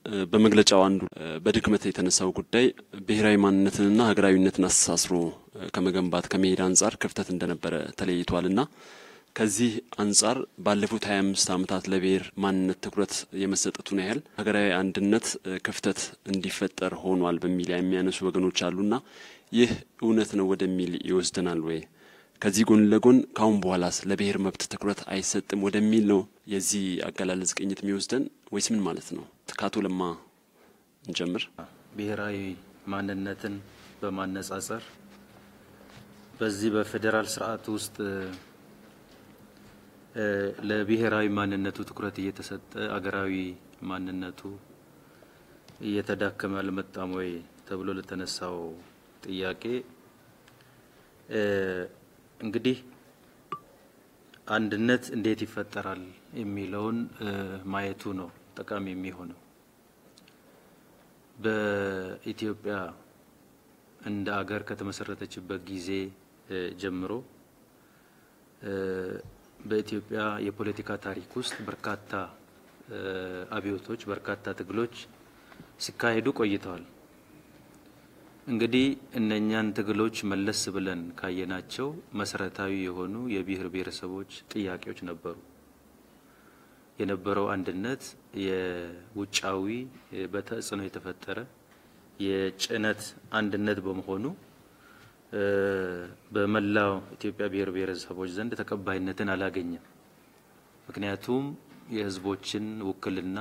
በመግለጫው አንዱ በድክመት የተነሳው ጉዳይ ብሔራዊ ማንነትንና ሀገራዊነትን አስተሳስሮ ከመገንባት ከመሄድ አንጻር ክፍተት እንደነበረ ተለይቷልና ከዚህ አንጻር ባለፉት ሀያ አምስት ዓመታት ለብሔር ማንነት ትኩረት የመሰጠቱን ያህል ሀገራዊ አንድነት ክፍተት እንዲፈጠር ሆኗል በሚል የሚያነሱ ወገኖች አሉና ይህ እውነት ነው ወደሚል ይወስደናል ወይ? ከዚህ ጎን ለጎን ካሁን በኋላስ ለብሔር መብት ትኩረት አይሰጥም ወደሚል ነው የዚህ አገላለጽ ቅኝት የሚወስደን ወይስ ምን ማለት ነው? ከአቶ ለማ እንጀምር። ብሔራዊ ማንነትን በማነጻጸር በዚህ በፌዴራል ስርዓት ውስጥ ለብሔራዊ ማንነቱ ትኩረት እየተሰጠ አገራዊ ማንነቱ እየተዳከመ አልመጣም ወይ ተብሎ ለተነሳው ጥያቄ እንግዲህ አንድነት እንዴት ይፈጠራል የሚለውን ማየቱ ነው ጠቃሚ የሚሆነው። በኢትዮጵያ እንደ አገር ከተመሰረተችበት ጊዜ ጀምሮ በኢትዮጵያ የፖለቲካ ታሪክ ውስጥ በርካታ አብዮቶች፣ በርካታ ትግሎች ሲካሄዱ ቆይተዋል። እንግዲህ እነኛን ትግሎች መለስ ብለን ካየናቸው መሰረታዊ የሆኑ የብሔር ብሔረሰቦች ጥያቄዎች ነበሩ። የነበረው አንድነት የውጫዊ በተጽዕኖ የተፈጠረ የጭነት አንድነት በመሆኑ በመላው ኢትዮጵያ ብሔር ብሔረሰቦች ዘንድ ተቀባይነትን አላገኘም። ምክንያቱም የሕዝቦችን ውክልና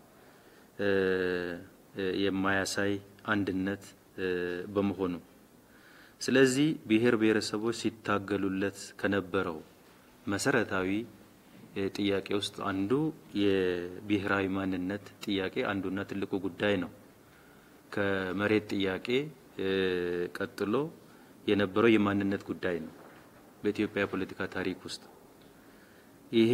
የማያሳይ አንድነት በመሆኑ ስለዚህ ብሔር ብሔረሰቦች ሲታገሉለት ከነበረው መሰረታዊ ጥያቄ ውስጥ አንዱ የብሔራዊ ማንነት ጥያቄ አንዱና ትልቁ ጉዳይ ነው። ከመሬት ጥያቄ ቀጥሎ የነበረው የማንነት ጉዳይ ነው። በኢትዮጵያ የፖለቲካ ታሪክ ውስጥ ይሄ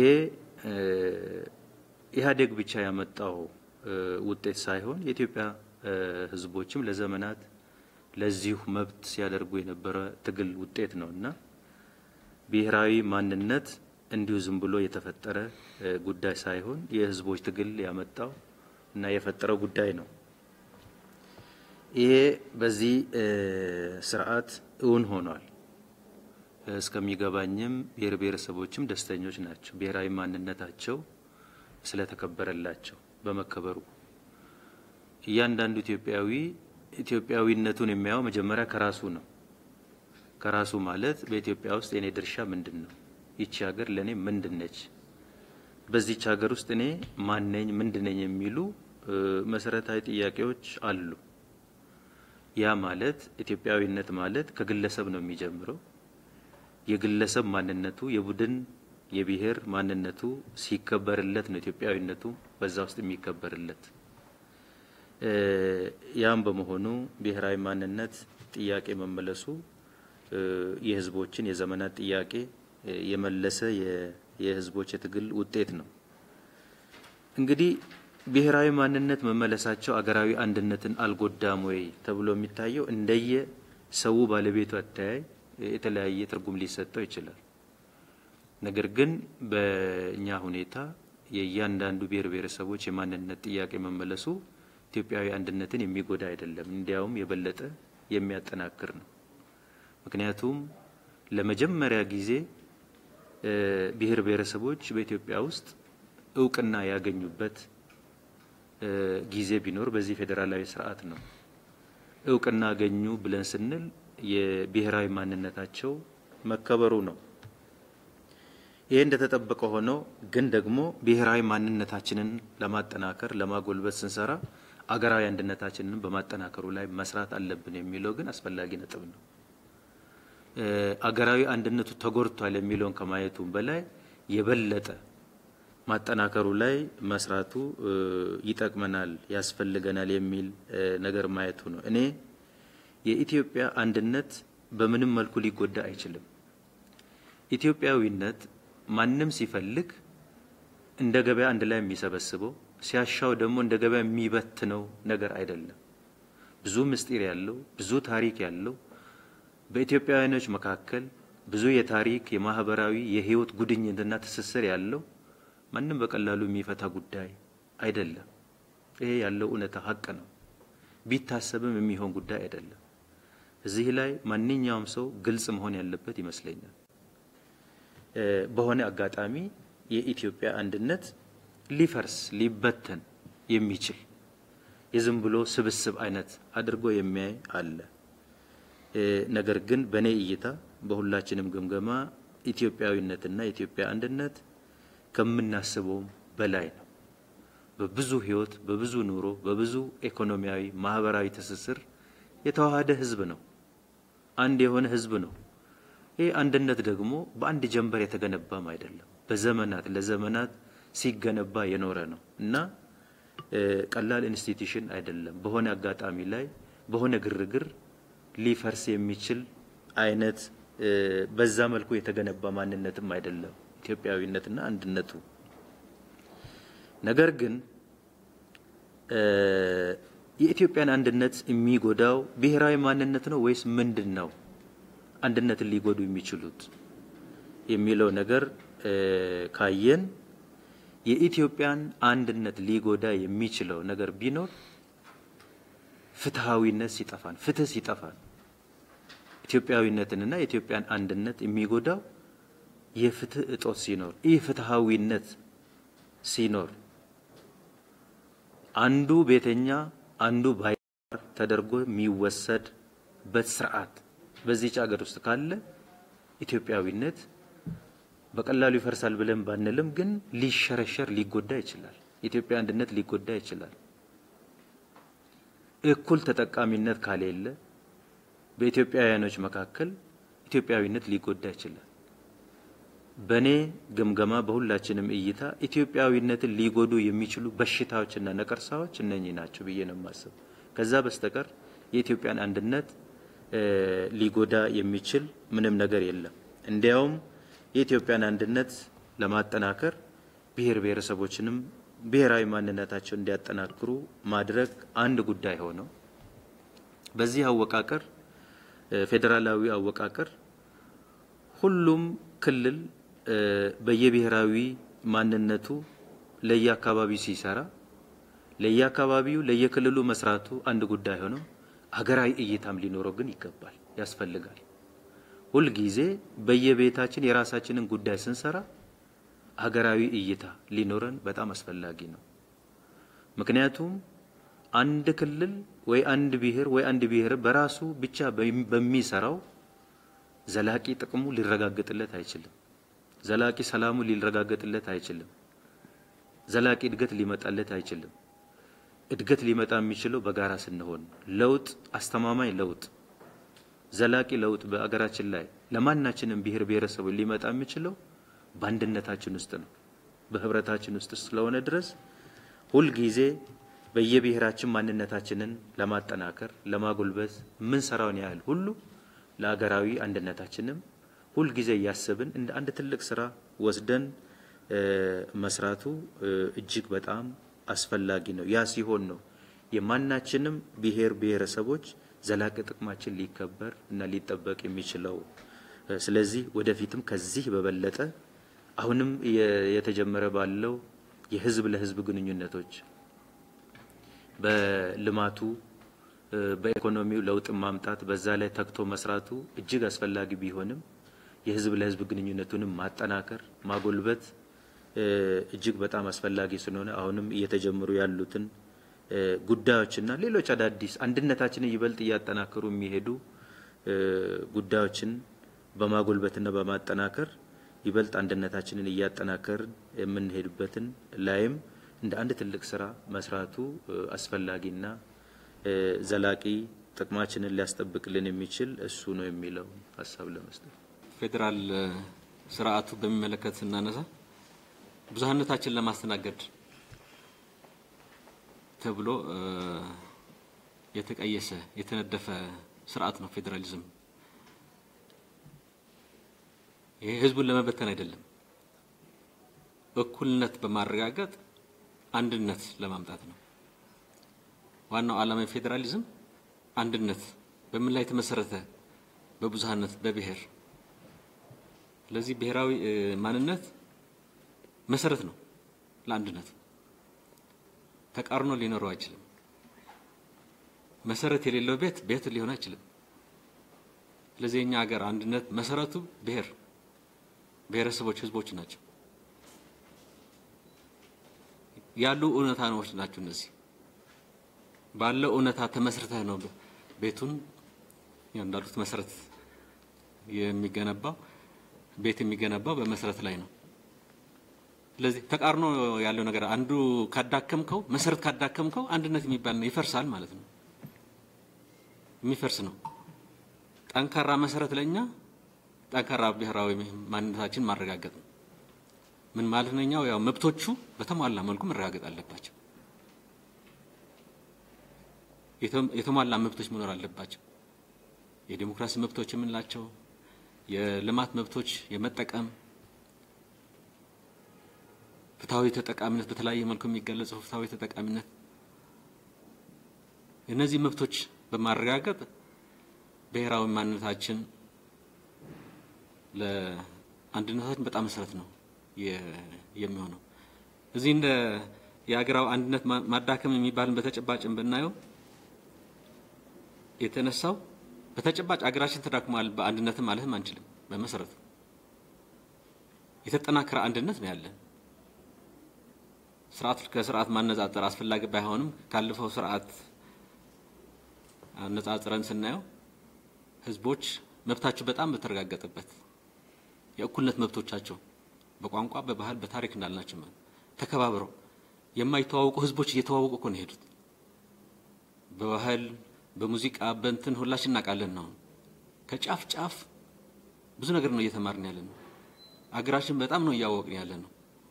ኢህአዴግ ብቻ ያመጣው ውጤት ሳይሆን የኢትዮጵያ ህዝቦችም ለዘመናት ለዚሁ መብት ሲያደርጉ የነበረ ትግል ውጤት ነው እና ብሔራዊ ማንነት እንዲሁ ዝም ብሎ የተፈጠረ ጉዳይ ሳይሆን የህዝቦች ትግል ያመጣው እና የፈጠረው ጉዳይ ነው። ይሄ በዚህ ስርዓት እውን ሆኗል። እስከሚገባኝም ብሔር ብሔረሰቦችም ደስተኞች ናቸው፣ ብሔራዊ ማንነታቸው ስለተከበረላቸው በመከበሩ እያንዳንዱ ኢትዮጵያዊ ኢትዮጵያዊነቱን የሚያየው መጀመሪያ ከራሱ ነው። ከራሱ ማለት በኢትዮጵያ ውስጥ የኔ ድርሻ ምንድን ነው? ይቺ ሀገር ለእኔ ምንድን ነች? በዚች ሀገር ውስጥ እኔ ማነኝ? ምንድን ነኝ? የሚሉ መሰረታዊ ጥያቄዎች አሉ። ያ ማለት ኢትዮጵያዊነት ማለት ከግለሰብ ነው የሚጀምረው። የግለሰብ ማንነቱ፣ የቡድን የብሔር ማንነቱ ሲከበርለት ነው ኢትዮጵያዊነቱ በዛ ውስጥ የሚከበርለት። ያም በመሆኑ ብሔራዊ ማንነት ጥያቄ መመለሱ የህዝቦችን የዘመናት ጥያቄ የመለሰ የህዝቦች የትግል ውጤት ነው። እንግዲህ ብሔራዊ ማንነት መመለሳቸው አገራዊ አንድነትን አልጎዳም ወይ ተብሎ የሚታየው እንደየ ሰው ባለቤቱ አተያይ የተለያየ ትርጉም ሊሰጠው ይችላል። ነገር ግን በእኛ ሁኔታ የእያንዳንዱ ብሔር ብሔረሰቦች የማንነት ጥያቄ መመለሱ ኢትዮጵያዊ አንድነትን የሚጎዳ አይደለም፣ እንዲያውም የበለጠ የሚያጠናክር ነው። ምክንያቱም ለመጀመሪያ ጊዜ ብሔር ብሔረሰቦች በኢትዮጵያ ውስጥ እውቅና ያገኙበት ጊዜ ቢኖር በዚህ ፌዴራላዊ ስርዓት ነው። እውቅና አገኙ ብለን ስንል የብሔራዊ ማንነታቸው መከበሩ ነው። ይሄ እንደተጠበቀ ሆኖ ግን ደግሞ ብሔራዊ ማንነታችንን ለማጠናከር ለማጎልበት ስንሰራ አገራዊ አንድነታችንን በማጠናከሩ ላይ መስራት አለብን የሚለው ግን አስፈላጊ ነጥብ ነው። አገራዊ አንድነቱ ተጎድቷል የሚለውን ከማየቱም በላይ የበለጠ ማጠናከሩ ላይ መስራቱ ይጠቅመናል፣ ያስፈልገናል የሚል ነገር ማየቱ ነው። እኔ የኢትዮጵያ አንድነት በምንም መልኩ ሊጎዳ አይችልም። ኢትዮጵያዊነት ማንም ሲፈልግ እንደ ገበያ አንድ ላይ የሚሰበስበው ሲያሻው ደግሞ እንደ ገበያ የሚበትነው ነገር አይደለም። ብዙ ምስጢር ያለው ብዙ ታሪክ ያለው በኢትዮጵያውያኖች መካከል ብዙ የታሪክ የማህበራዊ የህይወት ጉድኝትና ትስስር ያለው ማንም በቀላሉ የሚፈታ ጉዳይ አይደለም። ይሄ ያለው እውነታ ሀቅ ነው። ቢታሰብም የሚሆን ጉዳይ አይደለም። እዚህ ላይ ማንኛውም ሰው ግልጽ መሆን ያለበት ይመስለኛል። በሆነ አጋጣሚ የኢትዮጵያ አንድነት ሊፈርስ ሊበተን የሚችል የዝም ብሎ ስብስብ አይነት አድርጎ የሚያይ አለ። ነገር ግን በእኔ እይታ በሁላችንም ግምገማ ኢትዮጵያዊነትና የኢትዮጵያ አንድነት ከምናስበውም በላይ ነው። በብዙ ሕይወት፣ በብዙ ኑሮ፣ በብዙ ኢኮኖሚያዊ፣ ማህበራዊ ትስስር የተዋሃደ ህዝብ ነው። አንድ የሆነ ህዝብ ነው። ይህ አንድነት ደግሞ በአንድ ጀንበር የተገነባም አይደለም። በዘመናት ለዘመናት ሲገነባ የኖረ ነው እና ቀላል ኢንስቲትዩሽን አይደለም። በሆነ አጋጣሚ ላይ በሆነ ግርግር ሊፈርስ የሚችል አይነት በዛ መልኩ የተገነባ ማንነትም አይደለም ኢትዮጵያዊነትና አንድነቱ። ነገር ግን የኢትዮጵያን አንድነት የሚጎዳው ብሔራዊ ማንነት ነው ወይስ ምንድን ነው አንድነትን ሊጎዱ የሚችሉት የሚለው ነገር ካየን የኢትዮጵያን አንድነት ሊጎዳ የሚችለው ነገር ቢኖር ፍትሃዊነት ሲጠፋን፣ ፍትህ ሲጠፋን፣ ኢትዮጵያዊነትንና የኢትዮጵያን አንድነት የሚጎዳው የፍትህ እጦት ሲኖር፣ ይህ ፍትሃዊነት ሲኖር አንዱ ቤተኛ አንዱ ባይር ተደርጎ የሚወሰድበት ስርዓት በዚህች ሀገር ውስጥ ካለ ኢትዮጵያዊነት በቀላሉ ይፈርሳል ብለን ባንልም ግን ሊሸረሸር ሊጎዳ ይችላል። የኢትዮጵያ አንድነት ሊጎዳ ይችላል። እኩል ተጠቃሚነት ካሌለ በኢትዮጵያውያኖች መካከል ኢትዮጵያዊነት ሊጎዳ ይችላል። በእኔ ግምገማ በሁላችንም እይታ ኢትዮጵያዊነትን ሊጎዱ የሚችሉ በሽታዎችና ነቀርሳዎች እነኚህ ናቸው ብዬ ነው የማስብ። ከዛ በስተቀር የኢትዮጵያን አንድነት ሊጎዳ የሚችል ምንም ነገር የለም። እንዲያውም የኢትዮጵያን አንድነት ለማጠናከር ብሔር ብሔረሰቦችንም ብሔራዊ ማንነታቸውን እንዲያጠናክሩ ማድረግ አንድ ጉዳይ ሆነው በዚህ አወቃቀር ፌዴራላዊ አወቃቀር ሁሉም ክልል በየብሔራዊ ማንነቱ ለየአካባቢው ሲሰራ ለየአካባቢው ለየክልሉ መስራቱ አንድ ጉዳይ ሆነው ሀገራዊ እይታም ሊኖረው ግን ይገባል፣ ያስፈልጋል። ሁልጊዜ በየቤታችን የራሳችንን ጉዳይ ስንሰራ ሀገራዊ እይታ ሊኖረን በጣም አስፈላጊ ነው። ምክንያቱም አንድ ክልል ወይ አንድ ብሔር ወይ አንድ ብሔር በራሱ ብቻ በሚሰራው ዘላቂ ጥቅሙ ሊረጋገጥለት አይችልም። ዘላቂ ሰላሙ ሊረጋገጥለት አይችልም። ዘላቂ እድገት ሊመጣለት አይችልም። እድገት ሊመጣ የሚችለው በጋራ ስንሆን፣ ለውጥ አስተማማኝ ለውጥ ዘላቂ ለውጥ በአገራችን ላይ ለማናችንም ብሔር ብሔረሰቦች ሊመጣ የሚችለው በአንድነታችን ውስጥ ነው፣ በህብረታችን ውስጥ ስለሆነ ድረስ ሁልጊዜ በየብሔራችን ማንነታችንን ለማጠናከር ለማጎልበት የምንሰራውን ያህል ሁሉ ለሀገራዊ አንድነታችንም ሁልጊዜ እያሰብን እንደ አንድ ትልቅ ስራ ወስደን መስራቱ እጅግ በጣም አስፈላጊ ነው። ያ ሲሆን ነው የማናችንም ብሔር ብሔረሰቦች ዘላቂ ጥቅማችን ሊከበር እና ሊጠበቅ የሚችለው። ስለዚህ ወደፊትም ከዚህ በበለጠ አሁንም የተጀመረ ባለው የህዝብ ለህዝብ ግንኙነቶች በልማቱ በኢኮኖሚው ለውጥ ማምጣት በዛ ላይ ተግቶ መስራቱ እጅግ አስፈላጊ ቢሆንም የህዝብ ለህዝብ ግንኙነቱንም ማጠናከር ማጎልበት እጅግ በጣም አስፈላጊ ስለሆነ አሁንም እየተጀመሩ ያሉትን ጉዳዮችና ሌሎች አዳዲስ አንድነታችንን ይበልጥ እያጠናከሩ የሚሄዱ ጉዳዮችን በማጎልበትና በማጠናከር ይበልጥ አንድነታችንን እያጠናከርን የምንሄድበትን ላይም እንደ አንድ ትልቅ ስራ መስራቱ አስፈላጊና ዘላቂ ጥቅማችንን ሊያስጠብቅልን የሚችል እሱ ነው የሚለው ሀሳብ ለመስጠት ፌዴራል ስርዓቱ በሚመለከት ስናነሳ ብዙሀነታችን ለማስተናገድ ተብሎ የተቀየሰ የተነደፈ ስርዓት ነው ፌዴራሊዝም። ይሄ ህዝቡን ለመበተን አይደለም፣ እኩልነት በማረጋገጥ አንድነት ለማምጣት ነው። ዋናው ዓላማ የፌዴራሊዝም አንድነት በምን ላይ የተመሰረተ በብዙሀነት በብሔር ስለዚህ ብሔራዊ ማንነት መሰረት ነው ለአንድነት። ተቃርኖ ሊኖረው አይችልም። መሰረት የሌለው ቤት ቤት ሊሆን አይችልም። ስለዚህ የኛ ሀገር አንድነት መሰረቱ ብሔር፣ ብሔረሰቦች፣ ህዝቦች ናቸው ያሉ እውነታዎች ናቸው። እነዚህ ባለው እውነታ ተመስርተህ ነው ቤቱን እንዳሉት መሰረት የሚገነባው ቤት የሚገነባው በመሰረት ላይ ነው። ስለዚህ ተቃርኖ ያለው ነገር አንዱ ካዳከምከው መሰረት ካዳከምከው አንድነት የሚባል ነው ይፈርሳል ማለት ነው። የሚፈርስ ነው። ጠንካራ መሰረት ለኛ ጠንካራ ብሔራዊ ማንነታችን ማረጋገጥ ነው። ምን ማለት ነው? እኛው ያው መብቶቹ በተሟላ መልኩ መረጋገጥ አለባቸው። የተሟላ መብቶች መኖር አለባቸው። የዲሞክራሲ መብቶች የምንላቸው የልማት መብቶች፣ የመጠቀም ፍትሐዊ ተጠቃሚነት፣ በተለያየ መልኩ የሚገለጸው ፍትሐዊ ተጠቃሚነት፣ እነዚህ መብቶች በማረጋገጥ ብሔራዊ ማንነታችን ለአንድነታችን በጣም መሰረት ነው የሚሆነው። እዚህ እንደ የሀገራዊ አንድነት ማዳከም የሚባልን በተጨባጭም ብናየው የተነሳው በተጨባጭ አገራችን ተዳክሟል በአንድነትም ማለትም አንችልም። በመሰረቱ የተጠናከረ አንድነት ነው ያለን። ስርዓት ከስርዓት ማነጻጸር አስፈላጊ ባይሆንም ካለፈው ስርዓት አነጻጽረን ስናየው ህዝቦች መብታቸው በጣም በተረጋገጠበት የእኩልነት መብቶቻቸው በቋንቋ፣ በባህል፣ በታሪክ እንዳልናቸው ማለት ተከባብረው የማይተዋወቁ ህዝቦች እየተዋወቁ እኮ ነው የሄዱት። በባህል በሙዚቃ በእንትን ሁላችን እናውቃለን ነው። ከጫፍ ጫፍ ብዙ ነገር ነው እየተማርን ያለ ነው። አገራችን በጣም ነው እያወቅን ያለ ነው።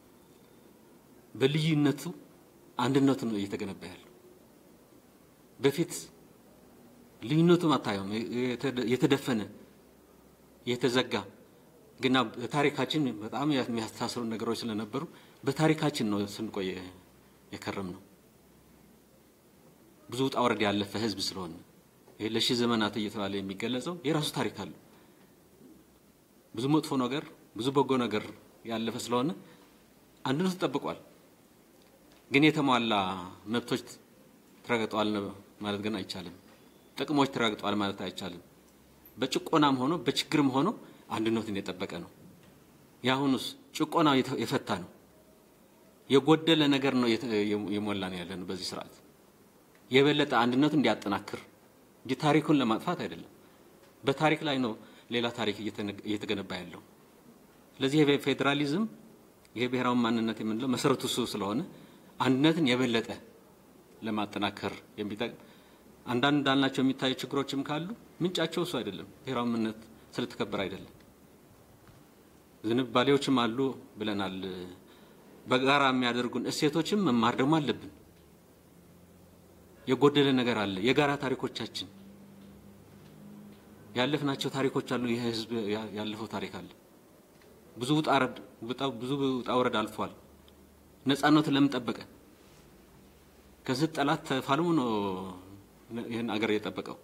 በልዩነቱ አንድነቱ ነው እየተገነባ ያለው። በፊት ልዩነቱም አታየውም፣ የተደፈነ የተዘጋ ግና በታሪካችን በጣም የሚያስተሳስሩ ነገሮች ስለነበሩ በታሪካችን ነው ስንቆይ የከረም ነው። ብዙ ውጣ ወረድ ያለፈ ህዝብ ስለሆነ ይሄ ለሺህ ዘመናት እየተባለ የሚገለጸው የራሱ ታሪክ አለው። ብዙ መጥፎ ነገር፣ ብዙ በጎ ነገር ያለፈ ስለሆነ አንድነቱ ተጠብቋል። ግን የተሟላ መብቶች ተረጋግጠዋል ማለት ግን አይቻልም። ጥቅሞች ተረጋግጠዋል ማለት አይቻልም። በጭቆናም ሆኖ በችግርም ሆኖ አንድነቱን የጠበቀ ነው። የአሁኑስ ጭቆናው የፈታ ነው። የጎደለ ነገር ነው የሞላ ነው ያለ ነው በዚህ ስርዓት የበለጠ አንድነቱ እንዲያጠናክር እንጂ ታሪኩን ለማጥፋት አይደለም። በታሪክ ላይ ነው ሌላ ታሪክ እየተገነባ ያለው። ስለዚህ ፌዴራሊዝም ይሄ ብሔራዊ ማንነት የምንለው መሰረቱ እሱ ስለሆነ አንድነትን የበለጠ ለማጠናከር የሚጠቅም አንዳንድ እንዳልናቸው የሚታዩ ችግሮችም ካሉ ምንጫቸው እሱ አይደለም፣ ብሔራዊ ማንነት ስለተከበረ አይደለም። ዝንባሌዎችም አሉ ብለናል። በጋራ የሚያደርጉን እሴቶችም መማር ደግሞ አለብን። የጎደለ ነገር አለ። የጋራ ታሪኮቻችን ያለፍናቸው ታሪኮች አሉ። ይህ ህዝብ ያለፈው ታሪክ አለ። ብዙ ውጣ ብዙ ውጣ ወረድ አልፏል። ነጻነቱን ለምን ጠበቀ? ከዚህ ጠላት ተፋልሞ ነው ይህን አገር የጠበቀው።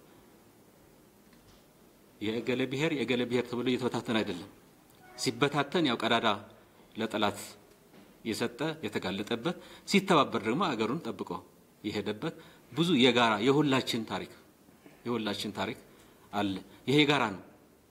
የእገሌ ብሔር የእገሌ ብሔር ተብሎ እየተበታተነ አይደለም። ሲበታተን ያው ቀዳዳ ለጠላት የሰጠ የተጋለጠበት፣ ሲተባበር ደግሞ አገሩን ጠብቆ የሄደበት ብዙ የጋራ የሁላችን ታሪክ የሁላችን ታሪክ አለ። ይሄ የጋራ ነው።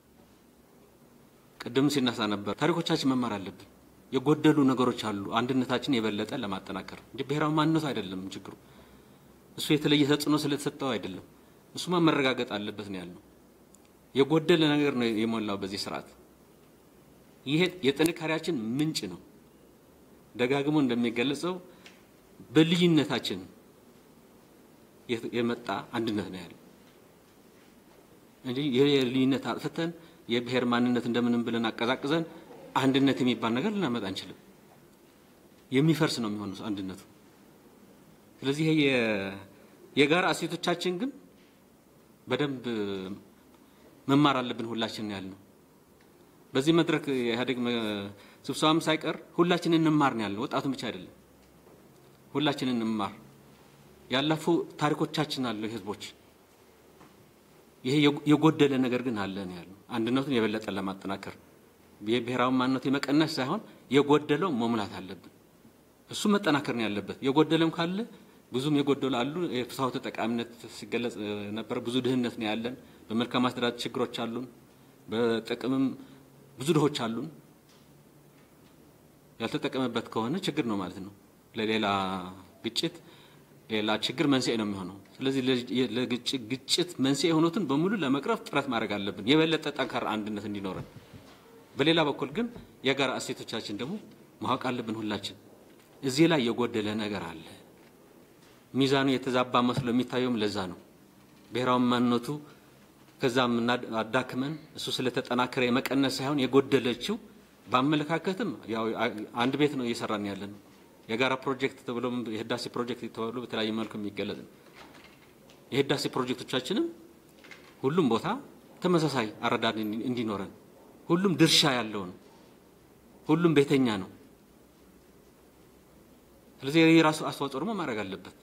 ቅድም ሲነሳ ነበር ታሪኮቻችን መማር አለብን። የጎደሉ ነገሮች አሉ። አንድነታችን የበለጠ ለማጠናከር እንጂ ብሔራዊ ማንነቱ አይደለም ችግሩ። እሱ የተለየ ተጽዕኖ ስለተሰጠው አይደለም። እሱማ መረጋገጥ አለበት ነው ያልነው። የጎደለ ነገር ነው የሞላው በዚህ ስርዓት። ይሄ የጥንካሬያችን ምንጭ ነው። ደጋግሞ እንደሚገለጸው በልዩነታችን የመጣ አንድነት ነው ያለው እንጂ የልዩነት አጥፍተን የብሔር ማንነት እንደምንም ብለን አቀዛቅዘን አንድነት የሚባል ነገር ልናመጣ አንችልም። የሚፈርስ ነው የሚሆነው አንድነቱ። ስለዚህ ይሄ የጋራ እሴቶቻችን ግን በደንብ መማር አለብን ሁላችን ያልነው። በዚህ መድረክ የኢህአዴግ ስብሰባም ሳይቀር ሁላችን እንማር ነው ያልነው። ወጣቱን ብቻ አይደለም፣ ሁላችን እንማር። ያለፉ ታሪኮቻችን አሉ ህዝቦች። ይሄ የጎደለ ነገር ግን አለ ነው ያልነው። አንድነቱን የበለጠ ለማጠናከር የብሔራዊ ማንነቱ የመቀነስ ሳይሆን የጎደለው መሙላት አለብን። እሱ መጠናከር ነው ያለበት። የጎደለም ካለ ብዙም የጎደሉ አሉ። የፍትሐዊ ተጠቃሚነት ሲገለጽ ነበር። ብዙ ድህነት ነው ያለን። በመልካም አስተዳደር ችግሮች አሉን። በጥቅምም ብዙ ድሆች አሉን። ያልተጠቀመበት ከሆነ ችግር ነው ማለት ነው። ለሌላ ግጭት፣ ሌላ ችግር መንስኤ ነው የሚሆነው። ስለዚህ ለግጭት መንስኤ የሆኑትን በሙሉ ለመቅረፍ ጥረት ማድረግ አለብን፣ የበለጠ ጠንካራ አንድነት እንዲኖረን። በሌላ በኩል ግን የጋራ እሴቶቻችን ደግሞ ማወቅ አለብን። ሁላችን እዚህ ላይ የጎደለ ነገር አለ። ሚዛኑ የተዛባ መስሎ የሚታየውም ለዛ ነው። ብሔራዊ ማንነቱ ከዛም አዳክመን እሱ ስለተጠናከረ የመቀነስ ሳይሆን የጎደለችው በአመለካከትም ያው አንድ ቤት ነው እየሰራን ያለ ነው። የጋራ ፕሮጀክት ተብሎ የህዳሴ ፕሮጀክት ተብሎ በተለያየ መልኩ የሚገለጽ ነው። የህዳሴ ፕሮጀክቶቻችንም ሁሉም ቦታ ተመሳሳይ አረዳድ እንዲኖረን ሁሉም ድርሻ ያለው ነው። ሁሉም ቤተኛ ነው። ስለዚህ የራሱ አስተዋጽኦ ደግሞ ማድረግ አለበት።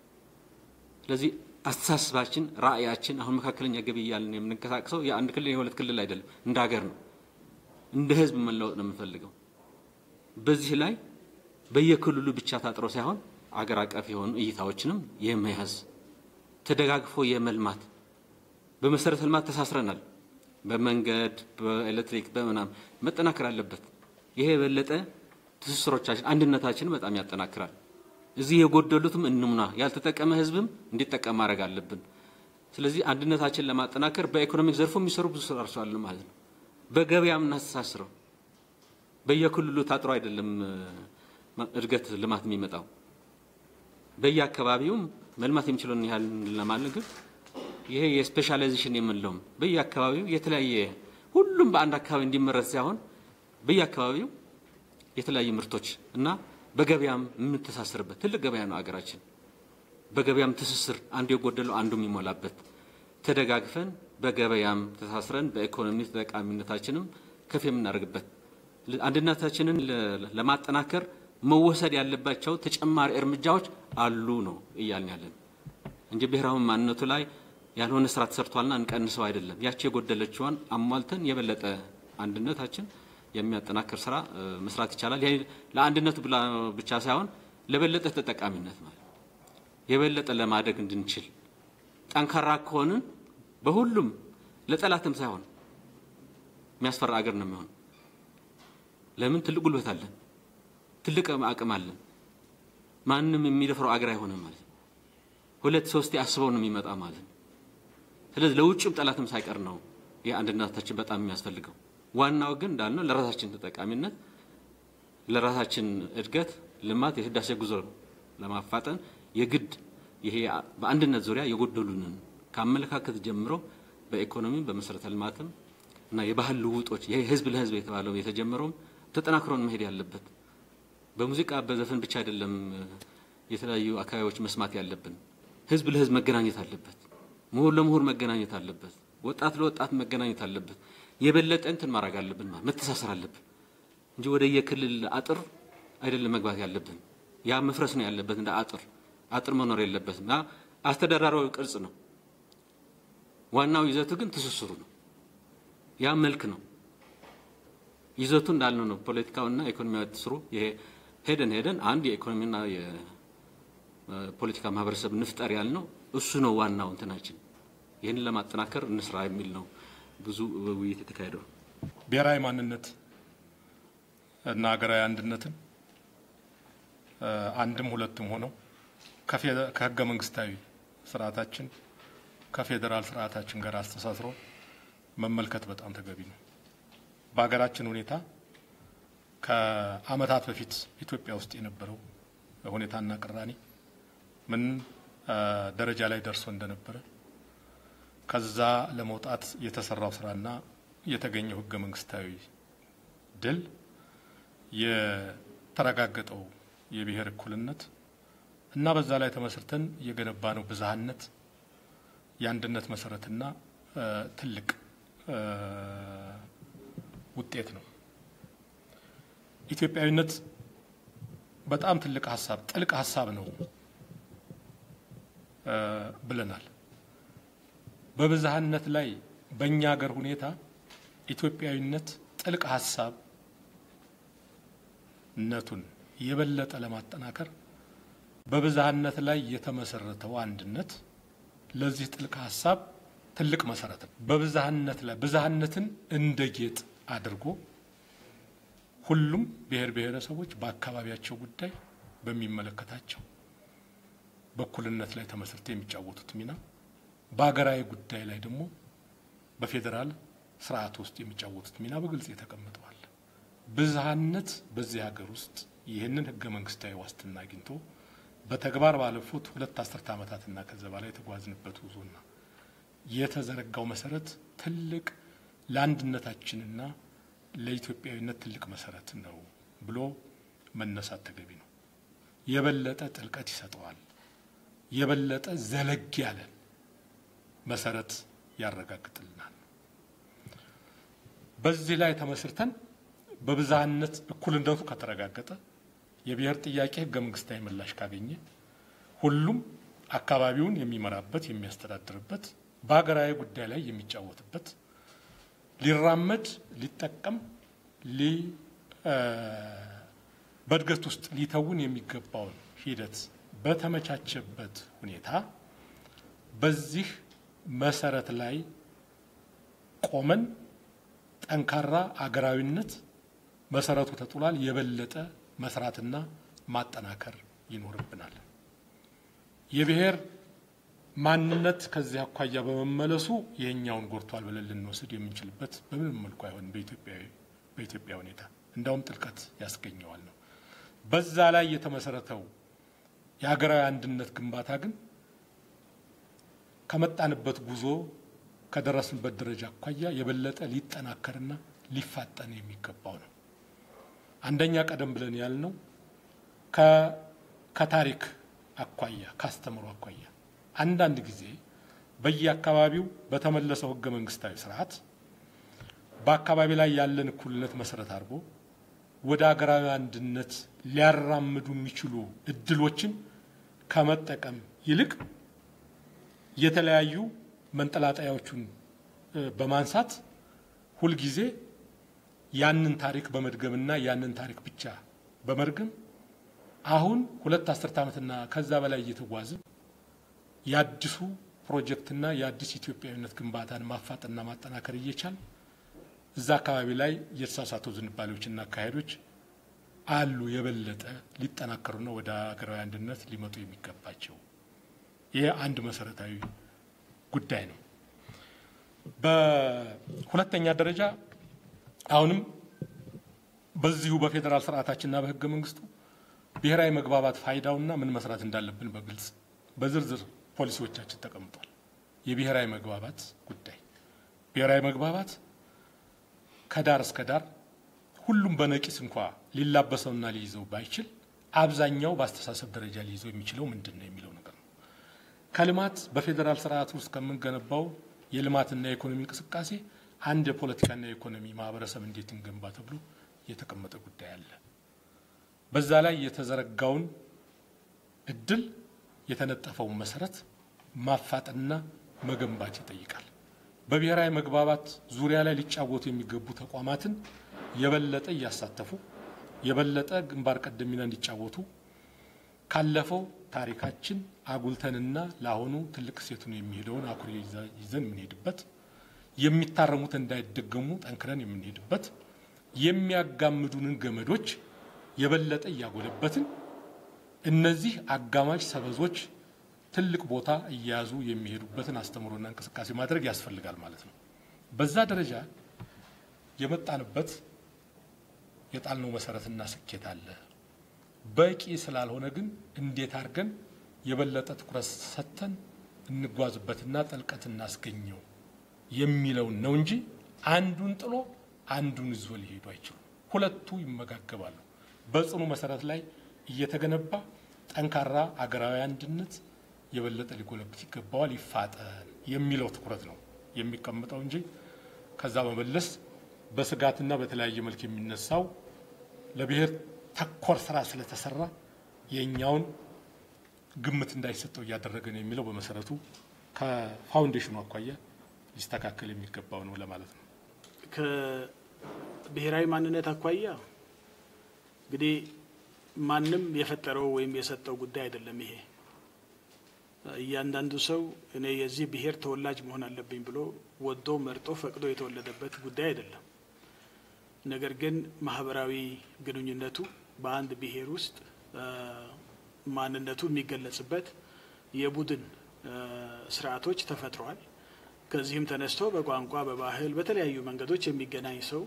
ስለዚህ አስተሳሰባችን፣ ራዕያችን አሁን መካከለኛ ገቢ እያልን የምንንቀሳቀሰው የአንድ ክልል የሁለት ክልል አይደለም፣ እንደ ሀገር ነው። እንደ ህዝብ መለወጥ ነው የምንፈልገው። በዚህ ላይ በየክልሉ ብቻ ታጥሮ ሳይሆን አገር አቀፍ የሆኑ እይታዎችንም የመያዝ ተደጋግፎ የመልማት በመሰረተ ልማት ተሳስረናል። በመንገድ በኤሌክትሪክ በምናምን መጠናከር አለበት። ይሄ የበለጠ ትስስሮቻችን አንድነታችንን በጣም ያጠናክራል። እዚህ የጎደሉትም እንሙና ያልተጠቀመ ህዝብም እንዲጠቀም ማድረግ አለብን። ስለዚህ አንድነታችን ለማጠናከር በኢኮኖሚክ ዘርፉ የሚሰሩ ብዙ ስራዎች አሉ ማለት ነው። በገበያ የምናስተሳስረው በየክልሉ ታጥሮ አይደለም እድገት ልማት የሚመጣው በየአካባቢውም መልማት የሚችለውን ያህል ለማለት ግን ይሄ የስፔሻላይዜሽን የምንለውም በየአካባቢው የተለያየ ሁሉም በአንድ አካባቢ እንዲመረት ሳይሆን በየአካባቢው የተለያዩ ምርቶች እና በገበያም የምንተሳሰርበት ትልቅ ገበያ ነው አገራችን። በገበያም ትስስር አንዱ የጎደለው አንዱ የሚሞላበት ተደጋግፈን በገበያም ተሳስረን በኢኮኖሚ ተጠቃሚነታችንም ከፍ የምናደርግበት አንድነታችንን ለማጠናከር መወሰድ ያለባቸው ተጨማሪ እርምጃዎች አሉ ነው እያልን ያለን እንጂ ብሔራዊ ማንነቱ ላይ ያልሆነ ስራ ተሰርቷልና እንቀንሰው አይደለም። ያቺ የጎደለችዋን አሟልተን የበለጠ አንድነታችን የሚያጠናክር ስራ መስራት ይቻላል። ይሄ ለአንድነቱ ብቻ ሳይሆን ለበለጠ ተጠቃሚነት ማለት የበለጠ ለማደግ እንድንችል ጠንካራ ከሆንን በሁሉም ለጠላትም ሳይሆን የሚያስፈራ አገር ነው የሚሆን። ለምን? ትልቅ ጉልበት አለን፣ ትልቅ አቅም አለን። ማንም የሚደፍረው አገር አይሆንም ማለት ነው። ሁለት ሶስቴ አስበው ነው የሚመጣ ማለት ነው። ስለዚህ ለውጭም ጠላትም ሳይቀር ነው ይህ አንድነታችን በጣም የሚያስፈልገው። ዋናው ግን እንዳልነው ለራሳችን ተጠቃሚነት፣ ለራሳችን እድገት፣ ልማት፣ የህዳሴ ጉዞ ለማፋጠን የግድ ይሄ በአንድነት ዙሪያ የጎደሉንን ከአመለካከት ጀምሮ በኢኮኖሚም በመሰረተ ልማትም እና የባህል ልውጦች ይሄ ህዝብ ለህዝብ የተባለው የተጀመረውም ተጠናክሮን መሄድ ያለበት በሙዚቃ በዘፈን ብቻ አይደለም። የተለያዩ አካባቢዎች መስማት ያለብን ህዝብ ለህዝብ መገናኘት አለበት። ምሁር ለምሁር መገናኘት አለበት። ወጣት ለወጣት መገናኘት አለበት። የበለጠ እንትን ማድረግ አለብን፣ መተሳሰር አለብን እንጂ ወደ የክልል አጥር አይደለም መግባት ያለብን። ያ መፍረስ ነው ያለበት። እንደ አጥር አጥር መኖር የለበትም። ያ አስተዳደራዊ ቅርጽ ነው። ዋናው ይዘቱ ግን ትስስሩ ነው። ያ መልክ ነው። ይዘቱ እንዳልነው ነው። ፖለቲካውና ኢኮኖሚያዊ ትስሩ ይሄ ሄደን ሄደን አንድ የኢኮኖሚና የፖለቲካ ማህበረሰብ ንፍጠር ያልነው እሱ ነው ዋናው እንትናችን። ይህንን ለማጠናከር እንስራ የሚል ነው ብዙ ውይይት የተካሄደው። ብሔራዊ ማንነት እና ሀገራዊ አንድነትን አንድም ሁለትም ሆነው ከህገ መንግስታዊ ስርዓታችን ከፌዴራል ስርዓታችን ጋር አስተሳስሮ መመልከት በጣም ተገቢ ነው። በሀገራችን ሁኔታ ከዓመታት በፊት ኢትዮጵያ ውስጥ የነበረው ሁኔታና ቅራኔ ምን ደረጃ ላይ ደርሶ እንደነበረ ከዛ ለመውጣት የተሰራው ስራና የተገኘው ህገ መንግስታዊ ድል የተረጋገጠው የብሔር እኩልነት እና በዛ ላይ ተመስርተን የገነባ ነው ብዝሃነት የአንድነት መሰረትና ትልቅ ውጤት ነው። ኢትዮጵያዊነት በጣም ትልቅ ሀሳብ ጥልቅ ሀሳብ ነው ብለናል። በብዝሃነት ላይ በእኛ ሀገር ሁኔታ ኢትዮጵያዊነት ጥልቅ ሀሳብ ነቱን የበለጠ ለማጠናከር በብዝሃነት ላይ የተመሰረተው አንድነት ለዚህ ጥልቅ ሀሳብ ትልቅ መሰረት ነው። በብዝሃነት ላይ ብዝሃነትን እንደ ጌጥ አድርጎ ሁሉም ብሔር ብሔረሰቦች በአካባቢያቸው ጉዳይ በሚመለከታቸው በእኩልነት ላይ ተመስርተው የሚጫወቱት ሚና በሀገራዊ ጉዳይ ላይ ደግሞ በፌዴራል ስርዓት ውስጥ የሚጫወቱት ሚና በግልጽ የተቀምጠዋል። ብዝሃነት በዚህ ሀገር ውስጥ ይህንን ህገ መንግስታዊ ዋስትና አግኝቶ በተግባር ባለፉት ሁለት አስርተ ዓመታትና ከዛ በላይ የተጓዝንበት ጉዞና የተዘረጋው መሰረት ትልቅ ለአንድነታችንና ለኢትዮጵያዊነት ትልቅ መሰረት ነው ብሎ መነሳት ተገቢ ነው። የበለጠ ጥልቀት ይሰጠዋል። የበለጠ ዘለግ ያለ መሰረት ያረጋግጥልናል። በዚህ ላይ ተመስርተን በብዝሃነት እኩልነቱ ከተረጋገጠ የብሔር ጥያቄ ህገ መንግስታዊ ምላሽ ካገኘ ሁሉም አካባቢውን የሚመራበት የሚያስተዳድርበት በሀገራዊ ጉዳይ ላይ የሚጫወትበት ሊራመድ ሊጠቀም በእድገት ውስጥ ሊተውን የሚገባውን ሂደት በተመቻቸበት ሁኔታ በዚህ መሰረት ላይ ቆመን ጠንካራ አገራዊነት መሰረቱ ተጥሏል። የበለጠ መስራትና ማጠናከር ይኖርብናል። የብሔር ማንነት ከዚህ አኳያ በመመለሱ ይሄኛውን ጎድቷል ብለን ልንወስድ የምንችልበት በምንም መልኩ አይሆንም። በኢትዮጵያ ሁኔታ እንዳውም ጥልቀት ያስገኘዋል ነው። በዛ ላይ የተመሰረተው የሀገራዊ አንድነት ግንባታ ግን ከመጣንበት ጉዞ ከደረስንበት ደረጃ አኳያ የበለጠ ሊጠናከርና ሊፋጠን የሚገባው ነው። አንደኛ ቀደም ብለን ያልነው ከታሪክ አኳያ ካስተምሮ አኳያ አንዳንድ ጊዜ በየአካባቢው በተመለሰው ህገ መንግስታዊ ስርዓት በአካባቢ ላይ ያለን እኩልነት መሰረት አድርጎ ወደ ሀገራዊ አንድነት ሊያራምዱ የሚችሉ እድሎችን ከመጠቀም ይልቅ የተለያዩ መንጠላጠያዎቹን በማንሳት ሁልጊዜ ያንን ታሪክ በመድገምና ያንን ታሪክ ብቻ በመርገም አሁን ሁለት አስርት ዓመትና ከዛ በላይ እየተጓዝን የአዲሱ ፕሮጀክትና የአዲስ ኢትዮጵያዊነት ግንባታን ማፋጥና ማጠናከር እየቻል እዛ አካባቢ ላይ የተሳሳቱ ዝንባሌዎችና አካሄዶች አሉ የበለጠ ሊጠናከሩና ወደ ሀገራዊ አንድነት ሊመጡ የሚገባቸው ይህ አንድ መሰረታዊ ጉዳይ ነው። በሁለተኛ ደረጃ አሁንም በዚሁ በፌዴራል ስርዓታችንና በህገ መንግስቱ ብሔራዊ መግባባት ፋይዳውና ምን መስራት እንዳለብን በግልጽ በዝርዝር ፖሊሲዎቻችን ተቀምጧል። የብሔራዊ መግባባት ጉዳይ ብሔራዊ መግባባት ከዳር እስከ ዳር ሁሉም በነቂስ እንኳ ሊላበሰውና ሊይዘው ባይችል አብዛኛው በአስተሳሰብ ደረጃ ሊይዘው የሚችለው ምንድን ነው የሚለው ነገር ነው። ከልማት በፌዴራል ስርዓት ውስጥ ከምንገነባው የልማትና የኢኮኖሚ እንቅስቃሴ አንድ የፖለቲካና የኢኮኖሚ ማህበረሰብ እንዴት እንገንባ ተብሎ የተቀመጠ ጉዳይ አለ። በዛ ላይ የተዘረጋውን እድል የተነጠፈውን መሰረት ማፋጠንና መገንባት ይጠይቃል። በብሔራዊ መግባባት ዙሪያ ላይ ሊጫወቱ የሚገቡ ተቋማትን የበለጠ እያሳተፉ የበለጠ ግንባር ቀደም ሚና እንዲጫወቱ ካለፈው ታሪካችን አጉልተንና ለአሁኑ ትልቅ ሴቱን የሚሄደውን አኩሪ ይዘን የምንሄድበት የሚታረሙት እንዳይደገሙ ጠንክረን የምንሄድበት የሚያጋምዱንን ገመዶች የበለጠ እያጎለበትን እነዚህ አጋማሽ ሰበዞች ትልቅ ቦታ እየያዙ የሚሄዱበትን አስተምሮና እንቅስቃሴ ማድረግ ያስፈልጋል ማለት ነው። በዛ ደረጃ የመጣንበት የጣልነው መሰረትና ስኬት አለ። በቂ ስላልሆነ ግን እንዴት አድርገን የበለጠ ትኩረት ሰጥተን እንጓዝበትና ጥልቀት እናስገኘው የሚለውን ነው እንጂ አንዱን ጥሎ አንዱን ይዞ ሊሄዱ አይችሉም። ሁለቱ ይመጋገባሉ። በጽኑ መሰረት ላይ እየተገነባ ጠንካራ አገራዊ አንድነት የበለጠ ሊጎለብት ይገባዋል፣ ይፋጠን የሚለው ትኩረት ነው የሚቀምጠው እንጂ ከዛ በመለስ በስጋትና በተለያየ መልክ የሚነሳው ለብሔር ተኮር ስራ ስለተሰራ የእኛውን ግምት እንዳይሰጠው እያደረገ ነው የሚለው በመሰረቱ ከፋውንዴሽኑ አኳያ ሊስተካከል የሚገባው ነው ለማለት ነው። ከብሔራዊ ማንነት አኳያ እንግዲህ ማንም የፈጠረው ወይም የሰጠው ጉዳይ አይደለም። ይሄ እያንዳንዱ ሰው እኔ የዚህ ብሔር ተወላጅ መሆን አለብኝ ብሎ ወዶ መርጦ ፈቅዶ የተወለደበት ጉዳይ አይደለም። ነገር ግን ማህበራዊ ግንኙነቱ በአንድ ብሔር ውስጥ ማንነቱ የሚገለጽበት የቡድን ስርዓቶች ተፈጥረዋል። ከዚህም ተነስቶ በቋንቋ፣ በባህል፣ በተለያዩ መንገዶች የሚገናኝ ሰው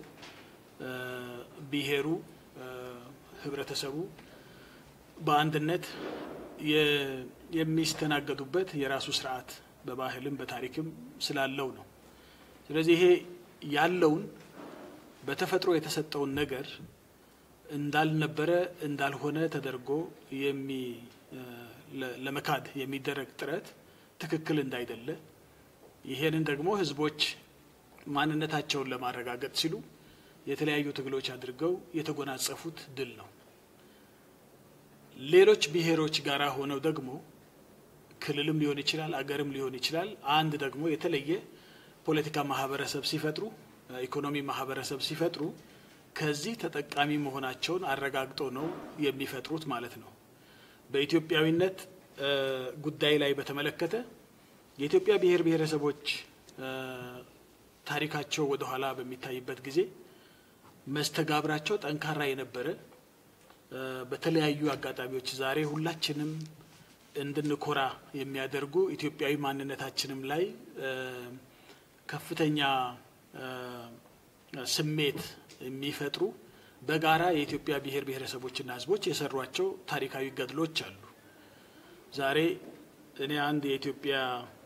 ብሔሩ፣ ህብረተሰቡ በአንድነት የሚስተናገዱበት የራሱ ስርዓት በባህልም በታሪክም ስላለው ነው። ስለዚህ ይሄ ያለውን በተፈጥሮ የተሰጠውን ነገር እንዳልነበረ እንዳልሆነ ተደርጎ የሚ ለመካድ የሚደረግ ጥረት ትክክል እንዳይደለ ይሄንን ደግሞ ህዝቦች ማንነታቸውን ለማረጋገጥ ሲሉ የተለያዩ ትግሎች አድርገው የተጎናጸፉት ድል ነው። ሌሎች ብሔሮች ጋራ ሆነው ደግሞ ክልልም ሊሆን ይችላል፣ አገርም ሊሆን ይችላል። አንድ ደግሞ የተለየ ፖለቲካ ማህበረሰብ ሲፈጥሩ፣ ኢኮኖሚ ማህበረሰብ ሲፈጥሩ ከዚህ ተጠቃሚ መሆናቸውን አረጋግጠው ነው የሚፈጥሩት ማለት ነው። በኢትዮጵያዊነት ጉዳይ ላይ በተመለከተ የኢትዮጵያ ብሔር ብሔረሰቦች ታሪካቸው ወደ ኋላ በሚታይበት ጊዜ መስተጋብራቸው ጠንካራ የነበረ በተለያዩ አጋጣሚዎች ዛሬ ሁላችንም እንድንኮራ የሚያደርጉ ኢትዮጵያዊ ማንነታችንም ላይ ከፍተኛ ስሜት የሚፈጥሩ በጋራ የኢትዮጵያ ብሔር ብሔረሰቦችና ሕዝቦች የሰሯቸው ታሪካዊ ገድሎች አሉ። ዛሬ እኔ አንድ የኢትዮጵያ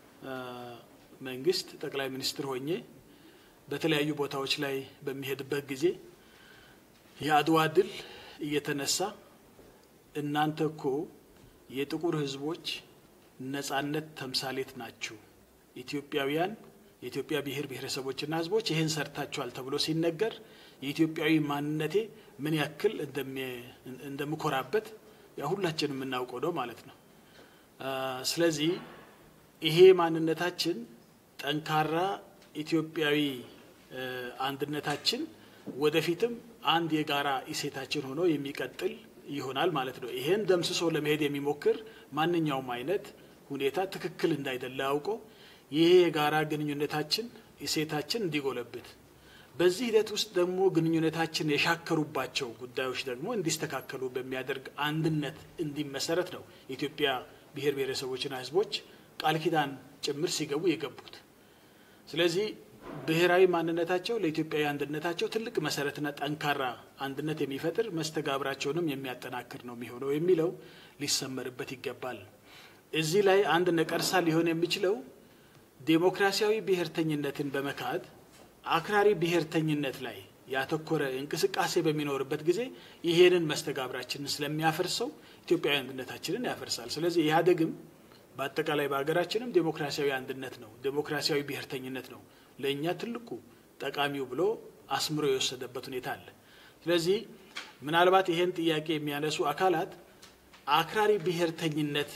መንግስት ጠቅላይ ሚኒስትር ሆኜ በተለያዩ ቦታዎች ላይ በሚሄድበት ጊዜ የአድዋ ድል እየተነሳ እናንተ እኮ የጥቁር ህዝቦች ነጻነት ተምሳሌት ናችሁ፣ ኢትዮጵያውያን የኢትዮጵያ ብሔር ብሔረሰቦችና ህዝቦች ይህን ሰርታችኋል ተብሎ ሲነገር የኢትዮጵያዊ ማንነቴ ምን ያክል እንደምኮራበት ያ ሁላችን የምናውቀው ነው ማለት ነው። ስለዚህ ይሄ ማንነታችን ጠንካራ ኢትዮጵያዊ አንድነታችን ወደፊትም አንድ የጋራ እሴታችን ሆኖ የሚቀጥል ይሆናል ማለት ነው። ይሄን ደምስሶ ለመሄድ የሚሞክር ማንኛውም አይነት ሁኔታ ትክክል እንዳይደለ አውቆ ይሄ የጋራ ግንኙነታችን እሴታችን እንዲጎለብት በዚህ ሂደት ውስጥ ደግሞ ግንኙነታችን የሻከሩባቸው ጉዳዮች ደግሞ እንዲስተካከሉ በሚያደርግ አንድነት እንዲመሰረት ነው የኢትዮጵያ ብሔር ብሔረሰቦችና ህዝቦች ቃል ኪዳን ጭምር ሲገቡ የገቡት። ስለዚህ ብሔራዊ ማንነታቸው ለኢትዮጵያዊ አንድነታቸው ትልቅ መሰረትና ጠንካራ አንድነት የሚፈጥር መስተጋብራቸውንም የሚያጠናክር ነው የሚሆነው የሚለው ሊሰመርበት ይገባል። እዚህ ላይ አንድ ነቀርሳ ሊሆን የሚችለው ዴሞክራሲያዊ ብሔርተኝነትን በመካድ አክራሪ ብሔርተኝነት ላይ ያተኮረ እንቅስቃሴ በሚኖርበት ጊዜ ይሄንን መስተጋብራችንን ስለሚያፈርሰው ኢትዮጵያዊ አንድነታችንን ያፈርሳል። ስለዚህ ኢህአዴግም በአጠቃላይ በሀገራችንም ዴሞክራሲያዊ አንድነት ነው፣ ዴሞክራሲያዊ ብሔርተኝነት ነው ለእኛ ትልቁ ጠቃሚው ብሎ አስምሮ የወሰደበት ሁኔታ አለ። ስለዚህ ምናልባት ይሄን ጥያቄ የሚያነሱ አካላት አክራሪ ብሔርተኝነት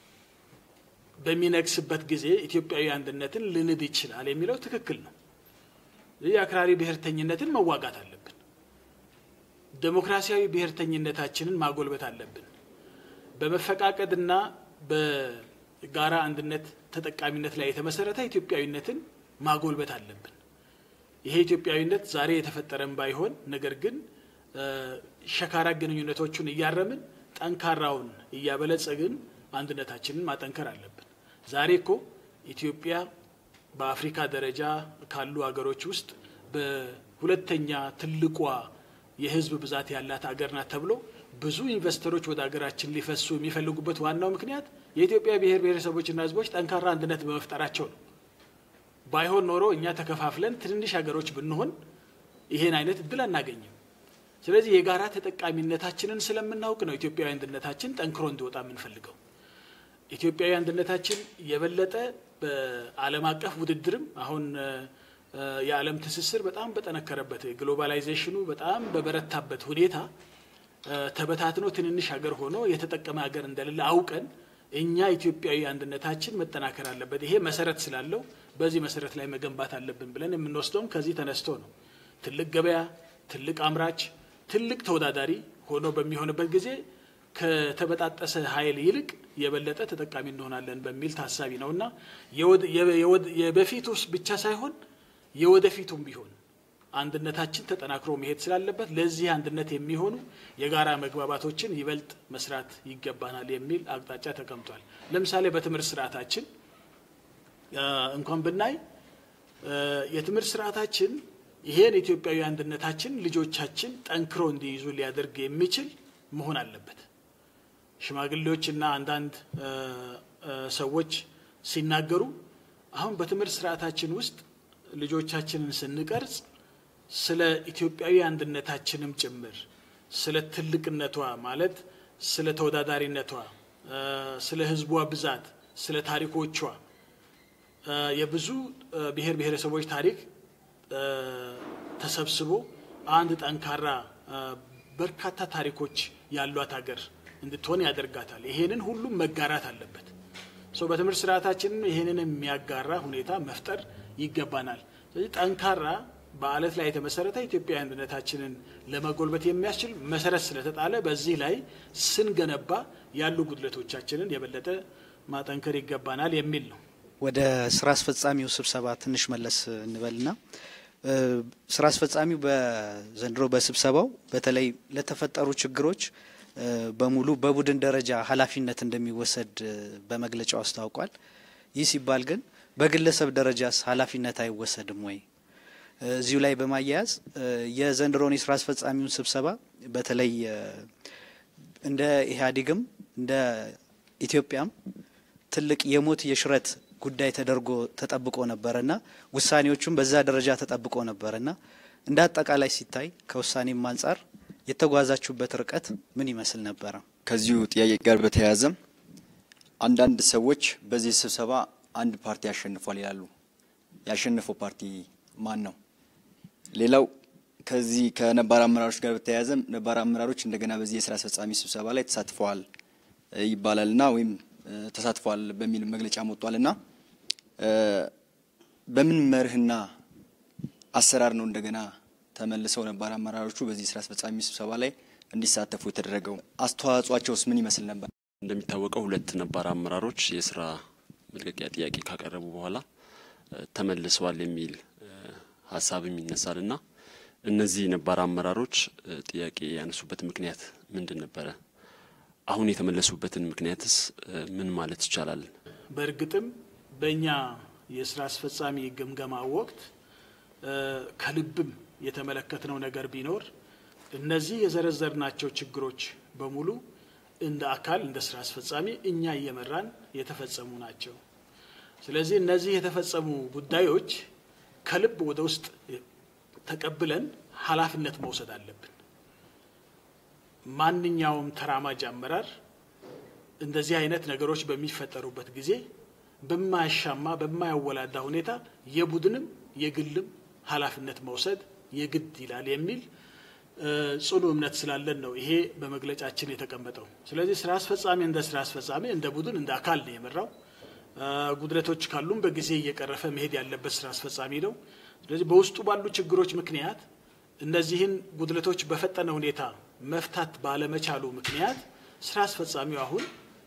በሚነግስበት ጊዜ ኢትዮጵያዊ አንድነትን ልንድ ይችላል የሚለው ትክክል ነው። ይህ አክራሪ ብሔርተኝነትን መዋጋት አለብን። ዴሞክራሲያዊ ብሔርተኝነታችንን ማጎልበት አለብን። በመፈቃቀድና በጋራ አንድነት ተጠቃሚነት ላይ የተመሰረተ ኢትዮጵያዊነትን ማጎልበት አለብን። ይሄ ኢትዮጵያዊነት ዛሬ የተፈጠረም ባይሆን ነገር ግን ሸካራ ግንኙነቶቹን እያረምን ጠንካራውን እያበለጸግን አንድነታችንን ማጠንከር አለብን። ዛሬ እኮ ኢትዮጵያ በአፍሪካ ደረጃ ካሉ ሀገሮች ውስጥ በሁለተኛ ትልቋ የሕዝብ ብዛት ያላት ሀገር ናት ተብሎ ብዙ ኢንቨስተሮች ወደ ሀገራችን ሊፈሱ የሚፈልጉበት ዋናው ምክንያት የኢትዮጵያ ብሔር ብሔረሰቦችና ሕዝቦች ጠንካራ አንድነት በመፍጠራቸው ነው። ባይሆን ኖሮ እኛ ተከፋፍለን ትንንሽ ሀገሮች ብንሆን ይሄን አይነት እድል አናገኝም። ስለዚህ የጋራ ተጠቃሚነታችንን ስለምናውቅ ነው ኢትዮጵያዊ አንድነታችን ጠንክሮ እንዲወጣ የምንፈልገው። ኢትዮጵያዊ አንድነታችን የበለጠ በዓለም አቀፍ ውድድርም አሁን የዓለም ትስስር በጣም በጠነከረበት ግሎባላይዜሽኑ በጣም በበረታበት ሁኔታ ተበታትኖ ትንንሽ ሀገር ሆኖ የተጠቀመ ሀገር እንደሌለ አውቀን እኛ ኢትዮጵያዊ አንድነታችን መጠናከር አለበት። ይሄ መሰረት ስላለው በዚህ መሰረት ላይ መገንባት አለብን ብለን የምንወስደውም ከዚህ ተነስቶ ነው። ትልቅ ገበያ፣ ትልቅ አምራች፣ ትልቅ ተወዳዳሪ ሆኖ በሚሆንበት ጊዜ ከተበጣጠሰ ኃይል ይልቅ የበለጠ ተጠቃሚ እንሆናለን በሚል ታሳቢ ነው እና የበፊቱ ብቻ ሳይሆን የወደፊቱም ቢሆን አንድነታችን ተጠናክሮ መሄድ ስላለበት ለዚህ አንድነት የሚሆኑ የጋራ መግባባቶችን ይበልጥ መስራት ይገባናል የሚል አቅጣጫ ተቀምጧል። ለምሳሌ በትምህርት ስርዓታችን እንኳን ብናይ የትምህርት ስርዓታችን ይሄን ኢትዮጵያዊ አንድነታችን ልጆቻችን ጠንክሮ እንዲይዙ ሊያደርግ የሚችል መሆን አለበት። ሽማግሌዎችና አንዳንድ ሰዎች ሲናገሩ አሁን በትምህርት ስርዓታችን ውስጥ ልጆቻችንን ስንቀርጽ ስለ ኢትዮጵያዊ አንድነታችንም ጭምር ስለ ትልቅነቷ ማለት ስለ ተወዳዳሪነቷ፣ ስለ ሕዝቧ ብዛት፣ ስለ ታሪኮቿ የብዙ ብሔር ብሔረሰቦች ታሪክ ተሰብስቦ አንድ ጠንካራ በርካታ ታሪኮች ያሏት ሀገር እንድትሆን ያደርጋታል። ይሄንን ሁሉም መጋራት አለበት። ሰው በትምህርት ስርዓታችን ይሄንን የሚያጋራ ሁኔታ መፍጠር ይገባናል። ስለዚህ ጠንካራ በአለት ላይ የተመሰረተ ኢትዮጵያዊ አንድነታችንን ለመጎልበት የሚያስችል መሰረት ስለተጣለ በዚህ ላይ ስንገነባ ያሉ ጉድለቶቻችንን የበለጠ ማጠንከር ይገባናል የሚል ነው። ወደ ስራ አስፈጻሚው ስብሰባ ትንሽ መለስ እንበልና ስራ አስፈጻሚው በዘንድሮ በስብሰባው በተለይ ለተፈጠሩ ችግሮች በሙሉ በቡድን ደረጃ ኃላፊነት እንደሚወሰድ በመግለጫው አስታውቋል። ይህ ሲባል ግን በግለሰብ ደረጃስ ኃላፊነት አይወሰድም ወይ? እዚሁ ላይ በማያያዝ የዘንድሮን የስራ አስፈጻሚውን ስብሰባ በተለይ እንደ ኢህአዴግም እንደ ኢትዮጵያም ትልቅ የሞት የሽረት ጉዳይ ተደርጎ ተጠብቆ ነበረና ውሳኔዎቹም በዛ ደረጃ ተጠብቆ ነበረና እንደ አጠቃላይ ሲታይ ከውሳኔም አንጻር የተጓዛችሁበት ርቀት ምን ይመስል ነበረ? ከዚሁ ጥያቄ ጋር በተያያዘ አንዳንድ ሰዎች በዚህ ስብሰባ አንድ ፓርቲ ያሸንፏል ይላሉ። ያሸነፈው ፓርቲ ማን ነው? ሌላው ከዚህ ከነባር አመራሮች ጋር በተያያዘ ነባር አመራሮች እንደገና በዚህ የስራ አስፈጻሚ ስብሰባ ላይ ተሳትፈዋል ይባላልና ወይም ተሳትፈዋል በሚል መግለጫ ወጥቷልና በምን መርህና አሰራር ነው እንደገና ተመልሰው ነባር አመራሮቹ በዚህ ስራ አስፈጻሚ ስብሰባ ላይ እንዲሳተፉ የተደረገው? አስተዋጽኦአቸውስ ምን ይመስል ነበር? እንደሚታወቀው ሁለት ነባር አመራሮች የስራ መልቀቂያ ጥያቄ ካቀረቡ በኋላ ተመልሰዋል የሚል ሀሳብም ይነሳል እና እነዚህ ነባር አመራሮች ጥያቄ ያነሱበት ምክንያት ምንድን ነበረ? አሁን የተመለሱበትን ምክንያትስ ምን ማለት ይቻላል? በእርግጥም በእኛ የስራ አስፈጻሚ ግምገማ ወቅት ከልብም የተመለከትነው ነገር ቢኖር እነዚህ የዘረዘርናቸው ችግሮች በሙሉ እንደ አካል እንደ ስራ አስፈጻሚ እኛ እየመራን የተፈጸሙ ናቸው። ስለዚህ እነዚህ የተፈጸሙ ጉዳዮች ከልብ ወደ ውስጥ ተቀብለን ኃላፊነት መውሰድ አለብን። ማንኛውም ተራማጅ አመራር እንደዚህ አይነት ነገሮች በሚፈጠሩበት ጊዜ በማያሻማ በማያወላዳ ሁኔታ የቡድንም የግልም ኃላፊነት መውሰድ የግድ ይላል የሚል ጽኑ እምነት ስላለን ነው ይሄ በመግለጫችን የተቀመጠው። ስለዚህ ስራ አስፈጻሚ እንደ ስራ አስፈጻሚ እንደ ቡድን እንደ አካል ነው የመራው። ጉድለቶች ካሉም በጊዜ እየቀረፈ መሄድ ያለበት ስራ አስፈጻሚ ነው። ስለዚህ በውስጡ ባሉ ችግሮች ምክንያት እነዚህን ጉድለቶች በፈጠነ ሁኔታ መፍታት ባለመቻሉ ምክንያት ስራ አስፈጻሚው አሁን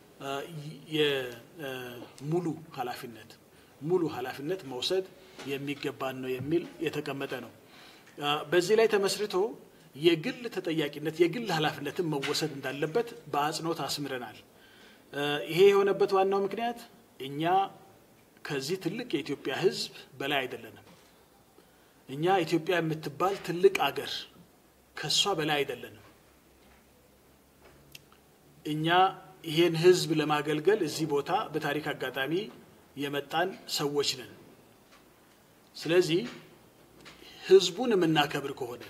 የሙሉ ኃላፊነት ሙሉ ኃላፊነት መውሰድ የሚገባን ነው የሚል የተቀመጠ ነው። በዚህ ላይ ተመስርቶ የግል ተጠያቂነት የግል ኃላፊነትን መወሰድ እንዳለበት በአጽንኦት አስምረናል። ይሄ የሆነበት ዋናው ምክንያት እኛ ከዚህ ትልቅ የኢትዮጵያ ሕዝብ በላይ አይደለንም። እኛ ኢትዮጵያ የምትባል ትልቅ አገር ከሷ በላይ አይደለንም። እኛ ይሄን ሕዝብ ለማገልገል እዚህ ቦታ በታሪክ አጋጣሚ የመጣን ሰዎች ነን። ስለዚህ ሕዝቡን የምናከብር ከሆነ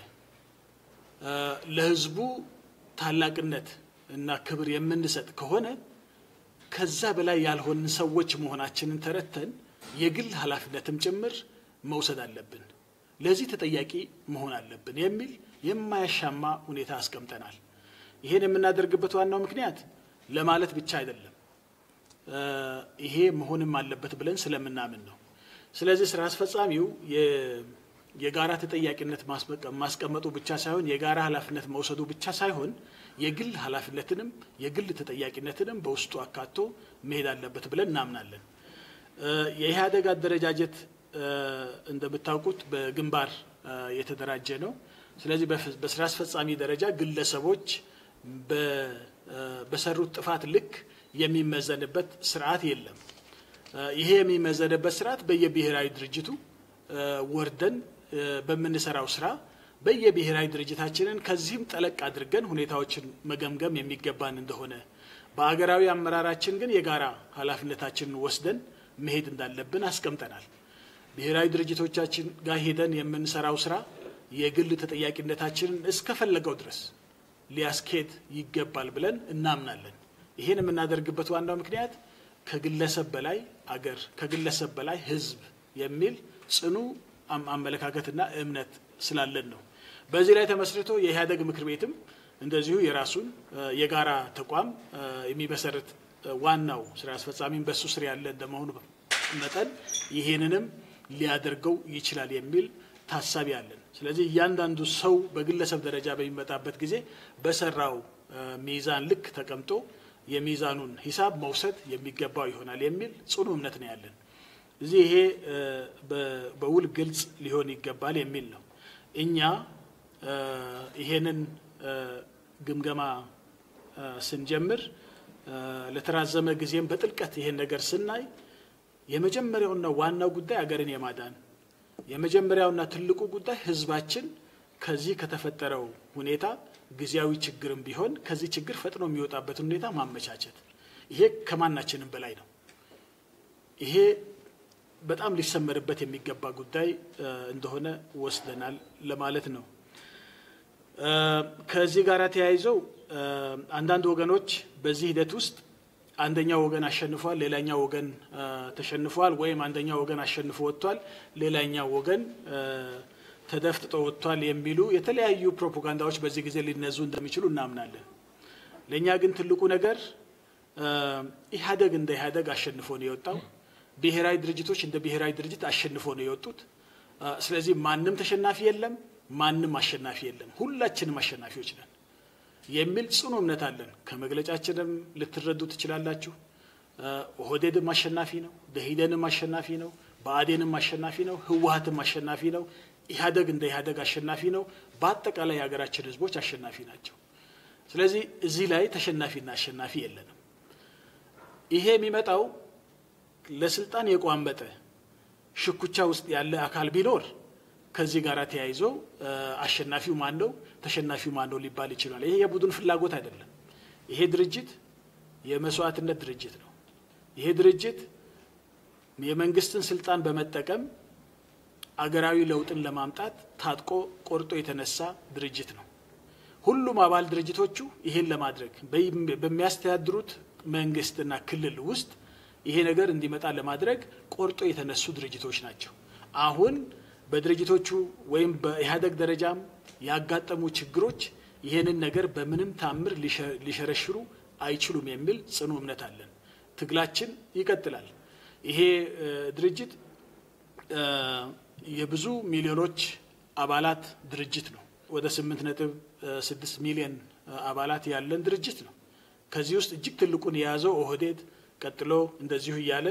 ለሕዝቡ ታላቅነት እና ክብር የምንሰጥ ከሆነ ከዛ በላይ ያልሆንን ሰዎች መሆናችንን ተረድተን የግል ኃላፊነትም ጭምር መውሰድ አለብን፣ ለዚህ ተጠያቂ መሆን አለብን የሚል የማያሻማ ሁኔታ አስቀምጠናል። ይሄን የምናደርግበት ዋናው ምክንያት ለማለት ብቻ አይደለም፣ ይሄ መሆንም አለበት ብለን ስለምናምን ነው። ስለዚህ ስራ አስፈጻሚው የጋራ ተጠያቂነት ማስቀመጡ ብቻ ሳይሆን የጋራ ኃላፊነት መውሰዱ ብቻ ሳይሆን የግል ኃላፊነትንም የግል ተጠያቂነትንም በውስጡ አካቶ መሄድ አለበት ብለን እናምናለን። የኢህአዴግ አደረጃጀት እንደምታውቁት በግንባር የተደራጀ ነው። ስለዚህ በስራ አስፈጻሚ ደረጃ ግለሰቦች በሰሩት ጥፋት ልክ የሚመዘንበት ስርዓት የለም። ይሄ የሚመዘንበት ስርዓት በየብሔራዊ ድርጅቱ ወርደን በምንሰራው ስራ በየብሔራዊ ድርጅታችንን ከዚህም ጠለቅ አድርገን ሁኔታዎችን መገምገም የሚገባን እንደሆነ በአገራዊ አመራራችን ግን የጋራ ኃላፊነታችንን ወስደን መሄድ እንዳለብን አስቀምጠናል። ብሔራዊ ድርጅቶቻችን ጋር ሄደን የምንሰራው ስራ የግል ተጠያቂነታችንን እስከፈለገው ድረስ ሊያስኬድ ይገባል ብለን እናምናለን። ይህን የምናደርግበት ዋናው ምክንያት ከግለሰብ በላይ አገር፣ ከግለሰብ በላይ ሕዝብ የሚል ጽኑ አመለካከትና እምነት ስላለን ነው። በዚህ ላይ ተመስርቶ የኢህአዴግ ምክር ቤትም እንደዚሁ የራሱን የጋራ ተቋም የሚመሰርት ዋናው ስራ አስፈጻሚም በሱ ስር ያለ እንደመሆኑ መጠን ይሄንንም ሊያደርገው ይችላል የሚል ታሳቢ አለን። ስለዚህ እያንዳንዱ ሰው በግለሰብ ደረጃ በሚመጣበት ጊዜ በሰራው ሚዛን ልክ ተቀምጦ የሚዛኑን ሂሳብ መውሰድ የሚገባው ይሆናል የሚል ጽኑ እምነት ነው ያለን። እዚህ ይሄ በውል ግልጽ ሊሆን ይገባል የሚል ነው። እኛ ይሄንን ግምገማ ስንጀምር ለተራዘመ ጊዜም በጥልቀት ይሄን ነገር ስናይ የመጀመሪያውና ዋናው ጉዳይ አገርን የማዳን የመጀመሪያውና ትልቁ ጉዳይ ህዝባችን ከዚህ ከተፈጠረው ሁኔታ ጊዜያዊ ችግርም ቢሆን ከዚህ ችግር ፈጥኖ የሚወጣበትን ሁኔታ ማመቻቸት፣ ይሄ ከማናችንም በላይ ነው። ይሄ በጣም ሊሰመርበት የሚገባ ጉዳይ እንደሆነ ወስደናል ለማለት ነው። ከዚህ ጋር ተያይዘው አንዳንድ ወገኖች በዚህ ሂደት ውስጥ አንደኛው ወገን አሸንፏል፣ ሌላኛው ወገን ተሸንፏል፣ ወይም አንደኛው ወገን አሸንፎ ወጥቷል፣ ሌላኛው ወገን ተደፍጥጦ ወጥቷል የሚሉ የተለያዩ ፕሮፓጋንዳዎች በዚህ ጊዜ ሊነዙ እንደሚችሉ እናምናለን። ለእኛ ግን ትልቁ ነገር ኢህአዴግ እንደ ኢህአዴግ አሸንፎ ነው የወጣው። ብሔራዊ ድርጅቶች እንደ ብሔራዊ ድርጅት አሸንፎ ነው የወጡት። ስለዚህ ማንም ተሸናፊ የለም፣ ማንም አሸናፊ የለም፣ ሁላችንም አሸናፊዎች ነን የሚል ጽኑ እምነት አለን። ከመግለጫችንም ልትረዱ ትችላላችሁ። ኦህዴድም አሸናፊ ነው፣ ደኢህዴንም አሸናፊ ነው፣ ብአዴንም አሸናፊ ነው፣ ህወሀትም አሸናፊ ነው፣ ኢህአዴግ እንደ ኢህአዴግ አሸናፊ ነው። በአጠቃላይ የሀገራችን ህዝቦች አሸናፊ ናቸው። ስለዚህ እዚህ ላይ ተሸናፊና አሸናፊ የለንም። ይሄ የሚመጣው ለስልጣን የቋመጠ ሽኩቻ ውስጥ ያለ አካል ቢኖር ከዚህ ጋር ተያይዞ አሸናፊው ማን ነው ተሸናፊው ማን ነው ሊባል ይችላል። ይሄ የቡድን ፍላጎት አይደለም። ይሄ ድርጅት የመስዋዕትነት ድርጅት ነው። ይሄ ድርጅት የመንግስትን ስልጣን በመጠቀም አገራዊ ለውጥን ለማምጣት ታጥቆ ቆርጦ የተነሳ ድርጅት ነው። ሁሉም አባል ድርጅቶቹ ይሄን ለማድረግ በሚያስተዳድሩት መንግስትና ክልል ውስጥ ይሄ ነገር እንዲመጣ ለማድረግ ቆርጦ የተነሱ ድርጅቶች ናቸው። አሁን በድርጅቶቹ ወይም በኢህአዴግ ደረጃም ያጋጠሙ ችግሮች ይህንን ነገር በምንም ታምር ሊሸረሽሩ አይችሉም የሚል ጽኑ እምነት አለን። ትግላችን ይቀጥላል። ይሄ ድርጅት የብዙ ሚሊዮኖች አባላት ድርጅት ነው። ወደ ስምንት ነጥብ ስድስት ሚሊዮን አባላት ያለን ድርጅት ነው። ከዚህ ውስጥ እጅግ ትልቁን የያዘው ኦህዴድ ቀጥሎ እንደዚሁ እያለ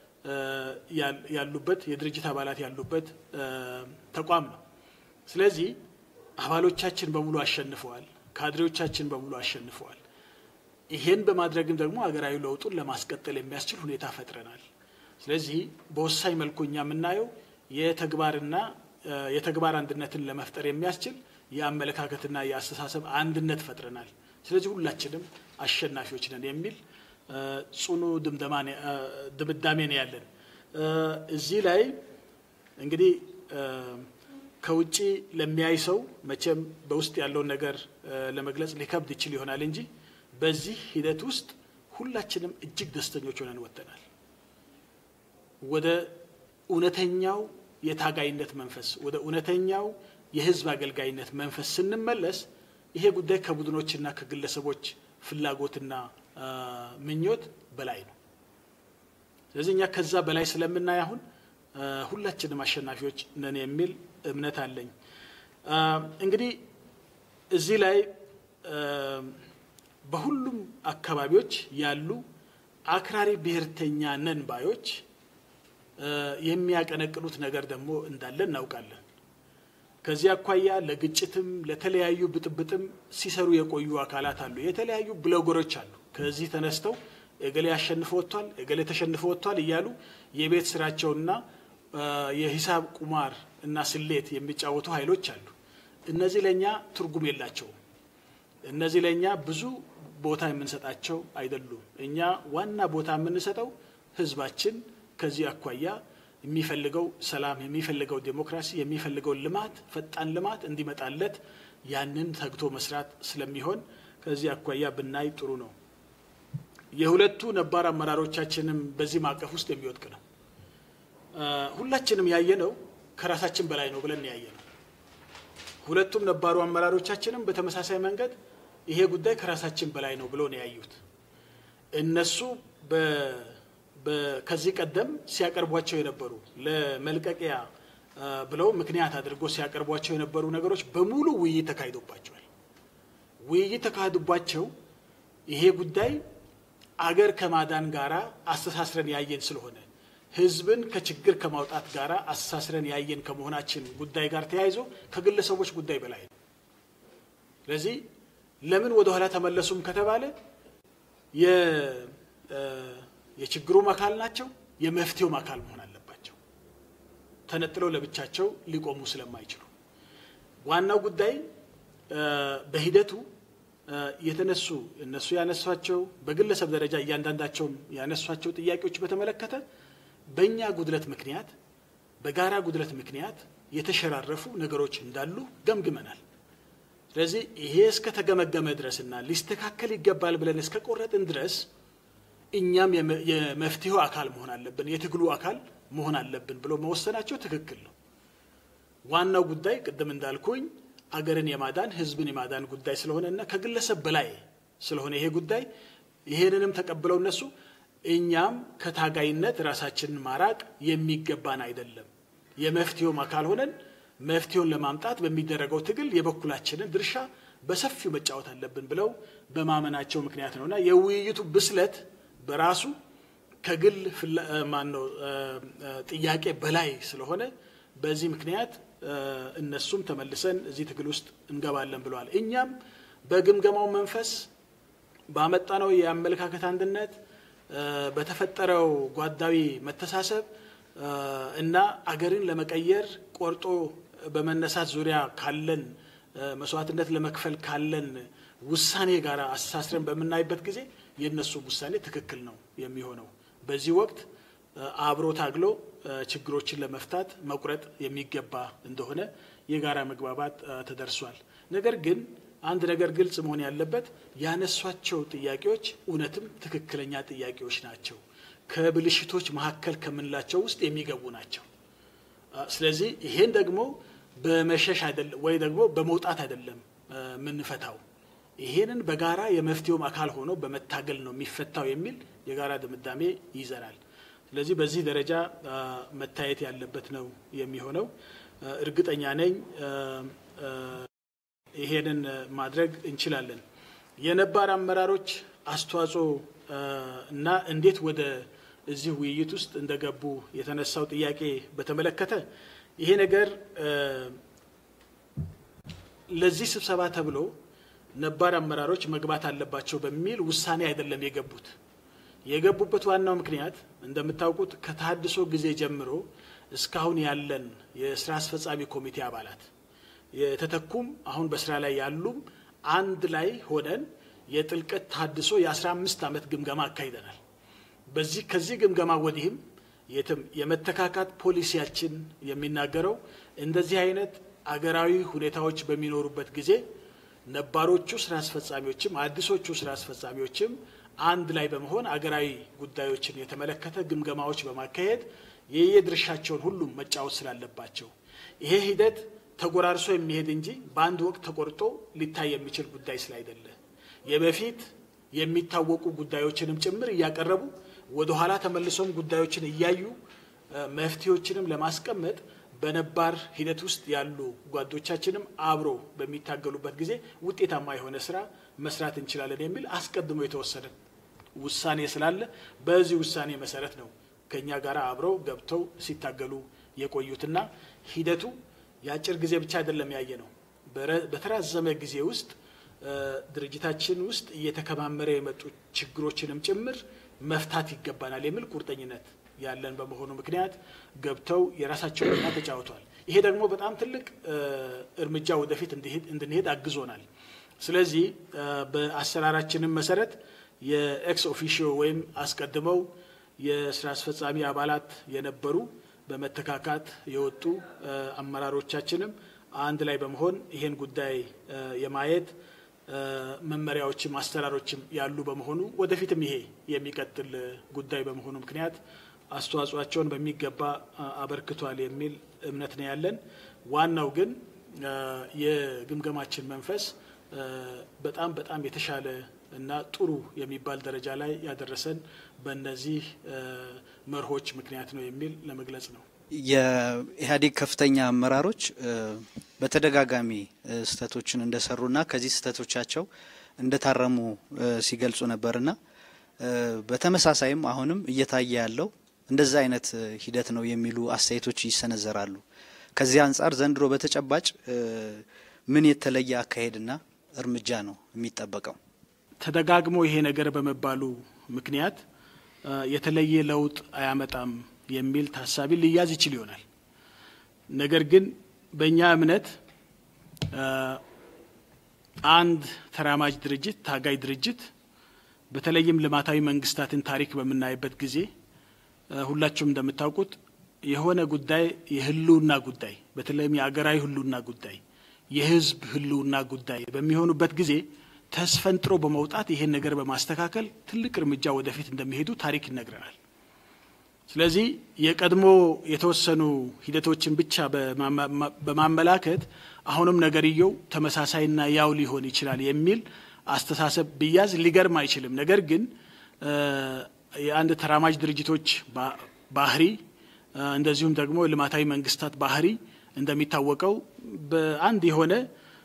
ያሉበት የድርጅት አባላት ያሉበት ተቋም ነው። ስለዚህ አባሎቻችን በሙሉ አሸንፈዋል። ካድሬዎቻችን በሙሉ አሸንፈዋል። ይሄን በማድረግም ደግሞ ሀገራዊ ለውጡን ለማስቀጠል የሚያስችል ሁኔታ ፈጥረናል። ስለዚህ በወሳኝ መልኩ እኛ የምናየው የተግባርና የተግባር አንድነትን ለመፍጠር የሚያስችል የአመለካከትና የአስተሳሰብ አንድነት ፈጥረናል። ስለዚህ ሁላችንም አሸናፊዎች ነን የሚል ጽኑ ድምዳሜ ነው ያለን። እዚህ ላይ እንግዲህ ከውጭ ለሚያይ ሰው መቼም በውስጥ ያለውን ነገር ለመግለጽ ሊከብድ ይችል ይሆናል እንጂ በዚህ ሂደት ውስጥ ሁላችንም እጅግ ደስተኞች ሆነን ወጥተናል። ወደ እውነተኛው የታጋይነት መንፈስ፣ ወደ እውነተኛው የህዝብ አገልጋይነት መንፈስ ስንመለስ ይሄ ጉዳይ ከቡድኖችና ከግለሰቦች ፍላጎትና ምኞት በላይ ነው። ስለዚህ እኛ ከዛ በላይ ስለምናይ አሁን ሁላችንም አሸናፊዎች ነን የሚል እምነት አለኝ። እንግዲህ እዚህ ላይ በሁሉም አካባቢዎች ያሉ አክራሪ ብሔርተኛ ነን ባዮች የሚያቀነቅኑት ነገር ደግሞ እንዳለ እናውቃለን። ከዚህ አኳያ ለግጭትም ለተለያዩ ብጥብጥም ሲሰሩ የቆዩ አካላት አሉ። የተለያዩ ብሎገሮች አሉ። ከዚህ ተነስተው እገሌ አሸንፎ ወጥቷል፣ እገሌ ተሸንፎ ወጥቷል እያሉ የቤት ስራቸውና የሂሳብ ቁማር እና ስሌት የሚጫወቱ ኃይሎች አሉ። እነዚህ ለእኛ ትርጉም የላቸውም። እነዚህ ለእኛ ብዙ ቦታ የምንሰጣቸው አይደሉም። እኛ ዋና ቦታ የምንሰጠው ህዝባችን ከዚህ አኳያ የሚፈልገው ሰላም፣ የሚፈልገው ዴሞክራሲ፣ የሚፈልገው ልማት፣ ፈጣን ልማት እንዲመጣለት ያንን ተግቶ መስራት ስለሚሆን ከዚህ አኳያ ብናይ ጥሩ ነው። የሁለቱ ነባር አመራሮቻችንም በዚህ ማዕቀፍ ውስጥ የሚወድቅ ነው። ሁላችንም ያየነው ከራሳችን በላይ ነው ብለን ያየነው። ሁለቱም ነባሩ አመራሮቻችንም በተመሳሳይ መንገድ ይሄ ጉዳይ ከራሳችን በላይ ነው ብሎ ነው ያዩት። እነሱ ከዚህ ቀደም ሲያቀርቧቸው የነበሩ ለመልቀቂያ ብለው ምክንያት አድርጎ ሲያቀርቧቸው የነበሩ ነገሮች በሙሉ ውይይት ተካሂዶባቸዋል። ውይይት ተካሂዶባቸው ይሄ ጉዳይ አገር ከማዳን ጋራ አስተሳስረን ያየን ስለሆነ ህዝብን ከችግር ከማውጣት ጋር አስተሳስረን ያየን ከመሆናችን ጉዳይ ጋር ተያይዞ ከግለሰቦች ጉዳይ በላይ ነው። ስለዚህ ለምን ወደ ኋላ ተመለሱም ከተባለ የችግሩም አካል ናቸው፣ የመፍትሄውም አካል መሆን አለባቸው። ተነጥለው ለብቻቸው ሊቆሙ ስለማይችሉ ዋናው ጉዳይ በሂደቱ የተነሱ እነሱ ያነሷቸው በግለሰብ ደረጃ እያንዳንዳቸውም ያነሷቸው ጥያቄዎች በተመለከተ በእኛ ጉድለት ምክንያት በጋራ ጉድለት ምክንያት የተሸራረፉ ነገሮች እንዳሉ ገምግመናል። ስለዚህ ይሄ እስከተገመገመ ድረስና ሊስተካከል ይገባል ብለን እስከ ቆረጥን ድረስ እኛም የመፍትሄው አካል መሆን አለብን፣ የትግሉ አካል መሆን አለብን ብሎ መወሰናቸው ትክክል ነው። ዋናው ጉዳይ ቅድም እንዳልኩኝ አገርን የማዳን ህዝብን የማዳን ጉዳይ ስለሆነና ከግለሰብ በላይ ስለሆነ ይሄ ጉዳይ ይሄንንም ተቀብለው እነሱ እኛም ከታጋይነት ራሳችንን ማራቅ የሚገባን አይደለም፣ የመፍትሄውም አካል ሆነን መፍትሄውን ለማምጣት በሚደረገው ትግል የበኩላችንን ድርሻ በሰፊው መጫወት አለብን ብለው በማመናቸው ምክንያት ነውና የውይይቱ ብስለት በራሱ ከግል ማነው ጥያቄ በላይ ስለሆነ በዚህ ምክንያት እነሱም ተመልሰን እዚህ ትግል ውስጥ እንገባለን ብለዋል። እኛም በግምገማው መንፈስ ባመጣነው የአመለካከት አንድነት በተፈጠረው ጓዳዊ መተሳሰብ እና አገርን ለመቀየር ቆርጦ በመነሳት ዙሪያ ካለን መስዋዕትነት ለመክፈል ካለን ውሳኔ ጋር አስተሳስረን በምናይበት ጊዜ የእነሱ ውሳኔ ትክክል ነው የሚሆነው። በዚህ ወቅት አብሮ ታግሎ ችግሮችን ለመፍታት መቁረጥ የሚገባ እንደሆነ የጋራ መግባባት ተደርሷል። ነገር ግን አንድ ነገር ግልጽ መሆን ያለበት ያነሷቸው ጥያቄዎች እውነትም ትክክለኛ ጥያቄዎች ናቸው። ከብልሽቶች መካከል ከምንላቸው ውስጥ የሚገቡ ናቸው። ስለዚህ ይሄን ደግሞ በመሸሽ አይደለም ወይ ደግሞ በመውጣት አይደለም የምንፈታው። ይሄንን በጋራ የመፍትሄውም አካል ሆኖ በመታገል ነው የሚፈታው የሚል የጋራ ድምዳሜ ይዘናል። ስለዚህ በዚህ ደረጃ መታየት ያለበት ነው የሚሆነው። እርግጠኛ ነኝ ይሄንን ማድረግ እንችላለን። የነባር አመራሮች አስተዋጽኦ እና እንዴት ወደ እዚህ ውይይት ውስጥ እንደገቡ የተነሳው ጥያቄ በተመለከተ ይሄ ነገር ለዚህ ስብሰባ ተብሎ ነባር አመራሮች መግባት አለባቸው በሚል ውሳኔ አይደለም የገቡት። የገቡበት ዋናው ምክንያት እንደምታውቁት ከተሃድሶ ጊዜ ጀምሮ እስካሁን ያለን የስራ አስፈጻሚ ኮሚቴ አባላት የተተኩም አሁን በስራ ላይ ያሉም አንድ ላይ ሆነን የጥልቀት ታድሶ የአስራ አምስት ዓመት ግምገማ አካሂደናል። በዚህ ከዚህ ግምገማ ወዲህም የትም የመተካካት ፖሊሲያችን የሚናገረው እንደዚህ አይነት አገራዊ ሁኔታዎች በሚኖሩበት ጊዜ ነባሮቹ ስራ አስፈጻሚዎችም አዲሶቹ ስራ አስፈጻሚዎችም አንድ ላይ በመሆን አገራዊ ጉዳዮችን የተመለከተ ግምገማዎች በማካሄድ የየድርሻቸውን ሁሉም መጫወት ስላለባቸው ይሄ ሂደት ተጎራርሶ የሚሄድ እንጂ በአንድ ወቅት ተቆርጦ ሊታይ የሚችል ጉዳይ ስላይደለ የበፊት የሚታወቁ ጉዳዮችንም ጭምር እያቀረቡ ወደ ኋላ ተመልሶም ጉዳዮችን እያዩ መፍትሄዎችንም ለማስቀመጥ በነባር ሂደት ውስጥ ያሉ ጓዶቻችንም አብሮ በሚታገሉበት ጊዜ ውጤታማ የሆነ ስራ መስራት እንችላለን የሚል አስቀድሞ የተወሰነ ውሳኔ ስላለ በዚህ ውሳኔ መሰረት ነው ከኛ ጋር አብረው ገብተው ሲታገሉ የቆዩትና ሂደቱ የአጭር ጊዜ ብቻ አይደለም ያየ ነው። በተራዘመ ጊዜ ውስጥ ድርጅታችን ውስጥ እየተከማመረ የመጡ ችግሮችንም ጭምር መፍታት ይገባናል የሚል ቁርጠኝነት ያለን በመሆኑ ምክንያት ገብተው የራሳቸውን ሚና ተጫውተዋል። ይሄ ደግሞ በጣም ትልቅ እርምጃ ወደፊት እንድንሄድ አግዞናል። ስለዚህ በአሰራራችንም መሰረት የኤክስ ኦፊሽዮ ወይም አስቀድመው የስራ አስፈጻሚ አባላት የነበሩ በመተካካት የወጡ አመራሮቻችንም አንድ ላይ በመሆን ይሄን ጉዳይ የማየት መመሪያዎችም አሰራሮችም ያሉ በመሆኑ ወደፊትም ይሄ የሚቀጥል ጉዳይ በመሆኑ ምክንያት አስተዋጽኦቸውን በሚገባ አበርክቷል የሚል እምነት ነው ያለን። ዋናው ግን የግምገማችን መንፈስ በጣም በጣም የተሻለ እና ጥሩ የሚባል ደረጃ ላይ ያደረሰን በእነዚህ መርሆች ምክንያት ነው የሚል ለመግለጽ ነው። የኢህአዴግ ከፍተኛ አመራሮች በተደጋጋሚ ስህተቶችን እንደሰሩና ከዚህ ስህተቶቻቸው እንደታረሙ ሲገልጹ ነበርና በተመሳሳይም አሁንም እየታየ ያለው እንደዛ አይነት ሂደት ነው የሚሉ አስተያየቶች ይሰነዘራሉ። ከዚህ አንጻር ዘንድሮ በተጨባጭ ምን የተለየ አካሄድና እርምጃ ነው የሚጠበቀው? ተደጋግሞ ይሄ ነገር በመባሉ ምክንያት የተለየ ለውጥ አያመጣም የሚል ታሳቢ ሊያዝ ይችል ይሆናል። ነገር ግን በእኛ እምነት አንድ ተራማጅ ድርጅት፣ ታጋይ ድርጅት በተለይም ልማታዊ መንግስታትን ታሪክ በምናይበት ጊዜ ሁላችሁም እንደምታውቁት የሆነ ጉዳይ የህልውና ጉዳይ በተለይም የአገራዊ ህልውና ጉዳይ የህዝብ ህልውና ጉዳይ በሚሆኑበት ጊዜ ተስፈንጥሮ በመውጣት ይሄን ነገር በማስተካከል ትልቅ እርምጃ ወደፊት እንደሚሄዱ ታሪክ ይነግረናል። ስለዚህ የቀድሞ የተወሰኑ ሂደቶችን ብቻ በማመላከት አሁንም ነገርየው ተመሳሳይና ያው ሊሆን ይችላል የሚል አስተሳሰብ ብያዝ ሊገርም አይችልም። ነገር ግን የአንድ ተራማጅ ድርጅቶች ባህሪ እንደዚሁም ደግሞ ልማታዊ መንግስታት ባህሪ እንደሚታወቀው በአንድ የሆነ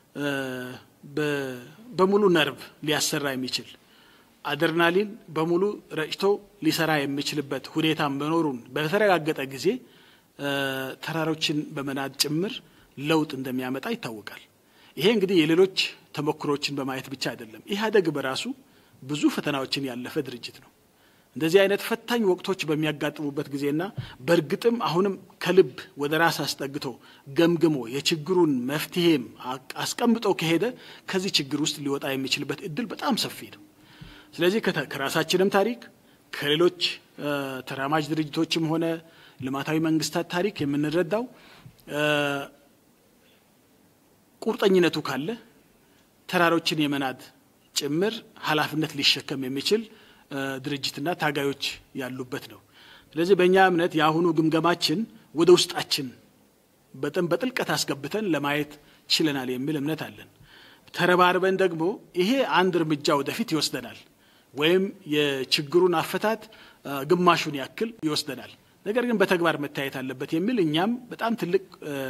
በሙሉ ነርቭ ሊያሰራ የሚችል አድርናሊን በሙሉ ረጭቶ ሊሰራ የሚችልበት ሁኔታ መኖሩን በተረጋገጠ ጊዜ ተራሮችን በመናድ ጭምር ለውጥ እንደሚያመጣ ይታወቃል። ይሄ እንግዲህ የሌሎች ተሞክሮችን በማየት ብቻ አይደለም። ኢህአዴግ በራሱ ብዙ ፈተናዎችን ያለፈ ድርጅት ነው። እንደዚህ አይነት ፈታኝ ወቅቶች በሚያጋጥሙበት ጊዜና በእርግጥም አሁንም ከልብ ወደ ራስ አስጠግቶ ገምግሞ የችግሩን መፍትሄም አስቀምጦ ከሄደ ከዚህ ችግር ውስጥ ሊወጣ የሚችልበት እድል በጣም ሰፊ ነው። ስለዚህ ከራሳችንም ታሪክ ከሌሎች ተራማጅ ድርጅቶችም ሆነ ልማታዊ መንግስታት ታሪክ የምንረዳው ቁርጠኝነቱ ካለ ተራሮችን የመናድ ጭምር ኃላፊነት ሊሸከም የሚችል ድርጅትና ታጋዮች ያሉበት ነው። ስለዚህ በእኛ እምነት የአሁኑ ግምገማችን ወደ ውስጣችን በጣም በጥልቀት አስገብተን ለማየት ችለናል የሚል እምነት አለን። ተረባርበን ደግሞ ይሄ አንድ እርምጃ ወደፊት ይወስደናል ወይም የችግሩን አፈታት ግማሹን ያክል ይወስደናል። ነገር ግን በተግባር መታየት አለበት የሚል እኛም በጣም ትልቅ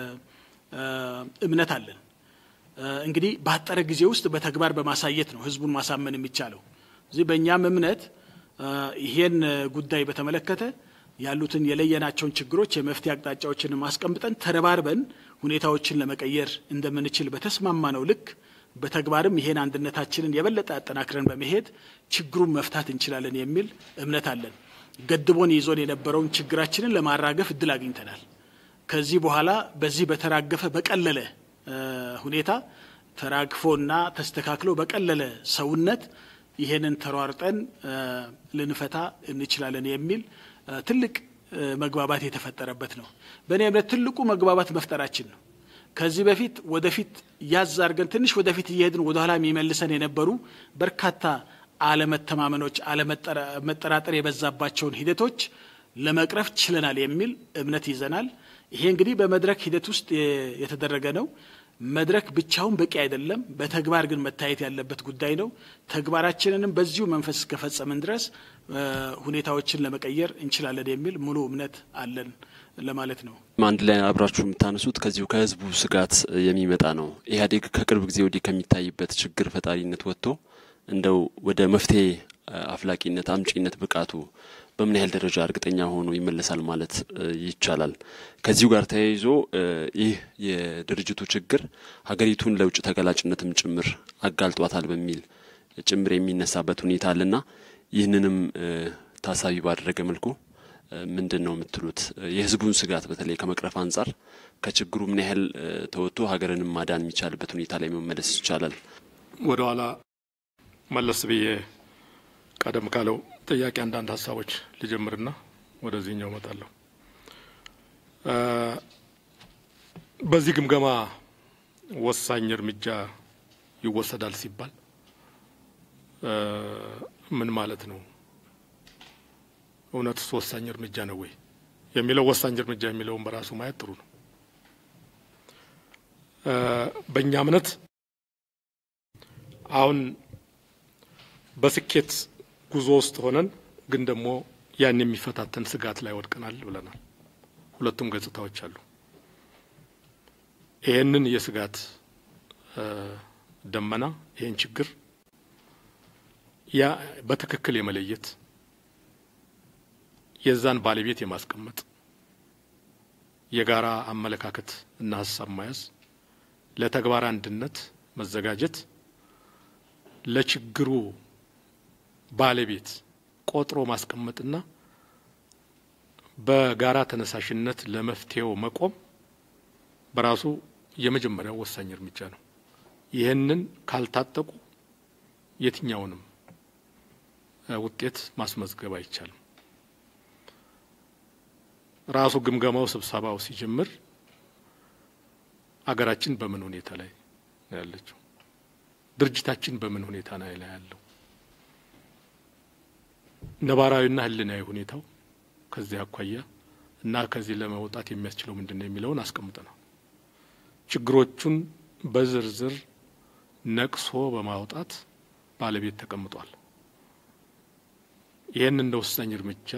እምነት አለን። እንግዲህ ባጠረ ጊዜ ውስጥ በተግባር በማሳየት ነው ህዝቡን ማሳመን የሚቻለው። እዚህ በእኛም እምነት ይሄን ጉዳይ በተመለከተ ያሉትን የለየናቸውን ችግሮች የመፍትሄ አቅጣጫዎችን ማስቀምጠን ተረባርበን ሁኔታዎችን ለመቀየር እንደምንችል በተስማማነው ልክ በተግባርም ይሄን አንድነታችንን የበለጠ አጠናክረን በመሄድ ችግሩን መፍታት እንችላለን የሚል እምነት አለን። ገድቦን ይዞን የነበረውን ችግራችንን ለማራገፍ እድል አግኝተናል። ከዚህ በኋላ በዚህ በተራገፈ በቀለለ ሁኔታ ተራግፎና ተስተካክሎ በቀለለ ሰውነት ይሄንን ተሯርጠን ልንፈታ እንችላለን የሚል ትልቅ መግባባት የተፈጠረበት ነው። በእኔ እምነት ትልቁ መግባባት መፍጠራችን ነው። ከዚህ በፊት ወደፊት ያዝ አድርገን ትንሽ ወደፊት እየሄድን ወደኋላ የሚመልሰን የነበሩ በርካታ አለመተማመኖች፣ አለመጠራጠር የበዛባቸውን ሂደቶች ለመቅረፍ ችለናል የሚል እምነት ይዘናል። ይሄ እንግዲህ በመድረክ ሂደት ውስጥ የተደረገ ነው። መድረክ ብቻውን በቂ አይደለም። በተግባር ግን መታየት ያለበት ጉዳይ ነው። ተግባራችንንም በዚሁ መንፈስ እስከፈጸምን ድረስ ሁኔታዎችን ለመቀየር እንችላለን የሚል ሙሉ እምነት አለን ለማለት ነው። አንድ ላይ አብራችሁ የምታነሱት ከዚሁ ከህዝቡ ስጋት የሚመጣ ነው። ኢህአዴግ ከቅርብ ጊዜ ወዲህ ከሚታይበት ችግር ፈጣሪነት ወጥቶ እንደው ወደ መፍትሄ አፍላቂነት አምጪነት ብቃቱ በምን ያህል ደረጃ እርግጠኛ ሆኖ ይመለሳል ማለት ይቻላል? ከዚሁ ጋር ተያይዞ ይህ የድርጅቱ ችግር ሀገሪቱን ለውጭ ተገላጭነትም ጭምር አጋልጧታል በሚል ጭምር የሚነሳበት ሁኔታ አለና ይህንንም ታሳቢ ባደረገ መልኩ ምንድን ነው የምትሉት? የህዝቡን ስጋት በተለይ ከመቅረፍ አንጻር ከችግሩ ምን ያህል ተወጥቶ ሀገርንም ማዳን የሚቻልበት ሁኔታ ላይ መመለስ ይቻላል? ወደ ኋላ መለስ ብዬ ቀደም ካለው ጥያቄ አንዳንድ ሀሳቦች ልጀምርና ወደዚህኛው እመጣለሁ። በዚህ ግምገማ ወሳኝ እርምጃ ይወሰዳል ሲባል ምን ማለት ነው? እውነትስ ወሳኝ እርምጃ ነው ወይ የሚለው ወሳኝ እርምጃ የሚለውን በራሱ ማየት ጥሩ ነው። በእኛ እምነት አሁን በስኬት ጉዞ ውስጥ ሆነን ግን ደግሞ ያን የሚፈታተን ስጋት ላይ ወድቀናል ብለናል። ሁለቱም ገጽታዎች አሉ። ይህንን የስጋት ደመና ይህን ችግር ያ በትክክል የመለየት የዛን ባለቤት የማስቀመጥ የጋራ አመለካከት እና ሀሳብ መያዝ፣ ለተግባር አንድነት መዘጋጀት፣ ለችግሩ ባለቤት ቆጥሮ ማስቀመጥና በጋራ ተነሳሽነት ለመፍትሄው መቆም በራሱ የመጀመሪያው ወሳኝ እርምጃ ነው። ይህንን ካልታጠቁ የትኛውንም ውጤት ማስመዝገብ አይቻልም። ራሱ ግምገማው ስብሰባው ሲጀምር አገራችን በምን ሁኔታ ላይ ነው ያለችው? ድርጅታችን በምን ሁኔታ ላይ ነው ያለው? ነባራዊና ሕሊናዊ ሁኔታው ከዚህ አኳያ እና ከዚህ ለመውጣት የሚያስችለው ምንድን ነው የሚለውን አስቀምጠናል። ችግሮቹን በዝርዝር ነቅሶ በማውጣት ባለቤት ተቀምጧል። ይህን እንደ ወሳኝ እርምጃ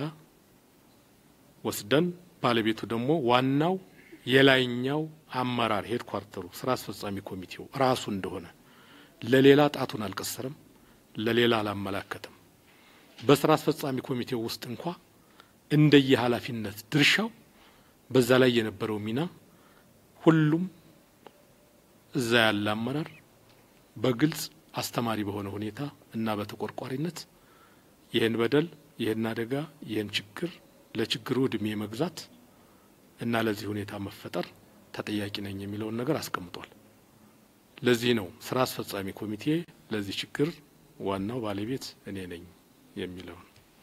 ወስደን ባለቤቱ ደግሞ ዋናው የላይኛው አመራር ሄድኳርተሩ ስራ አስፈጻሚ ኮሚቴው ራሱ እንደሆነ ለሌላ ጣቱን አልቀሰረም፣ ለሌላ አላመላከተም። በስራ አስፈጻሚ ኮሚቴው ውስጥ እንኳ እንደየ ኃላፊነት ድርሻው በዛ ላይ የነበረው ሚና ሁሉም እዛ ያለ አመራር በግልጽ አስተማሪ በሆነ ሁኔታ እና በተቆርቋሪነት ይህን በደል፣ ይህን አደጋ፣ ይህን ችግር ለችግሩ እድሜ መግዛት እና ለዚህ ሁኔታ መፈጠር ተጠያቂ ነኝ የሚለውን ነገር አስቀምጧል። ለዚህ ነው ስራ አስፈጻሚ ኮሚቴ ለዚህ ችግር ዋናው ባለቤት እኔ ነኝ የሚለውን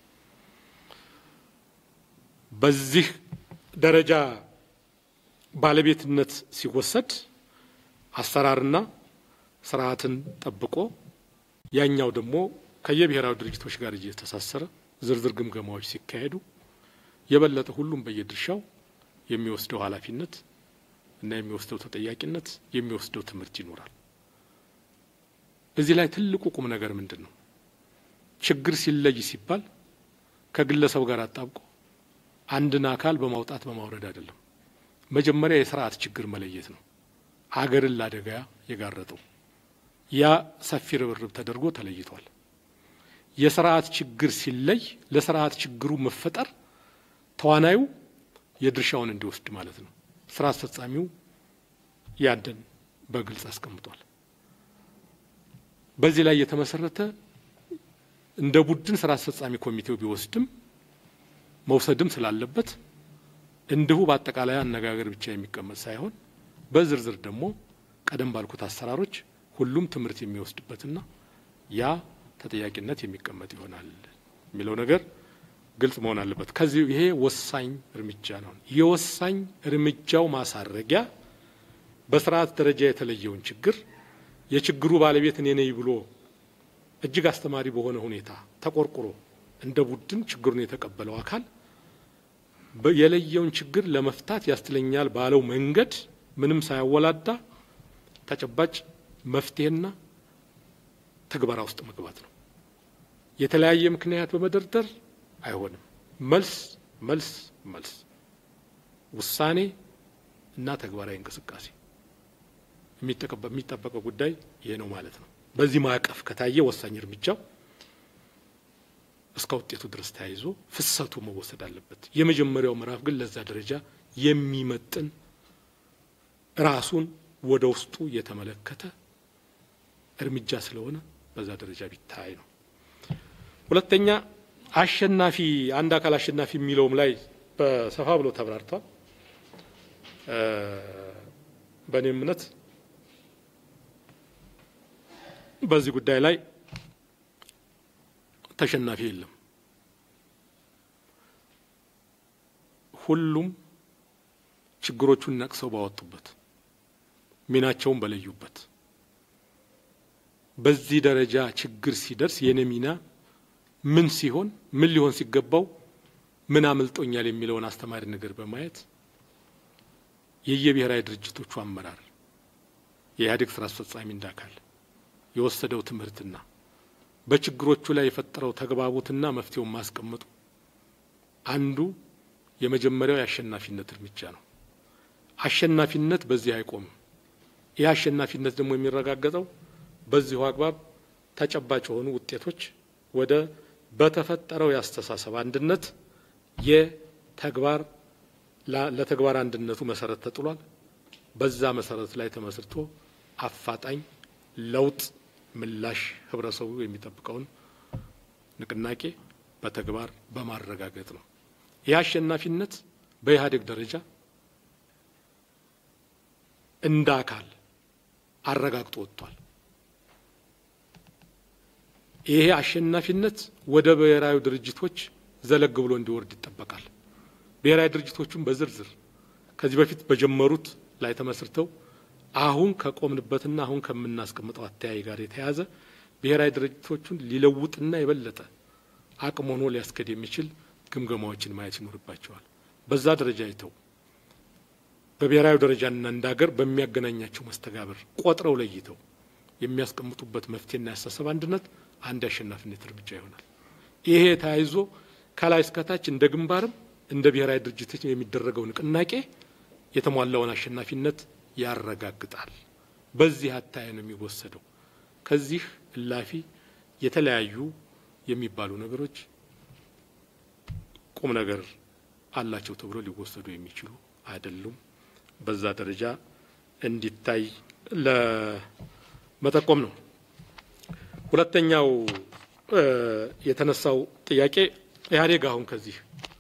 በዚህ ደረጃ ባለቤትነት ሲወሰድ አሰራርና ስርዓትን ጠብቆ ያኛው ደግሞ ከየብሔራዊ ድርጅቶች ጋር እየተሳሰረ ዝርዝር ግምገማዎች ሲካሄዱ የበለጠ ሁሉም በየድርሻው የሚወስደው ኃላፊነት እና የሚወስደው ተጠያቂነት የሚወስደው ትምህርት ይኖራል። እዚህ ላይ ትልቁ ቁም ነገር ምንድን ነው? ችግር ሲለይ ሲባል ከግለሰብ ጋር አጣብቆ አንድን አካል በማውጣት በማውረድ አይደለም። መጀመሪያ የስርዓት ችግር መለየት ነው። አገርን ለአደጋ የጋረጠው ያ ሰፊ ርብርብ ተደርጎ ተለይቷል። የስርዓት ችግር ሲለይ ለስርዓት ችግሩ መፈጠር ተዋናዩ የድርሻውን እንዲወስድ ማለት ነው። ስራ አስፈጻሚው ያንን በግልጽ አስቀምጧል። በዚህ ላይ የተመሰረተ እንደ ቡድን ስራ አስፈጻሚ ኮሚቴው ቢወስድም መውሰድም ስላለበት እንዲሁ በአጠቃላይ አነጋገር ብቻ የሚቀመጥ ሳይሆን በዝርዝር ደግሞ ቀደም ባልኩት አሰራሮች ሁሉም ትምህርት የሚወስድበትና ያ ተጠያቂነት የሚቀመጥ ይሆናል የሚለው ነገር ግልጽ መሆን አለበት። ከዚህ ይሄ ወሳኝ እርምጃ ነው። የወሳኝ እርምጃው ማሳረጊያ በስርዓት ደረጃ የተለየውን ችግር የችግሩ ባለቤት እኔ ነኝ ብሎ እጅግ አስተማሪ በሆነ ሁኔታ ተቆርቁሮ እንደ ቡድን ችግሩን የተቀበለው አካል የለየውን ችግር ለመፍታት ያስችለኛል ባለው መንገድ ምንም ሳያወላዳ ተጨባጭ መፍትሄና ትግበራ ውስጥ መግባት ነው። የተለያየ ምክንያት በመደርደር አይሆንም። መልስ መልስ መልስ፣ ውሳኔ እና ተግባራዊ እንቅስቃሴ የሚጠበቀው ጉዳይ ይሄ ነው ማለት ነው። በዚህ ማዕቀፍ ከታየ ወሳኝ እርምጃው እስከ ውጤቱ ድረስ ተያይዞ ፍሰቱ መወሰድ አለበት። የመጀመሪያው ምዕራፍ ግን ለዛ ደረጃ የሚመጥን ራሱን ወደ ውስጡ የተመለከተ እርምጃ ስለሆነ በዛ ደረጃ ቢታይ ነው። ሁለተኛ አሸናፊ አንድ አካል አሸናፊ የሚለውም ላይ በሰፋ ብሎ ተብራርቷል። በእኔ እምነት በዚህ ጉዳይ ላይ ተሸናፊ የለም። ሁሉም ችግሮቹን ነቅሰው ባወጡበት ሚናቸውን በለዩበት በዚህ ደረጃ ችግር ሲደርስ የኔ ሚና ምን ሲሆን ምን ሊሆን ሲገባው ምን አምልጦኛል የሚለውን አስተማሪ ነገር በማየት የየብሔራዊ ድርጅቶቹ አመራር የኢህአዴግ ስራ አስፈጻሚ እንዳካል የወሰደው ትምህርትና በችግሮቹ ላይ የፈጠረው ተግባቦትና መፍትሄውን ማስቀመጡ አንዱ የመጀመሪያው የአሸናፊነት እርምጃ ነው። አሸናፊነት በዚህ አይቆምም። ይህ አሸናፊነት ደግሞ የሚረጋገጠው በዚሁ አግባብ ተጨባጭ የሆኑ ውጤቶች ወደ በተፈጠረው የአስተሳሰብ አንድነት የተግባር ለተግባር አንድነቱ መሰረት ተጥሏል። በዛ መሰረት ላይ ተመስርቶ አፋጣኝ ለውጥ ምላሽ ህብረተሰቡ የሚጠብቀውን ንቅናቄ በተግባር በማረጋገጥ ነው። ይህ አሸናፊነት በኢህአዴግ ደረጃ እንደ አካል አረጋግጦ ወጥቷል። ይሄ አሸናፊነት ወደ ብሔራዊ ድርጅቶች ዘለግ ብሎ እንዲወርድ ይጠበቃል። ብሔራዊ ድርጅቶቹም በዝርዝር ከዚህ በፊት በጀመሩት ላይ ተመስርተው አሁን ከቆምንበትና አሁን ከምናስቀምጠው አተያይ ጋር የተያያዘ ብሔራዊ ድርጅቶቹን ሊለውጥና የበለጠ አቅም ሆኖ ሊያስከድ የሚችል ግምገማዎችን ማየት ይኖርባቸዋል። በዛ ደረጃ አይተው በብሔራዊ ደረጃና እንደ ሀገር በሚያገናኛቸው መስተጋብር ቆጥረው ለይተው የሚያስቀምጡበት መፍትሄና ያሳሰብ አንድነት አንድ የአሸናፊነት እርምጃ ይሆናል። ይሄ ተያይዞ ከላይ እስከታች እንደ ግንባርም እንደ ብሔራዊ ድርጅቶች የሚደረገው ንቅናቄ የተሟላውን አሸናፊነት ያረጋግጣል። በዚህ አታይ ነው የሚወሰደው። ከዚህ እላፊ የተለያዩ የሚባሉ ነገሮች ቁም ነገር አላቸው ተብሎ ሊወሰዱ የሚችሉ አይደሉም። በዛ ደረጃ እንዲታይ ለመጠቆም ነው። ሁለተኛው የተነሳው ጥያቄ ኢህአዴግ አሁን ከዚህ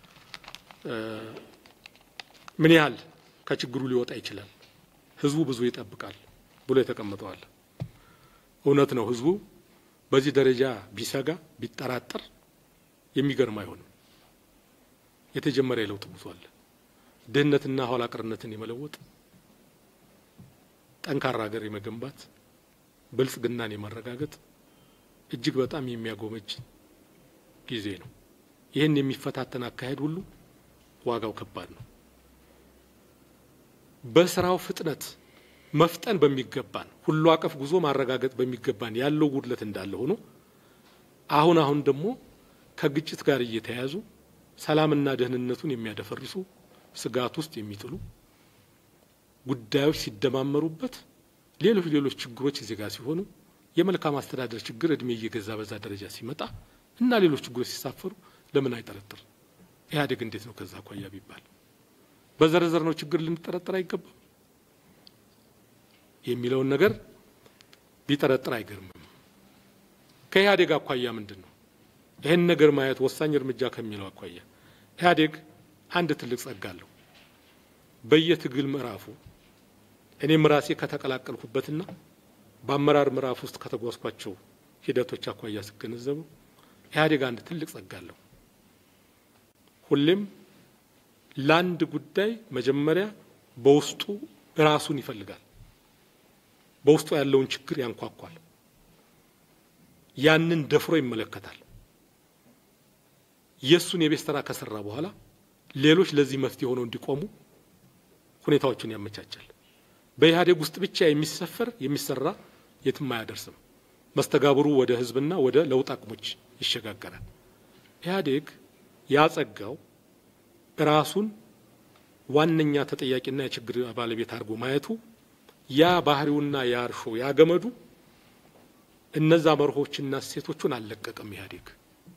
ምን ያህል ከችግሩ ሊወጣ ይችላል፣ ህዝቡ ብዙ ይጠብቃል ብሎ የተቀመጠዋል። እውነት ነው። ህዝቡ በዚህ ደረጃ ቢሰጋ ቢጠራጠር የሚገርም አይሆንም። የተጀመረ የለውጥ ጉዞ አለ። ድህነትና ኋላ ቀርነትን የመለወጥ ጠንካራ ሀገር የመገንባት ብልጽግናን የማረጋገጥ እጅግ በጣም የሚያጎመጅ ጊዜ ነው። ይህን የሚፈታተን አካሄድ ሁሉ ዋጋው ከባድ ነው። በስራው ፍጥነት መፍጠን በሚገባን ሁሉ አቀፍ ጉዞ ማረጋገጥ በሚገባን ያለው ጉድለት እንዳለ ሆኖ አሁን አሁን ደግሞ ከግጭት ጋር እየተያያዙ ሰላምና ደህንነቱን የሚያደፈርሱ ስጋት ውስጥ የሚጥሉ ጉዳዮች ሲደማመሩበት ሌሎች ሌሎች ችግሮች እዚህ ጋር ሲሆኑ የመልካም አስተዳደር ችግር እድሜ እየገዛ በዛ ደረጃ ሲመጣ እና ሌሎች ችግሮች ሲሳፈሩ ለምን አይጠረጥር? ኢህአዴግ እንዴት ነው ከዛ አኳያ ቢባል በዘረዘር ነው ችግር ልንጠረጠር አይገባም የሚለውን ነገር ቢጠረጥር አይገርምም። ከኢህአዴግ አኳያ ምንድን ነው ይህን ነገር ማየት ወሳኝ እርምጃ ከሚለው አኳያ ኢህአዴግ አንድ ትልቅ ጸጋ አለው። በየትግል ምዕራፉ እኔም ራሴ ከተቀላቀልኩበትና በአመራር ምዕራፍ ውስጥ ከተጓዝኳቸው ሂደቶች አኳያ ሲገነዘቡ ኢህአዴግ አንድ ትልቅ ጸጋ አለው። ሁሌም ለአንድ ጉዳይ መጀመሪያ በውስጡ ራሱን ይፈልጋል። በውስጡ ያለውን ችግር ያንኳኳል። ያንን ደፍሮ ይመለከታል። የእሱን የቤት ስራ ከሰራ በኋላ ሌሎች ለዚህ መፍትሄ ሆነው እንዲቆሙ ሁኔታዎችን ያመቻቻል። በኢህአዴግ ውስጥ ብቻ የሚሰፈር የሚሰራ የትም አያደርስም። መስተጋብሩ ወደ ህዝብና ወደ ለውጥ አቅሞች ይሸጋገራል። ኢህአዴግ ያጸጋው ራሱን ዋነኛ ተጠያቂና የችግር ባለቤት አድርጎ ማየቱ ያ ባህሪውና ያ እርሾ ያ ገመዱ እነዛ መርሆችና እሴቶቹን አልለቀቀም። ኢህአዴግ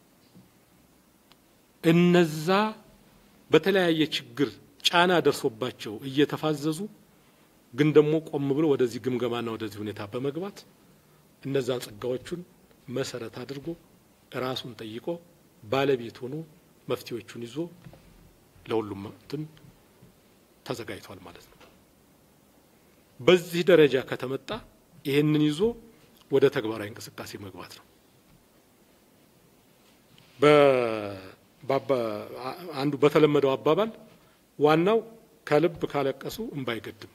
እነዛ በተለያየ ችግር ጫና ደርሶባቸው እየተፋዘዙ ግን ደግሞ ቆም ብሎ ወደዚህ ግምገማና ወደዚህ ሁኔታ በመግባት እነዛን ጸጋዎቹን መሰረት አድርጎ ራሱን ጠይቆ ባለቤት ሆኖ መፍትሄዎቹን ይዞ ለሁሉም እንትን ተዘጋጅቷል ማለት ነው። በዚህ ደረጃ ከተመጣ ይሄንን ይዞ ወደ ተግባራዊ እንቅስቃሴ መግባት ነው። አንዱ በተለመደው አባባል ዋናው ከልብ ካለቀሱ እምባ አይገድም።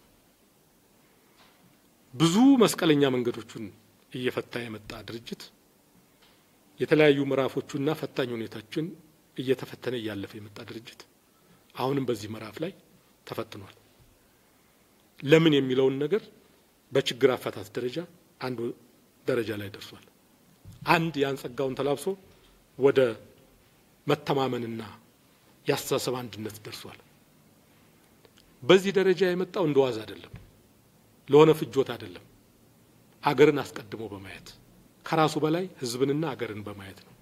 ብዙ መስቀለኛ መንገዶቹን እየፈታ የመጣ ድርጅት የተለያዩ ምዕራፎቹና ፈታኝ ሁኔታችን እየተፈተነ እያለፈ የመጣ ድርጅት አሁንም በዚህ ምዕራፍ ላይ ተፈትኗል። ለምን የሚለውን ነገር በችግር አፈታት ደረጃ አንዱ ደረጃ ላይ ደርሷል። አንድ ያን ጸጋውን ተላብሶ ወደ መተማመንና የአስተሳሰብ አንድነት ደርሷል። በዚህ ደረጃ የመጣው እንደ ዋዛ አይደለም፣ ለሆነ ፍጆት አይደለም። አገርን አስቀድሞ በማየት ከራሱ በላይ ሕዝብንና አገርን በማየት ነው።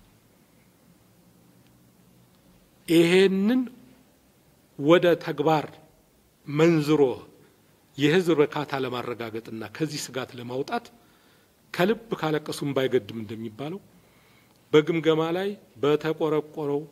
ይሄንን ወደ ተግባር መንዝሮ የህዝብ እርካታ ለማረጋገጥና ከዚህ ስጋት ለማውጣት ከልብ ካለቀሱም ባይገድም እንደሚባለው በግምገማ ላይ በተቆረቆረው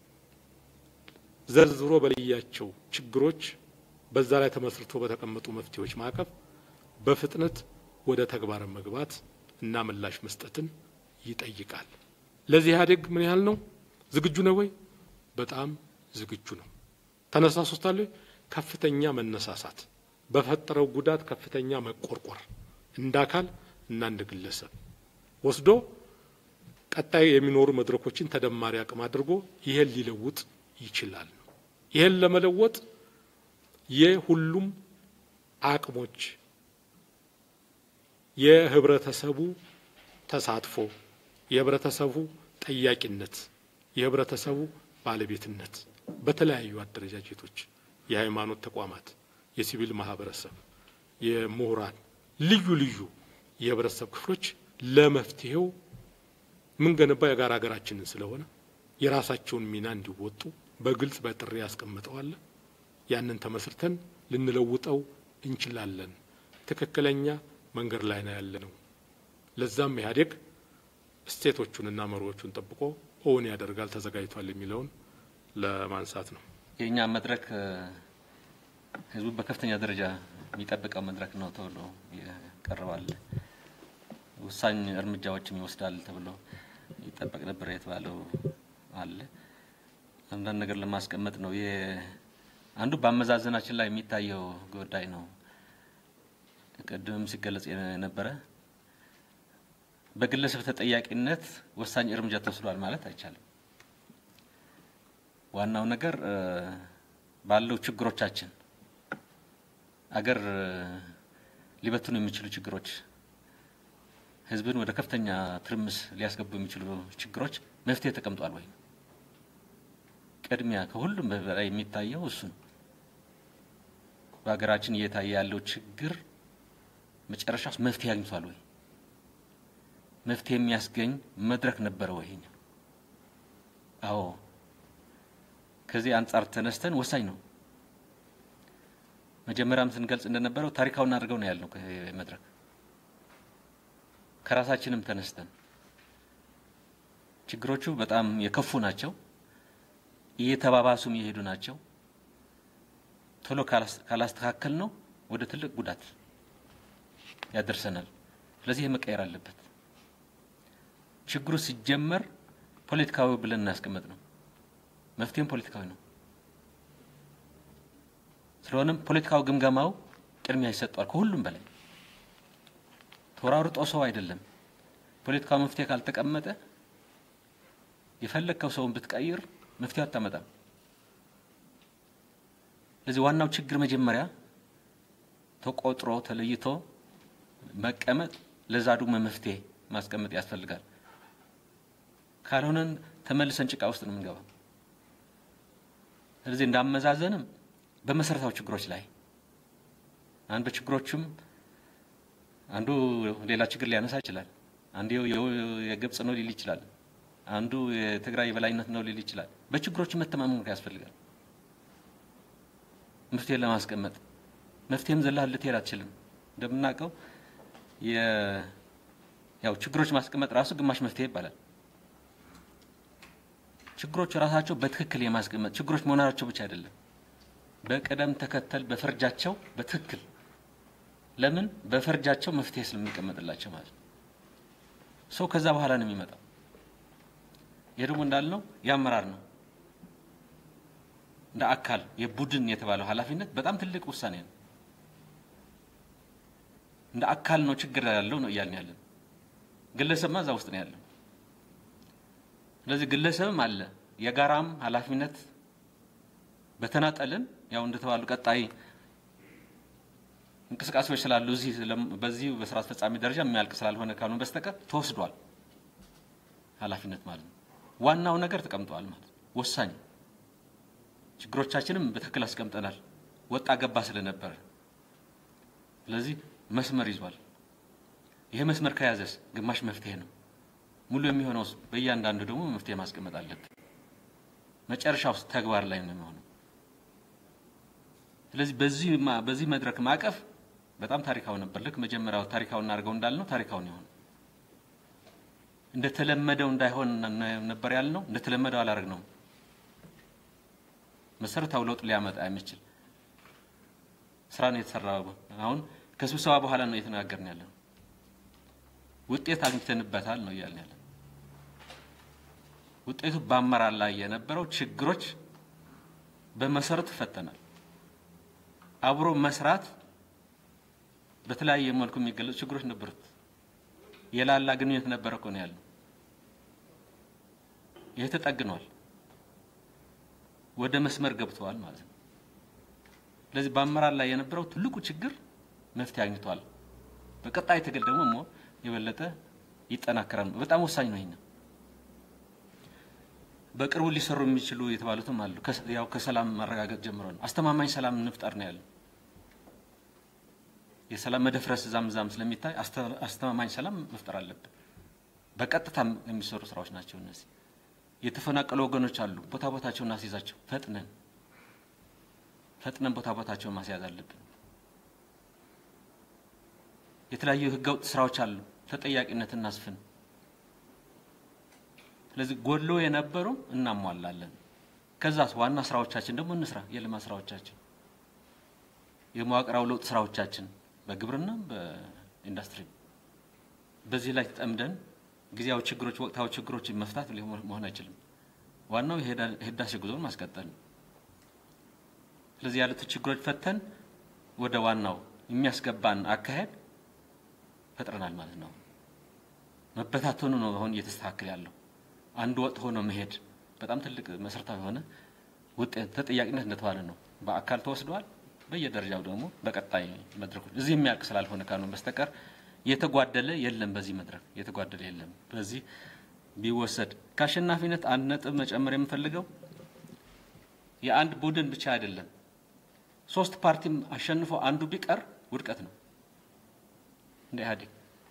ዘርዝሮ በለያቸው ችግሮች በዛ ላይ ተመስርቶ በተቀመጡ መፍትሄዎች ማዕቀፍ በፍጥነት ወደ ተግባር መግባት እና ምላሽ መስጠትን ይጠይቃል። ለዚህ ኢህአዴግ ምን ያህል ነው ዝግጁ ነው ወይ? በጣም ዝግጁ ነው። ተነሳስቶታል ወይ? ከፍተኛ መነሳሳት፣ በፈጠረው ጉዳት ከፍተኛ መቆርቆር እንደ አካል እና እንደ ግለሰብ ወስዶ ቀጣይ የሚኖሩ መድረኮችን ተደማሪ አቅም አድርጎ ይሄን ሊለውጥ ይችላል ነው። ይሄን ለመለወጥ የሁሉም አቅሞች የህብረተሰቡ ተሳትፎ፣ የህብረተሰቡ ጠያቂነት፣ የህብረተሰቡ ባለቤትነት በተለያዩ አደረጃጀቶች፣ የሃይማኖት ተቋማት፣ የሲቪል ማህበረሰብ፣ የምሁራን ልዩ ልዩ የህብረተሰብ ክፍሎች ለመፍትሄው ምንገነባ የጋራ ሀገራችንን ስለሆነ የራሳቸውን ሚና እንዲወጡ በግልጽ በጥሪ ያስቀምጠዋል። ያንን ተመስርተን ልንለውጠው እንችላለን። ትክክለኛ መንገድ ላይ ነው ያለ ነው። ለዛም ኢህአዴግ ስቴቶቹንና መሪዎቹን ጠብቆ እውን ያደርጋል ተዘጋጅቷል የሚለውን ለማንሳት ነው። የእኛ መድረክ ህዝቡ በከፍተኛ ደረጃ የሚጠብቀው መድረክ ነው ተብሎ ይቀርባል። ወሳኝ እርምጃዎችም ይወስዳል ተብሎ ይጠበቅ ነበር የተባለው አለ። አንዳንድ ነገር ለማስቀመጥ ነው። አንዱ በአመዛዘናችን ላይ የሚታየው ጉዳይ ነው። ቅድም ሲገለጽ የነበረ በግለሰብ ተጠያቂነት ወሳኝ እርምጃ ተወስዷል ማለት አይቻልም። ዋናው ነገር ባለው ችግሮቻችን አገር ሊበትኑ የሚችሉ ችግሮች፣ ህዝብን ወደ ከፍተኛ ትርምስ ሊያስገቡ የሚችሉ ችግሮች መፍትሄ ተቀምጧል ወይ? ቅድሚያ ከሁሉም በላይ የሚታየው እሱ ነው። በሀገራችን እየታየ ያለው ችግር መጨረሻ ውስጥ መፍትሄ አግኝቷል ወይ? መፍትሄ የሚያስገኝ መድረክ ነበረ ወይ? አዎ። ከዚህ አንጻር ተነስተን ወሳኝ ነው። መጀመሪያም ስንገልጽ እንደነበረው ታሪካውን አድርገው ነው ያልነው መድረክ ከራሳችንም ተነስተን ችግሮቹ በጣም የከፉ ናቸው፣ እየተባባሱም የሄዱ ናቸው። ቶሎ ካላስተካከል ነው ወደ ትልቅ ጉዳት ያደርሰናል። ስለዚህ ይህ መቀየር አለበት። ችግሩ ሲጀመር ፖለቲካዊ ብለን እናስቀመጥ ነው፣ መፍትሄም ፖለቲካዊ ነው። ስለሆነም ፖለቲካዊ ግምገማው ቅድሚያ ይሰጠዋል። ከሁሉም በላይ ተወራርጦ ሰው አይደለም። ፖለቲካዊ መፍትሄ ካልተቀመጠ የፈለግከው ሰውን ብትቀይር መፍትሄ አታመጣም። ስለዚህ ዋናው ችግር መጀመሪያ ተቆጥሮ ተለይቶ መቀመጥ ለዛ ደግሞ መፍትሄ ማስቀመጥ ያስፈልጋል። ካልሆነን ተመልሰን ጭቃ ውስጥ ነው የምንገባው። ስለዚህ እንዳመዛዘንም በመሰረታዊ ችግሮች ላይ አንዱ በችግሮቹም አንዱ ሌላ ችግር ሊያነሳ ይችላል። አንዱ የግብጽ ነው ሊል ይችላል። አንዱ የትግራይ የበላይነት ነው ሊል ይችላል። በችግሮቹ መተማመን ያስፈልጋል። መፍትሄ ለማስቀመጥ መፍትሄም ዘላህ ልትሄድ አትችልም። እንደምናውቀው ያው ችግሮች ማስቀመጥ ራሱ ግማሽ መፍትሄ ይባላል። ችግሮች ራሳቸው በትክክል የማስቀመጥ ችግሮች መሆናቸው ብቻ አይደለም፣ በቅደም ተከተል በፈርጃቸው በትክክል ለምን በፈርጃቸው መፍትሄ ስለሚቀመጥላቸው ማለት ነው። ሰው ከዛ በኋላ ነው የሚመጣው። ይህ ደግሞ እንዳልነው የአመራር ነው። እንደ አካል የቡድን የተባለው ኃላፊነት በጣም ትልቅ ውሳኔ ነው። እንደ አካል ነው ችግር ያለው ነው እያልን ያለን። ግለሰብማ እዛ ውስጥ ነው ያለው። ስለዚህ ግለሰብም አለ የጋራም ኃላፊነት በተናጠልን ያው እንደተባሉ ቀጣይ እንቅስቃሴዎች ስላሉ እዚህ በዚህ በስራ አስፈጻሚ ደረጃ የሚያልቅ ስላልሆነ ካልሆነ በስተቀር ተወስዷል ኃላፊነት ማለት ነው። ዋናው ነገር ተቀምጧል ማለት ነው። ወሳኝ ችግሮቻችንም በትክክል አስቀምጠናል። ወጣ ገባ ስለነበረ ስለዚህ መስመር ይዟል። ይሄ መስመር ከያዘስ ግማሽ መፍትሄ ነው። ሙሉ የሚሆነው በእያንዳንዱ ደግሞ መፍትሄ ማስቀመጥ አለብን። መጨረሻው ተግባር ላይ ነው የሚሆነው። ስለዚህ በዚህ በዚህ መድረክ ማዕቀፍ በጣም ታሪካዊ ነበር። ልክ መጀመሪያው ታሪካዊ እናድርገው እንዳልነው ታሪካዊ ነው የሆነው። እንደተለመደው እንዳይሆን ነበር ያልነው። እንደተለመደው አላደረግነውም። መሰረታዊ ለውጥ ሊያመጣ የሚችል ስራ ነው የተሰራው። አሁን ከስብሰባ በኋላ ነው እየተነጋገርን ያለነው። ውጤት አግኝተንበታል ነው እያልን ያለን። ውጤቱ በአመራር ላይ የነበረው ችግሮች በመሰረቱ ፈተናል። አብሮ መስራት በተለያየ መልኩ የሚገለጹ ችግሮች ነበሩት። የላላ ግንኙነት ነበረ እኮ ነው ያለው። ይህ ተጠግኗል፣ ወደ መስመር ገብተዋል ማለት ነው። ስለዚህ በአመራር ላይ የነበረው ትልቁ ችግር መፍትሄ አግኝቷል። በቀጣይ ትግል ደግሞ ሞ የበለጠ ይጠናከራል። በጣም ወሳኝ ነው። ይሄን በቅርቡ ሊሰሩ የሚችሉ የተባሉትም አሉ። ያው ከሰላም ማረጋገጥ ጀምሮ ነው። አስተማማኝ ሰላም እንፍጠር ነው ያለው። የሰላም መደፍረስ እዛም እዛም ስለሚታይ አስተማማኝ ሰላም መፍጠር አለብን። በቀጥታ የሚሰሩ ስራዎች ናቸው እነዚህ። የተፈናቀሉ ወገኖች አሉ። ቦታ ቦታቸውን እናስይዛቸው። ፈጥነን ፈጥነን ቦታ ቦታቸውን ማስያዝ አለብን። የተለያዩ ህገወጥ ስራዎች አሉ። ተጠያቂነት እናስፍን። ስለዚህ ጎሎ የነበሩ እናሟላለን። ከዛስ ዋና ስራዎቻችን ደግሞ እንስራ። የልማት ስራዎቻችን፣ የመዋቅራዊ ለውጥ ስራዎቻችን በግብርና በኢንዱስትሪ በዚህ ላይ ተጠምደን ጊዜያዊ ችግሮች፣ ወቅታዊ ችግሮች መፍታት መሆን አይችልም። ዋናው የህዳሴ ጉዞን ማስቀጠል ነው። ስለዚህ ያሉት ችግሮች ፈተን ወደ ዋናው የሚያስገባን አካሄድ ፈጥረናል ማለት ነው። መበታተኑ ነው አሁን እየተስተካከለ ያለው። አንድ ወጥ ሆኖ መሄድ በጣም ትልቅ መሰረታዊ የሆነ ውጤት ተጠያቂነት እንደተባለ ነው። በአካል ተወስደዋል። በየደረጃው ደግሞ በቀጣይ መድረኮች እዚህ የሚያልቅ ስላልሆነ ካልሆነ በስተቀር የተጓደለ የለም። በዚህ መድረክ የተጓደለ የለም። በዚህ ቢወሰድ ከአሸናፊነት አንድ ነጥብ መጨመር የምፈልገው የአንድ ቡድን ብቻ አይደለም። ሶስት ፓርቲም አሸንፎ አንዱ ቢቀር ውድቀት ነው። እንደ ኢህአዴግ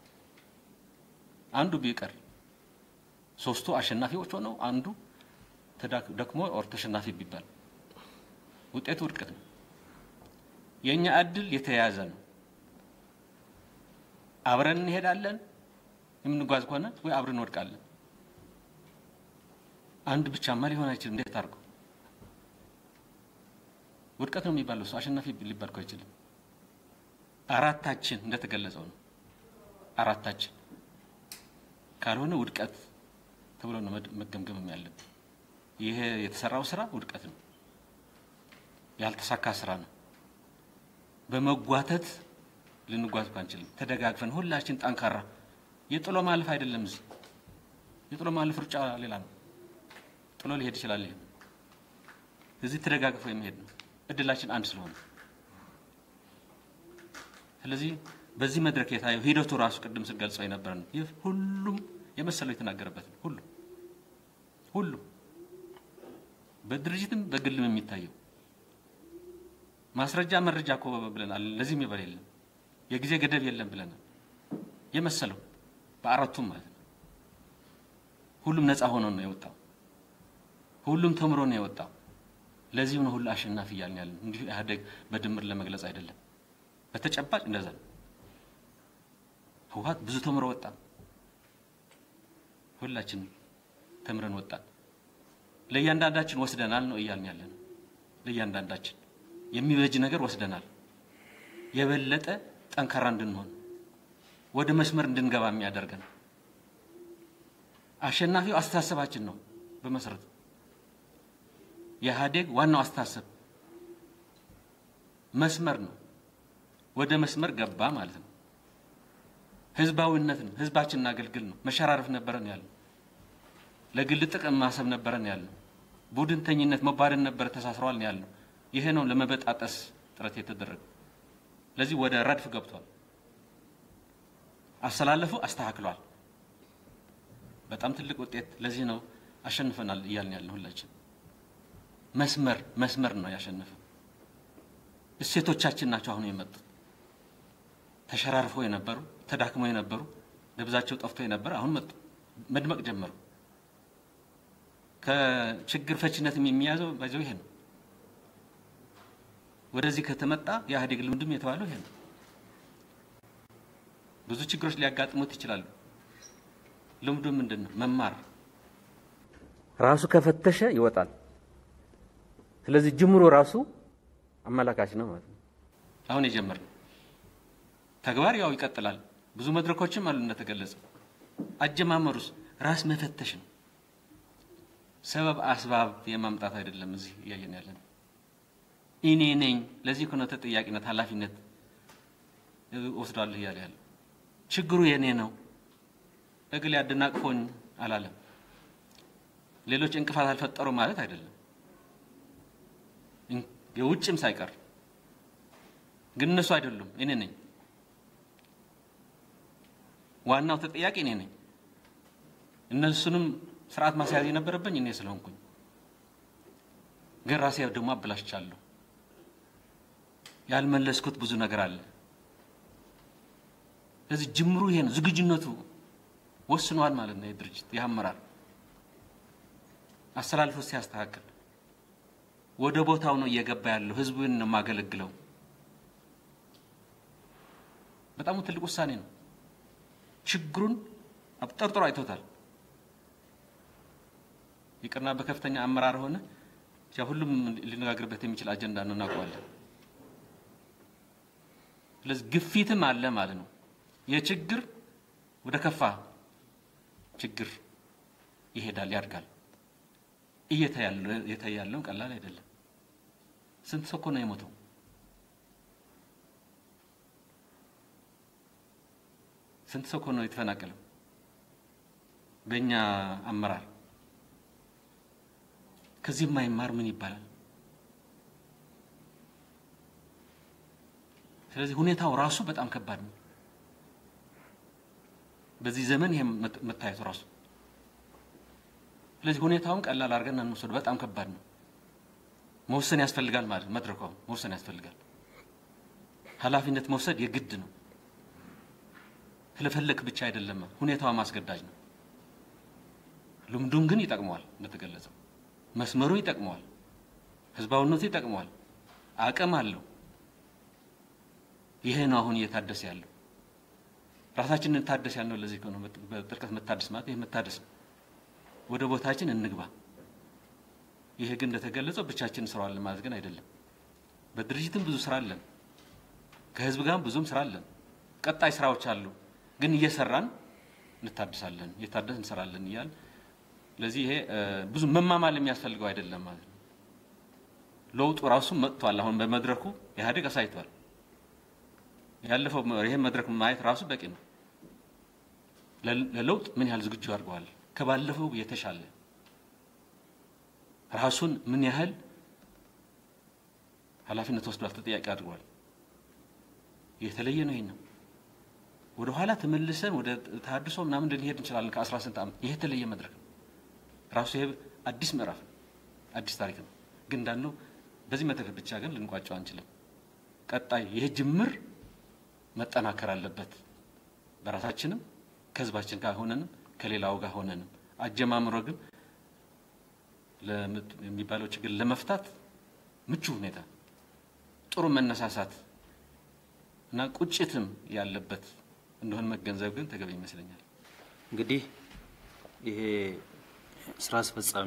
አንዱ ቢቀር ሶስቱ አሸናፊዎች ሆነው አንዱ ደክሞ ኦር ተሸናፊ ቢባል ውጤቱ ውድቀት ነው። የእኛ እድል የተያያዘ ነው። አብረን እንሄዳለን የምንጓዝ ከሆነ ወይ አብረን እንወድቃለን። አንድ ብቻማ ሊሆን አይችልም። እንዴት አድርገው ውድቀት ነው የሚባለው ሰው አሸናፊ ሊባል እኮ አይችልም። አራታችን እንደተገለጸው ነው። አራታችን ካልሆነ ውድቀት ተብሎ ነው መገምገም ያለብን። ይሄ የተሰራው ስራ ውድቀት ነው፣ ያልተሳካ ስራ ነው። በመጓተት ልንጓዝ እኮ አንችልም። ተደጋግፈን ሁላችን ጠንካራ የጥሎ ማለፍ አይደለም። እዚህ የጥሎ ማለፍ ሩጫ ሌላ ነው። ጥሎ ሊሄድ ይችላል። ይሄ እዚህ ተደጋግፎ የሚሄድ ነው። እድላችን አንድ ስለሆነ ስለዚህ በዚህ መድረክ የታየው ሂደቱ ራሱ ቅድም ስገልጸው የነበረ ነው። ይህ ሁሉም የመሰለው የተናገረበት ነው። ሁሉም ሁሉም በድርጅትም በግልም የሚታየው ማስረጃ መረጃ እኮ ብለናል። ለዚህም ይበል የለም የጊዜ ገደብ የለም ብለናል። የመሰለው በአራቱም ማለት ነው። ሁሉም ነፃ ሆኖ ነው የወጣው። ሁሉም ተምሮ ነው የወጣው። ለዚህም ነው ሁሉ አሸናፊ እያልን ያለን። እንዲሁ ኢህአዴግ በድምር ለመግለጽ አይደለም። በተጨባጭ እንደዛ ነው። ህወሓት ብዙ ተምሮ ወጣ። ሁላችንም ተምረን ወጣን። ለእያንዳንዳችን ወስደናል ነው እያልን ያለን። ለእያንዳንዳችን የሚበጅ ነገር ወስደናል። የበለጠ ጠንካራ እንድንሆን ወደ መስመር እንድንገባ የሚያደርገን አሸናፊው አስተሳሰባችን ነው። በመሰረቱ የኢህአዴግ ዋናው አስተሳሰብ መስመር ነው። ወደ መስመር ገባ ማለት ነው። ህዝባዊነት ነው። ህዝባችንን አገልግል ነው። መሸራረፍ ነበረን ያለው ለግል ጥቅም ማሰብ ነበረን ያለው ቡድንተኝነት መባደን ነበረ ተሳስረዋል ነው ያለው። ይሄ ነው ለመበጣጠስ ጥረት የተደረገ። ለዚህ ወደ ረድፍ ገብቷል። አስተላለፉ አስተካክሏል። በጣም ትልቅ ውጤት። ለዚህ ነው አሸንፈናል እያልን ያለን ሁላችን። መስመር መስመር ነው ያሸነፈው። እሴቶቻችን ናቸው አሁን የመጡት። ተሸራርፈው የነበሩ ተዳክመው የነበሩ ደብዛቸው ጠፍቶ የነበረ አሁን መጡ፣ መድመቅ ጀመሩ። ከችግር ፈችነትም የሚያዘው ባይዘው ይሄ ነው። ወደዚህ ከተመጣ የኢህአዴግ ልምድም የተባለው ይሄ ነው። ብዙ ችግሮች ሊያጋጥሙት ይችላሉ። ልምዱ ምንድን ነው? መማር ራሱ ከፈተሸ ይወጣል። ስለዚህ ጅምሮ ራሱ አመላካች ነው ማለት ነው። አሁን የጀመርነው ተግባር ያው ይቀጥላል። ብዙ መድረኮችም አሉ እንደተገለጸው። አጀማመሩስ ራስ መፈተሽ ነው። ሰበብ አስባብ የማምጣት አይደለም። እዚህ እያየን ያለን እኔ ነኝ። ለዚህ ከሆነ ተጠያቂነት፣ ኃላፊነት ወስዷለሁ እያለ ያለ ችግሩ የኔ ነው። እግል ያደናቅፎኝ አላለም። ሌሎች እንቅፋት አልፈጠሩ ማለት አይደለም። የውጭም ሳይቀር ግን እነሱ አይደሉም፣ እኔ ነኝ። ዋናው ተጠያቂ እኔ ነኝ። እነሱንም ስርዓት ማስያዝ የነበረብኝ እኔ ስለሆንኩኝ ግን ራሴ ደግሞ አበላሽቻለሁ። ያልመለስኩት ብዙ ነገር አለ። ስለዚህ ጅምሩ ይሄ ነው። ዝግጁነቱ ወስኗል ማለት ነው። የድርጅት ይህ አመራር አስተላልፎ ሲያስተካክል ወደ ቦታው ነው እየገባ ያለው። ህዝቡን ነው የማገለግለው። በጣም ትልቅ ውሳኔ ነው። ችግሩን አብጠርጥሮ አይቶታል። ይቅርና በከፍተኛ አመራር ሆነ ያ ሁሉም ሊነጋገርበት የሚችል አጀንዳ ነው፣ እናውቀዋለን። ስለዚህ ግፊትም አለ ማለት ነው። የችግር ወደ ከፋ ችግር ይሄዳል፣ ያድጋል። እየታየ ያለው ቀላል አይደለም። ስንት ሰው እኮ ነው የሞተው? ስንት ሰው እኮ ነው የተፈናቀለው? በእኛ አመራር ከዚህ የማይማር ምን ይባላል? ስለዚህ ሁኔታው ራሱ በጣም ከባድ ነው። በዚህ ዘመን ይሄ መታየቱ ራሱ ስለዚህ ሁኔታውን ቀላል አድርገን እንውሰድ። በጣም ከባድ ነው። መወሰን ያስፈልጋል ማለት ነው። መድረኩ መወሰን ያስፈልጋል። ኃላፊነት መውሰድ የግድ ነው። ስለፈለክ ብቻ አይደለም፣ ሁኔታው ማስገዳጅ ነው። ልምዱን ግን ይጠቅመዋል። እንደተገለጸው መስመሩ ይጠቅመዋል። ህዝባዊነቱ ይጠቅመዋል። አቅም አለው። ይሄ ነው አሁን እየታደሰ ያለው። ራሳችንን እንታደስ ያልነው ለዚህ ነው። በጥልቀት መታደስ ማለት ይሄ መታደስ ነው። ወደ ቦታችን እንግባ። ይሄ ግን እንደተገለጸው ብቻችን እንሰራዋለን ማለት ግን አይደለም። በድርጅትም ብዙ ስራ አለን፣ ከህዝብ ጋርም ብዙም ስራ አለን። ቀጣይ ስራዎች አሉ፣ ግን እየሰራን እንታድሳለን፣ እየታደስ እንሰራለን እያል ስለዚህ ይሄ ብዙ መማማል የሚያስፈልገው አይደለም ማለት ነው። ለውጡ ራሱ መጥቷል። አሁን በመድረኩ ኢህአዴግ አሳይቷል። ያለፈው ይሄ መድረክ ማየት ራሱ በቂ ነው። ለለውጥ ምን ያህል ዝግጁ አድርገዋል ከባለፈው የተሻለ ራሱን ምን ያህል ኃላፊነት ወስዷል፣ ተጠያቂ አድርጓል። የተለየ ነው። ይሄ ነው ወደ ኋላ ተመልሰን ወደ ተሀድሶ ምናምን ልንሄድ እንችላለን። ከአስራ ስንት ዓመት ይሄ የተለየ መድረክ ነው። ራሱ ይሄ አዲስ ምዕራፍ ነው፣ አዲስ ታሪክ ነው። ግን እንዳልነው በዚህ መድረክ ብቻ ግን ልንቋጨው አንችልም። ቀጣይ ይሄ ጅምር መጠናከር አለበት። በራሳችንም ከህዝባችን ጋር ሆነንም ከሌላው ጋር ሆነንም አጀማምሮ ግን የሚባለው ችግር ለመፍታት ምቹ ሁኔታ፣ ጥሩ መነሳሳት እና ቁጭትም ያለበት እንደሆነ መገንዘብ ግን ተገቢ ይመስለኛል። እንግዲህ ይሄ ስራ አስፈጻሚ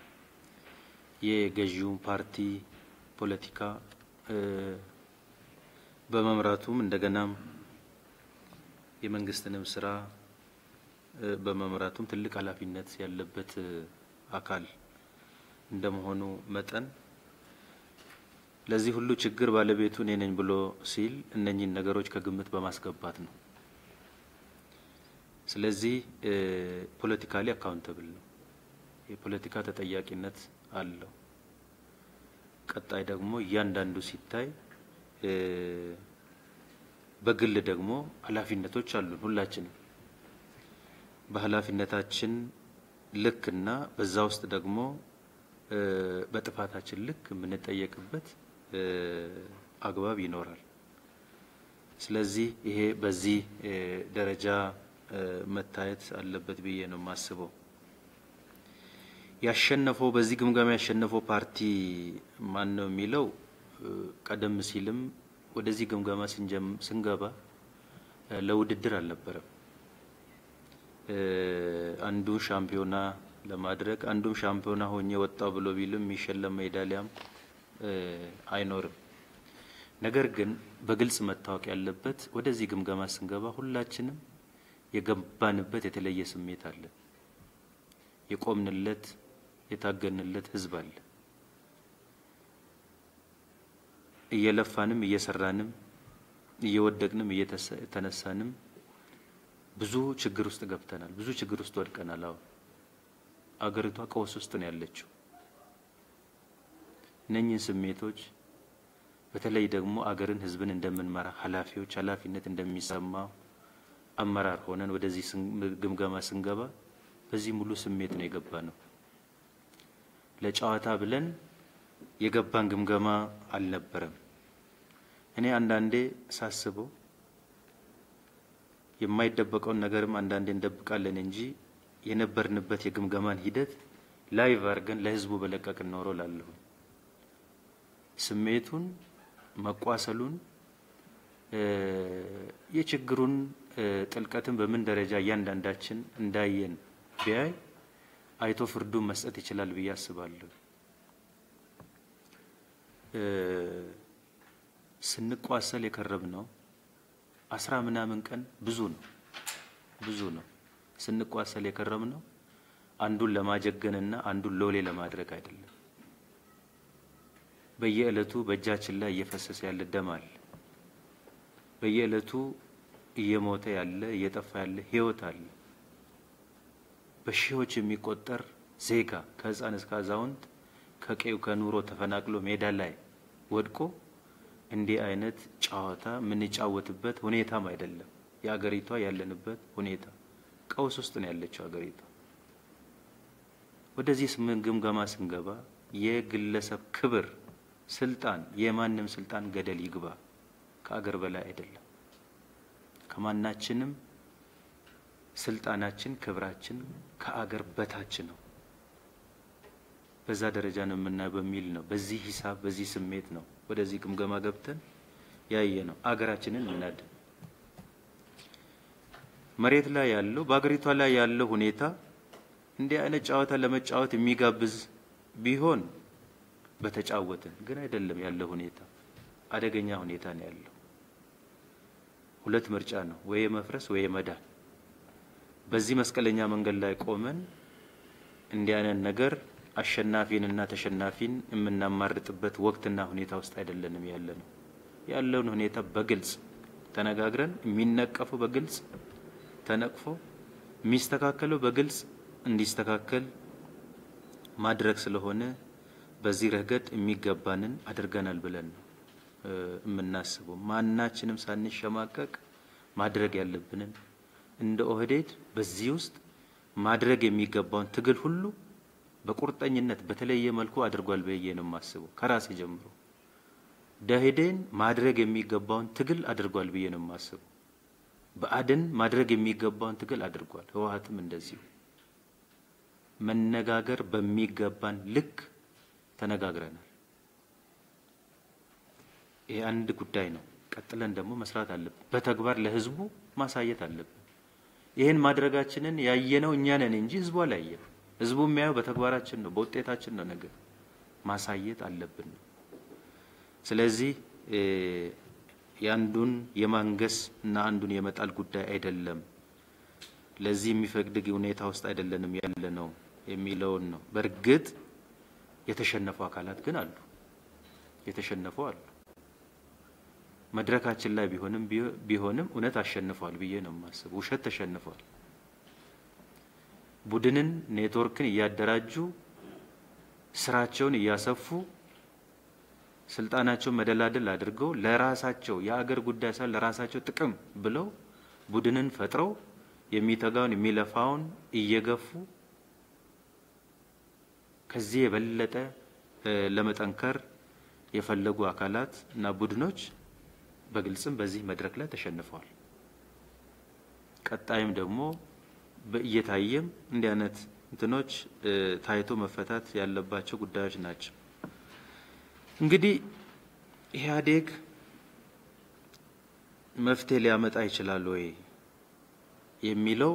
የገዢውን ፓርቲ ፖለቲካ በመምራቱም እንደገናም የመንግስትንም ስራ በመምራቱም ትልቅ ኃላፊነት ያለበት አካል እንደመሆኑ መጠን ለዚህ ሁሉ ችግር ባለቤቱ እኔ ነኝ ብሎ ሲል እነኚህን ነገሮች ከግምት በማስገባት ነው። ስለዚህ ፖለቲካሊ አካውንተብል ነው። የፖለቲካ ተጠያቂነት አለው። ቀጣይ ደግሞ እያንዳንዱ ሲታይ በግል ደግሞ ኃላፊነቶች አሉን ሁላችንም በኃላፊነታችን ልክና በዛ ውስጥ ደግሞ በጥፋታችን ልክ የምንጠየቅበት አግባብ ይኖራል። ስለዚህ ይሄ በዚህ ደረጃ መታየት አለበት ብዬ ነው የማስበው። ያሸነፈው በዚህ ግምገማ ያሸነፈው ፓርቲ ማን ነው የሚለው ቀደም ሲልም ወደዚህ ግምገማ ስንገባ ለውድድር አልነበረም። አንዱ ሻምፒዮና ለማድረግ አንዱም ሻምፒዮና ሆኜ ወጣው ብሎ ቢልም የሚሸለም ሜዳሊያም አይኖርም። ነገር ግን በግልጽ መታወቅ ያለበት ወደዚህ ግምገማ ስንገባ ሁላችንም የገባንበት የተለየ ስሜት አለ። የቆምንለት የታገንለት ህዝብ አለ። እየለፋንም እየሰራንም እየወደቅንም እየተነሳንም ብዙ ችግር ውስጥ ገብተናል። ብዙ ችግር ውስጥ ወድቀናል። አሁን አገሪቷ ቀውስ ውስጥ ነው ያለችው። እነኚህን ስሜቶች በተለይ ደግሞ አገርን ህዝብን እንደምንመራ ኃላፊዎች ኃላፊነት እንደሚሰማ አመራር ሆነን ወደዚህ ግምገማ ስንገባ በዚህ ሙሉ ስሜት ነው የገባ ነው። ለጨዋታ ብለን የገባን ግምገማ አልነበረም። እኔ አንዳንዴ ሳስበው የማይደበቀውን ነገርም አንዳንዴ እንደብቃለን እንጂ የነበርንበት የግምገማን ሂደት ላይቭ አድርገን ለህዝቡ በለቀቅን ኖሮ ላለሁ ስሜቱን መቋሰሉን የችግሩን ጥልቀትን በምን ደረጃ እያንዳንዳችን እንዳየን ቢያይ አይቶ ፍርዱን መስጠት ይችላል ብዬ አስባለሁ። ስንቋሰል የከረብ ነው አስራ ምናምን ቀን ብዙ ነው ብዙ ነው። ስንቋሰል የከረም ነው አንዱን ለማጀገንና አንዱን ሎሌ ለማድረግ አይደለም። በየዕለቱ በእጃችን ላይ እየፈሰሰ ያለ ደም አለ። በየዕለቱ እየሞተ ያለ እየጠፋ ያለ ህይወት አለ። በሺዎች የሚቆጠር ዜጋ ከህፃን እስከ አዛውንት ከቀዩ ከኑሮ ተፈናቅሎ ሜዳ ላይ ወድቆ እንዲህ አይነት ጨዋታ የምንጫወትበት ሁኔታም አይደለም። የአገሪቷ ያለንበት ሁኔታ ቀውስ ውስጥ ነው ያለችው አገሪቷ። ወደዚህ ግምገማ ስንገባ የግለሰብ ክብር፣ ስልጣን፣ የማንም ስልጣን ገደል ይግባ ከአገር በላይ አይደለም። ከማናችንም ስልጣናችን፣ ክብራችን ከአገር በታች ነው። በዛ ደረጃ ነው የምናየው በሚል ነው። በዚህ ሂሳብ በዚህ ስሜት ነው ወደዚህ ግምገማ ገብተን ያየ ነው። አገራችንን እናድን። መሬት ላይ ያለው በአገሪቷ ላይ ያለው ሁኔታ እንዲህ አይነት ጨዋታ ለመጫወት የሚጋብዝ ቢሆን በተጫወትን፣ ግን አይደለም ያለው ሁኔታ አደገኛ ሁኔታ ነው ያለው። ሁለት ምርጫ ነው፣ ወይ መፍረስ ወይ መዳን። በዚህ መስቀለኛ መንገድ ላይ ቆመን እንዲህ አይነት ነገር አሸናፊንና ተሸናፊን የምናማርጥበት ወቅትና ሁኔታ ውስጥ አይደለንም ያለ ነው። ያለውን ሁኔታ በግልጽ ተነጋግረን የሚነቀፈው በግልጽ ተነቅፎ የሚስተካከለው በግልጽ እንዲስተካከል ማድረግ ስለሆነ በዚህ ረገድ የሚገባንን አድርገናል ብለን ነው የምናስበው። ማናችንም ሳንሸማቀቅ ማድረግ ያለብንን እንደ ኦህዴድ በዚህ ውስጥ ማድረግ የሚገባውን ትግል ሁሉ በቁርጠኝነት በተለየ መልኩ አድርጓል ብዬ ነው የማስበው። ከራሴ ጀምሮ ደኢህዴን ማድረግ የሚገባውን ትግል አድርጓል ብዬ ነው የማስበው። ብአዴን ማድረግ የሚገባውን ትግል አድርጓል። ህወሓትም እንደዚሁ መነጋገር በሚገባን ልክ ተነጋግረናል። ይሄ አንድ ጉዳይ ነው። ቀጥለን ደግሞ መስራት አለብን። በተግባር ለህዝቡ ማሳየት አለብን። ይህን ማድረጋችንን ያየነው እኛ ነን እንጂ ህዝቡ አላየም። ህዝቡ የሚያየው በተግባራችን ነው፣ በውጤታችን ነው። ነገር ማሳየት አለብን ነው። ስለዚህ የአንዱን የማንገስ እና አንዱን የመጣል ጉዳይ አይደለም። ለዚህ የሚፈቅድ ሁኔታ ውስጥ አይደለንም ያለ ነው የሚለውን ነው። በእርግጥ የተሸነፉ አካላት ግን አሉ፣ የተሸነፉ አሉ። መድረካችን ላይ ቢሆንም ቢሆንም እውነት አሸንፏል ብዬ ነው የማስበው። ውሸት ተሸንፏል። ቡድንን ኔትወርክን እያደራጁ ስራቸውን እያሰፉ ስልጣናቸውን መደላደል አድርገው ለራሳቸው የአገር ጉዳይ ሳይሆን ለራሳቸው ጥቅም ብለው ቡድንን ፈጥረው የሚተጋውን የሚለፋውን እየገፉ ከዚህ የበለጠ ለመጠንከር የፈለጉ አካላት እና ቡድኖች በግልጽም በዚህ መድረክ ላይ ተሸንፈዋል። ቀጣይም ደግሞ እየታየም እንዲህ አይነት እንትኖች ታይቶ መፈታት ያለባቸው ጉዳዮች ናቸው። እንግዲህ ኢህአዴግ መፍትሄ ሊያመጣ ይችላል ወይ የሚለው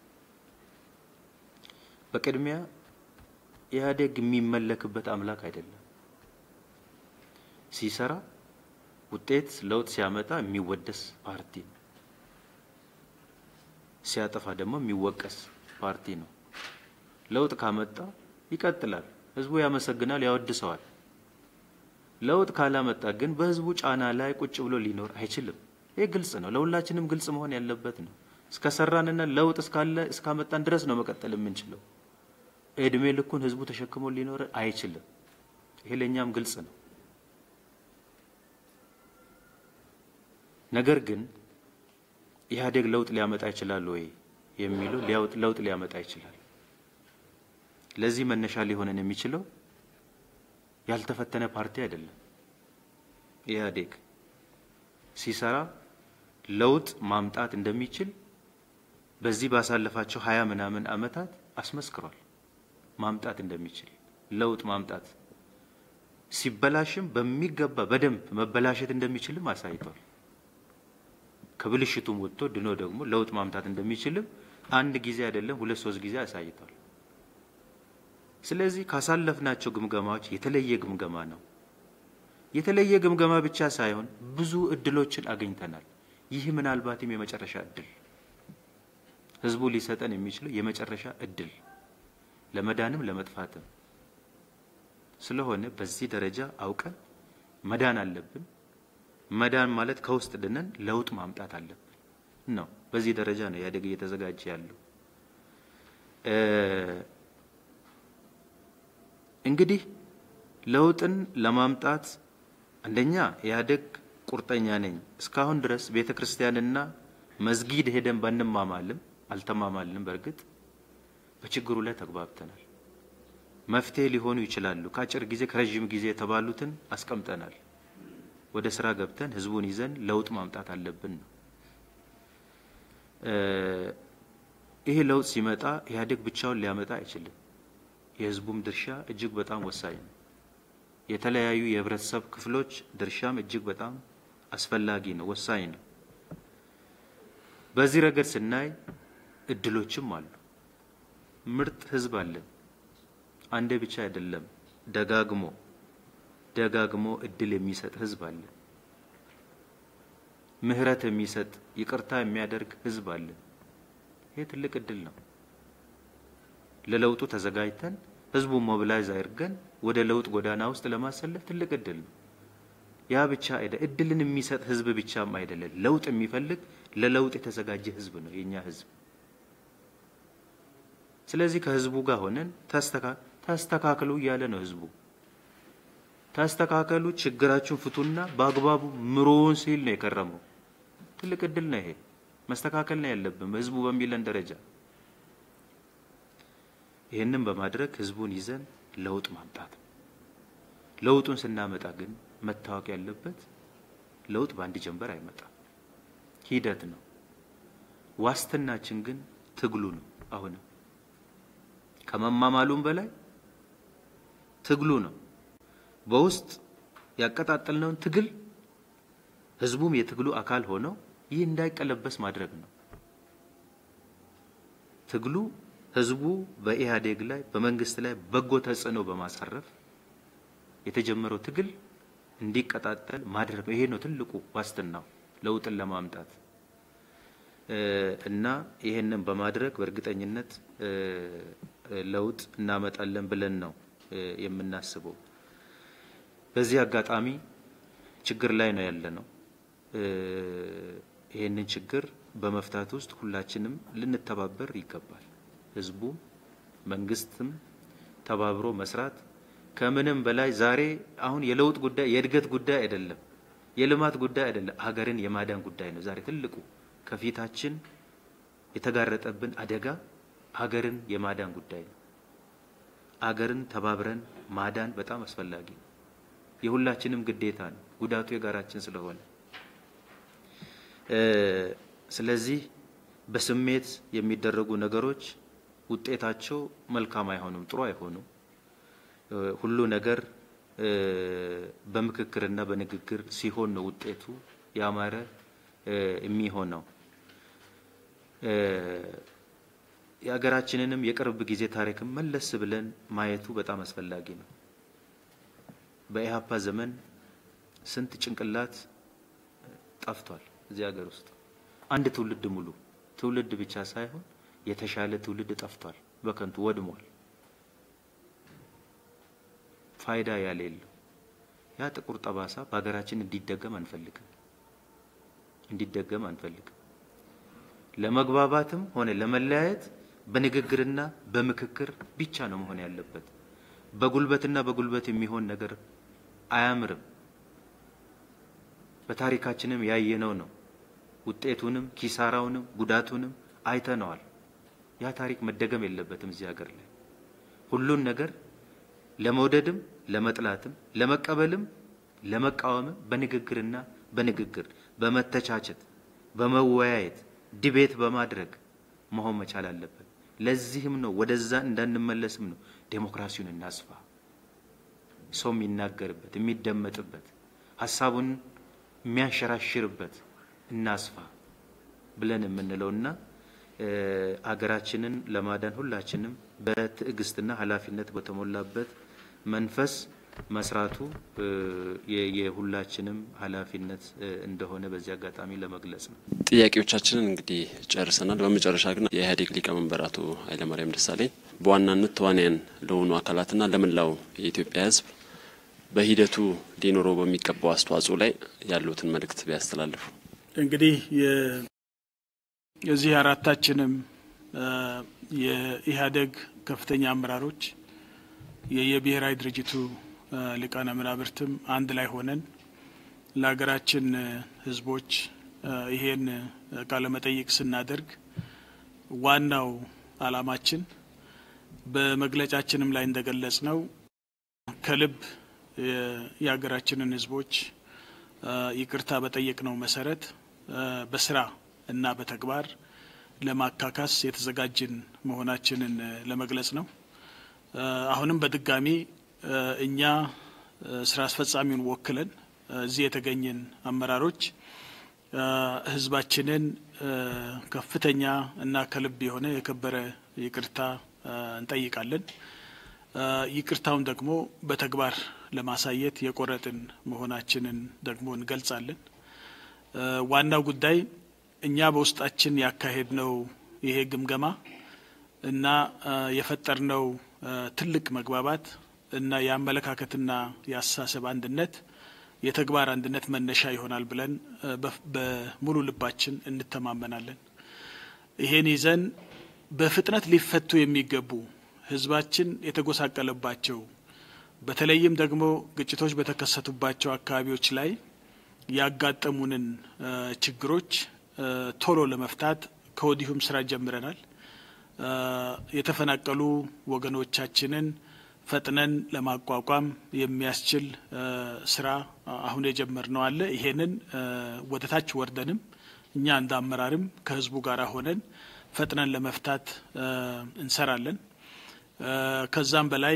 በቅድሚያ ኢህአዴግ የሚመለክበት አምላክ አይደለም። ሲሰራ ውጤት ለውጥ ሲያመጣ የሚወደስ ፓርቲ ነው። ሲያጠፋ ደግሞ የሚወቀስ ፓርቲ ነው። ለውጥ ካመጣ ይቀጥላል፣ ህዝቡ ያመሰግናል፣ ያወድሰዋል። ለውጥ ካላመጣ ግን በህዝቡ ጫና ላይ ቁጭ ብሎ ሊኖር አይችልም። ይህ ግልጽ ነው፣ ለሁላችንም ግልጽ መሆን ያለበት ነው። እስከሰራንና ለውጥ እስካለ እስካመጣን ድረስ ነው መቀጠል የምንችለው። እድሜ ልኩን ህዝቡ ተሸክሞ ሊኖር አይችልም። ይሄ ለእኛም ግልጽ ነው። ነገር ግን ኢህአዴግ ለውጥ ሊያመጣ ይችላል ወይ የሚለው ለውጥ ሊያመጣ ይችላል። ለዚህ መነሻ ሊሆነን የሚችለው ያልተፈተነ ፓርቲ አይደለም። ኢህአዴግ ሲሰራ ለውጥ ማምጣት እንደሚችል በዚህ ባሳለፋቸው ሀያ ምናምን አመታት አስመስክሯል። ማምጣት እንደሚችል ለውጥ ማምጣት ሲበላሽም በሚገባ በደንብ መበላሸት እንደሚችልም አሳይቷል። ከብልሽቱም ወጥቶ ድኖ ደግሞ ለውጥ ማምጣት እንደሚችልም አንድ ጊዜ አይደለም ሁለት ሶስት ጊዜ አሳይቷል። ስለዚህ ካሳለፍናቸው ግምገማዎች የተለየ ግምገማ ነው። የተለየ ግምገማ ብቻ ሳይሆን ብዙ እድሎችን አግኝተናል። ይህ ምናልባትም የመጨረሻ እድል ህዝቡ ሊሰጠን የሚችለው የመጨረሻ እድል ለመዳንም ለመጥፋትም ስለሆነ በዚህ ደረጃ አውቀን መዳን አለብን። መዳን ማለት ከውስጥ ድነን ለውጥ ማምጣት አለብን ነው። በዚህ ደረጃ ነው ኢህአዴግ እየተዘጋጀ ያለው። እንግዲህ ለውጥን ለማምጣት አንደኛ ኢህአዴግ ቁርጠኛ ነኝ። እስካሁን ድረስ ቤተ ክርስቲያንና መስጊድ ሄደን ባንማማልም አልተማማልንም። በእርግጥ በችግሩ ላይ ተግባብተናል። መፍትሄ ሊሆኑ ይችላሉ ከአጭር ጊዜ ከረዥም ጊዜ የተባሉትን አስቀምጠናል። ወደ ስራ ገብተን ህዝቡን ይዘን ለውጥ ማምጣት አለብን ነው። ይሄ ለውጥ ሲመጣ ኢህአዴግ ብቻውን ሊያመጣ አይችልም። የህዝቡም ድርሻ እጅግ በጣም ወሳኝ ነው። የተለያዩ የህብረተሰብ ክፍሎች ድርሻም እጅግ በጣም አስፈላጊ ነው፣ ወሳኝ ነው። በዚህ ረገድ ስናይ እድሎችም አሉ። ምርጥ ህዝብ አለን። አንዴ ብቻ አይደለም፣ ደጋግሞ ደጋግሞ እድል የሚሰጥ ህዝብ አለ። ምህረት የሚሰጥ ይቅርታ የሚያደርግ ህዝብ አለ። ይሄ ትልቅ እድል ነው። ለለውጡ ተዘጋጅተን ህዝቡን ሞቢላይዝ አድርገን ወደ ለውጥ ጎዳና ውስጥ ለማሰለፍ ትልቅ እድል ነው። ያ ብቻ አይደለም፣ እድልን የሚሰጥ ህዝብ ብቻም አይደለም፣ ለውጥ የሚፈልግ ለለውጥ የተዘጋጀ ህዝብ ነው የኛ ህዝብ። ስለዚህ ከህዝቡ ጋር ሆነን ተስተካክሉ እያለ ነው ህዝቡ። ተስተካከሉ፣ ችግራችሁን ፍቱና በአግባቡ ምሩን ሲል ነው የከረመው። ትልቅ እድል ነው ይሄ። መስተካከል ነው ያለብን ህዝቡ በሚለን ደረጃ። ይህንን በማድረግ ህዝቡን ይዘን ለውጥ ማምጣት ነው። ለውጡን ስናመጣ ግን መታወቅ ያለበት ለውጥ በአንድ ጀንበር አይመጣም፣ ሂደት ነው። ዋስትናችን ግን ትግሉ ነው። አሁንም ከመማማሉም በላይ ትግሉ ነው። በውስጥ ያቀጣጠልነውን ትግል ህዝቡም የትግሉ አካል ሆነው ይህ እንዳይቀለበስ ማድረግ ነው። ትግሉ ህዝቡ በኢህአዴግ ላይ በመንግስት ላይ በጎ ተጽዕኖ በማሳረፍ የተጀመረው ትግል እንዲቀጣጠል ማድረግ ነው። ይሄ ነው ትልቁ ዋስትናው ለውጥን ለማምጣት እና ይሄንን በማድረግ በእርግጠኝነት ለውጥ እናመጣለን ብለን ነው የምናስበው። በዚህ አጋጣሚ ችግር ላይ ነው ያለ ነው። ይህንን ችግር በመፍታት ውስጥ ሁላችንም ልንተባበር ይገባል። ህዝቡም መንግስትም ተባብሮ መስራት ከምንም በላይ ዛሬ አሁን የለውጥ ጉዳይ የእድገት ጉዳይ አይደለም፣ የልማት ጉዳይ አይደለም፣ ሀገርን የማዳን ጉዳይ ነው። ዛሬ ትልቁ ከፊታችን የተጋረጠብን አደጋ ሀገርን የማዳን ጉዳይ ነው። አገርን ተባብረን ማዳን በጣም አስፈላጊ ነው። የሁላችንም ግዴታ ነው። ጉዳቱ የጋራችን ስለሆነ ስለዚህ በስሜት የሚደረጉ ነገሮች ውጤታቸው መልካም አይሆኑም፣ ጥሩ አይሆኑም። ሁሉ ነገር በምክክርና በንግግር ሲሆን ነው ውጤቱ ያማረ የሚሆነው። የሀገራችንንም የቅርብ ጊዜ ታሪክም መለስ ብለን ማየቱ በጣም አስፈላጊ ነው። በኢህአፓ ዘመን ስንት ጭንቅላት ጠፍቷል እዚህ ሀገር ውስጥ አንድ ትውልድ ሙሉ ትውልድ ብቻ ሳይሆን የተሻለ ትውልድ ጠፍቷል፣ በከንቱ ወድሟል፣ ፋይዳ ያሌለው ያ ጥቁር ጠባሳ በሀገራችን እንዲደገም አንፈልግም እንዲደገም አንፈልግም። ለመግባባትም ሆነ ለመለያየት በንግግርና በምክክር ብቻ ነው መሆን ያለበት። በጉልበትና በጉልበት የሚሆን ነገር አያምርም። በታሪካችንም ያየነው ነው። ውጤቱንም ኪሳራውንም ጉዳቱንም አይተነዋል። ያ ታሪክ መደገም የለበትም እዚህ ሀገር ላይ ሁሉን ነገር ለመውደድም ለመጥላትም ለመቀበልም ለመቃወምም በንግግርና በንግግር በመተቻቸት በመወያየት ዲቤት በማድረግ መሆን መቻል አለበት። ለዚህም ነው ወደዛ እንዳንመለስም ነው ዴሞክራሲውን እናስፋ፣ ሰው የሚናገርበት የሚደመጥበት ሀሳቡን የሚያንሸራሽርበት እናስፋ ብለን የምንለውና አገራችንን ለማዳን ሁላችንም በትዕግስትና ኃላፊነት በተሞላበት መንፈስ መስራቱ የሁላችንም ኃላፊነት እንደሆነ በዚህ አጋጣሚ ለመግለጽ ነው። ጥያቄዎቻችንን እንግዲህ ጨርሰናል። በመጨረሻ ግን የኢህአዴግ ሊቀመንበር አቶ ኃይለማርያም ደሳለኝ በዋናነት ተዋንያን ለሆኑ አካላትና ለመላው የኢትዮጵያ ሕዝብ በሂደቱ ሊኖረው በሚገባው አስተዋጽኦ ላይ ያሉትን መልእክት ቢያስተላልፉ። እንግዲህ የዚህ አራታችንም የኢህአዴግ ከፍተኛ አመራሮች የየብሔራዊ ድርጅቱ ሊቃነ መናብርትም አንድ ላይ ሆነን ለሀገራችን ህዝቦች ይሄን ቃለ መጠይቅ ስናደርግ ዋናው አላማችን በመግለጫችንም ላይ እንደገለጽ ነው ከልብ የሀገራችንን ህዝቦች ይቅርታ በጠየቅነው መሰረት በስራ እና በተግባር ለማካካስ የተዘጋጅን መሆናችንን ለመግለጽ ነው። አሁንም በድጋሚ እኛ ስራ አስፈጻሚውን ወክለን እዚህ የተገኘን አመራሮች ህዝባችንን ከፍተኛ እና ከልብ የሆነ የከበረ ይቅርታ እንጠይቃለን። ይቅርታውን ደግሞ በተግባር ለማሳየት የቆረጥን መሆናችንን ደግሞ እንገልጻለን። ዋናው ጉዳይ እኛ በውስጣችን ያካሄድነው ይሄ ግምገማ እና የፈጠርነው ትልቅ መግባባት እና የአመለካከትና የአስተሳሰብ አንድነት የተግባር አንድነት መነሻ ይሆናል ብለን በሙሉ ልባችን እንተማመናለን። ይሄን ይዘን በፍጥነት ሊፈቱ የሚገቡ ህዝባችን የተጎሳቀለባቸው በተለይም ደግሞ ግጭቶች በተከሰቱባቸው አካባቢዎች ላይ ያጋጠሙንን ችግሮች ቶሎ ለመፍታት ከወዲሁም ስራ ጀምረናል። የተፈናቀሉ ወገኖቻችንን ፈጥነን ለማቋቋም የሚያስችል ስራ አሁን የጀመርነው አለ። ይሄንን ወደ ታች ወርደንም እኛ እንደ አመራርም ከህዝቡ ጋር ሆነን ፈጥነን ለመፍታት እንሰራለን። ከዛም በላይ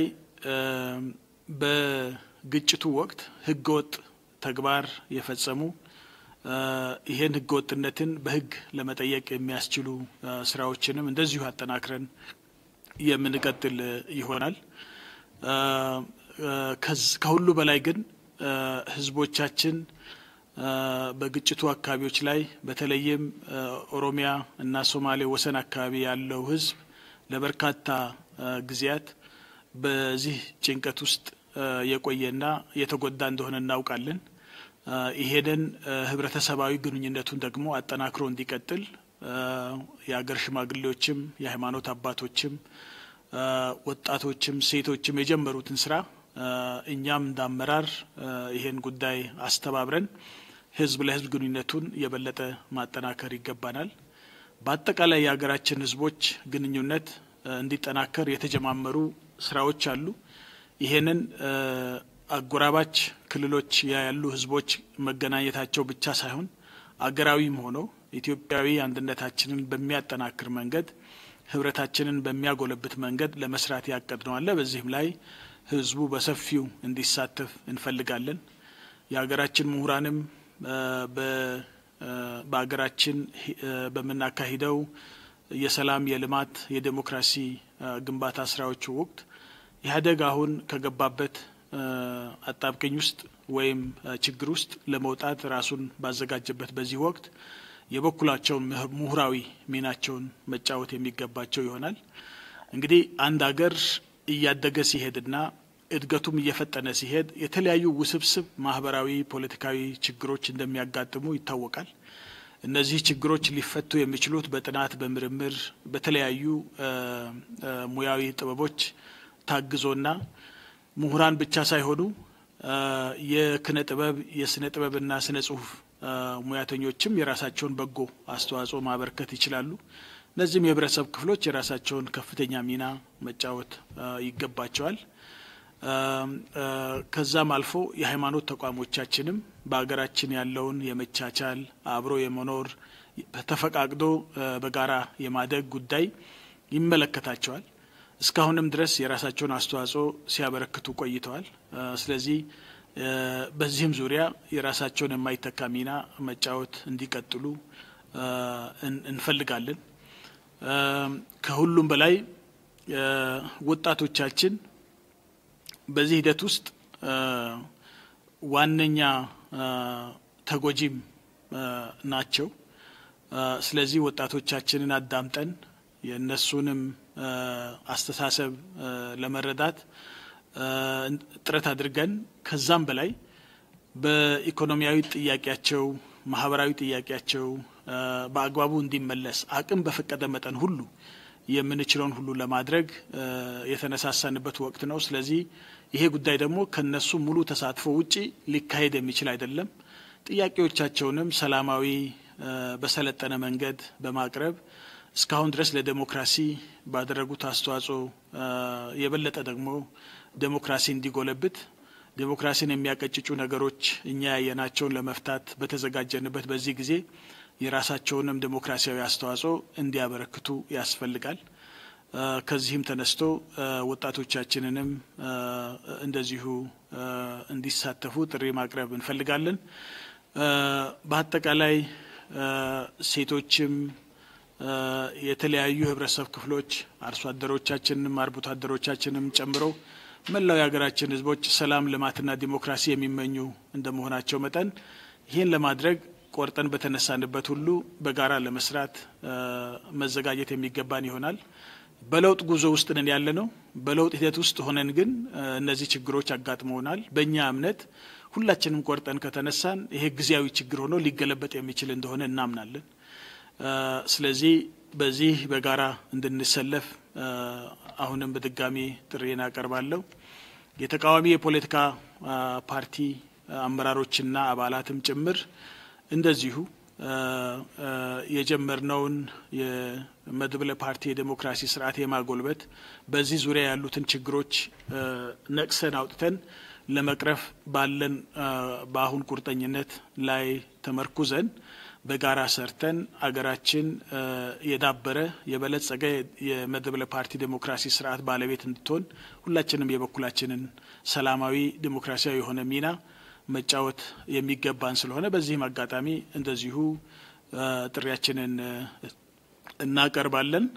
በግጭቱ ወቅት ህገወጥ ተግባር የፈጸሙ ይሄን ህገወጥነትን በህግ ለመጠየቅ የሚያስችሉ ስራዎችንም እንደዚሁ አጠናክረን የምንቀጥል ይሆናል። ከሁሉ በላይ ግን ህዝቦቻችን በግጭቱ አካባቢዎች ላይ በተለይም ኦሮሚያ እና ሶማሌ ወሰን አካባቢ ያለው ህዝብ ለበርካታ ጊዜያት በዚህ ጭንቀት ውስጥ የቆየና የተጎዳ እንደሆነ እናውቃለን። ይሄንን ህብረተሰባዊ ግንኙነቱን ደግሞ አጠናክሮ እንዲቀጥል የሀገር ሽማግሌዎችም የሃይማኖት አባቶችም ወጣቶችም ሴቶችም የጀመሩትን ስራ እኛም እንደ አመራር ይሄን ጉዳይ አስተባብረን ህዝብ ለህዝብ ግንኙነቱን የበለጠ ማጠናከር ይገባናል። በአጠቃላይ የሀገራችን ህዝቦች ግንኙነት እንዲጠናከር የተጀማመሩ ስራዎች አሉ። ይሄንን አጎራባች ክልሎች ያሉ ህዝቦች መገናኘታቸው ብቻ ሳይሆን አገራዊም ሆኖ ኢትዮጵያዊ አንድነታችንን በሚያጠናክር መንገድ ህብረታችንን በሚያጎለብት መንገድ ለመስራት ያቀድነው አለ። በዚህም ላይ ህዝቡ በሰፊው እንዲሳተፍ እንፈልጋለን። የሀገራችን ምሁራንም በሀገራችን በምናካሂደው የሰላም፣ የልማት፣ የዴሞክራሲ ግንባታ ስራዎች ወቅት ኢህአዴግ አሁን ከገባበት አጣብቅኝ ውስጥ ወይም ችግር ውስጥ ለመውጣት ራሱን ባዘጋጀበት በዚህ ወቅት የበኩላቸውን ምሁራዊ ሚናቸውን መጫወት የሚገባቸው ይሆናል። እንግዲህ አንድ ሀገር እያደገ ሲሄድና እድገቱም እየፈጠነ ሲሄድ የተለያዩ ውስብስብ ማህበራዊ፣ ፖለቲካዊ ችግሮች እንደሚያጋጥሙ ይታወቃል። እነዚህ ችግሮች ሊፈቱ የሚችሉት በጥናት በምርምር በተለያዩ ሙያዊ ጥበቦች ታግዞና ምሁራን ብቻ ሳይሆኑ የክነ ጥበብ የስነ ጥበብና ስነ ጽሁፍ ሙያተኞችም የራሳቸውን በጎ አስተዋጽኦ ማበርከት ይችላሉ። እነዚህም የህብረተሰብ ክፍሎች የራሳቸውን ከፍተኛ ሚና መጫወት ይገባቸዋል። ከዛም አልፎ የሃይማኖት ተቋሞቻችንም በሀገራችን ያለውን የመቻቻል አብሮ የመኖር ተፈቃቅዶ በጋራ የማደግ ጉዳይ ይመለከታቸዋል። እስካሁንም ድረስ የራሳቸውን አስተዋጽኦ ሲያበረክቱ ቆይተዋል። ስለዚህ በዚህም ዙሪያ የራሳቸውን የማይተካ ሚና መጫወት እንዲቀጥሉ እንፈልጋለን። ከሁሉም በላይ ወጣቶቻችን በዚህ ሂደት ውስጥ ዋነኛ ተጎጂም ናቸው። ስለዚህ ወጣቶቻችንን አዳምጠን የእነሱንም አስተሳሰብ ለመረዳት ጥረት አድርገን ከዛም በላይ በኢኮኖሚያዊ ጥያቄያቸው፣ ማህበራዊ ጥያቄያቸው በአግባቡ እንዲመለስ አቅም በፈቀደ መጠን ሁሉ የምንችለውን ሁሉ ለማድረግ የተነሳሳንበት ወቅት ነው። ስለዚህ ይሄ ጉዳይ ደግሞ ከነሱ ሙሉ ተሳትፎ ውጪ ሊካሄድ የሚችል አይደለም። ጥያቄዎቻቸውንም ሰላማዊ በሰለጠነ መንገድ በማቅረብ እስካሁን ድረስ ለዴሞክራሲ ባደረጉት አስተዋጽኦ የበለጠ ደግሞ ዴሞክራሲ እንዲጎለብት ዴሞክራሲን የሚያቀጭጩ ነገሮች እኛ ያየናቸውን ለመፍታት በተዘጋጀንበት በዚህ ጊዜ የራሳቸውንም ዴሞክራሲያዊ አስተዋጽኦ እንዲያበረክቱ ያስፈልጋል። ከዚህም ተነስቶ ወጣቶቻችንንም እንደዚሁ እንዲሳተፉ ጥሪ ማቅረብ እንፈልጋለን። በአጠቃላይ ሴቶችም የተለያዩ የህብረተሰብ ክፍሎች አርሶ አደሮቻችንም አርብቶ አደሮቻችንም ጨምሮ መላው የሀገራችን ህዝቦች ሰላም፣ ልማትና ዲሞክራሲ የሚመኙ እንደመሆናቸው መጠን ይህን ለማድረግ ቆርጠን በተነሳንበት ሁሉ በጋራ ለመስራት መዘጋጀት የሚገባን ይሆናል። በለውጥ ጉዞ ውስጥ ነን ያለ ነው። በለውጥ ሂደት ውስጥ ሆነን ግን እነዚህ ችግሮች አጋጥመውናል። በእኛ እምነት ሁላችንም ቆርጠን ከተነሳን ይሄ ጊዜያዊ ችግር ሆኖ ሊገለበጥ የሚችል እንደሆነ እናምናለን። ስለዚህ በዚህ በጋራ እንድንሰለፍ አሁንም በድጋሚ ጥሪን አቀርባለሁ። የተቃዋሚ የፖለቲካ ፓርቲ አመራሮችና አባላትም ጭምር እንደዚሁ የጀመርነውን የመድብለ ፓርቲ የዴሞክራሲ ስርዓት የማጎልበት በዚህ ዙሪያ ያሉትን ችግሮች ነቅሰን አውጥተን ለመቅረፍ ባለን በአሁን ቁርጠኝነት ላይ ተመርኩዘን በጋራ ሰርተን አገራችን የዳበረ የበለጸገ የመድብለ ፓርቲ ዴሞክራሲ ስርዓት ባለቤት እንድትሆን ሁላችንም የበኩላችንን ሰላማዊ ዴሞክራሲያዊ የሆነ ሚና መጫወት የሚገባን ስለሆነ በዚህም አጋጣሚ እንደዚሁ ጥሪያችንን እናቀርባለን።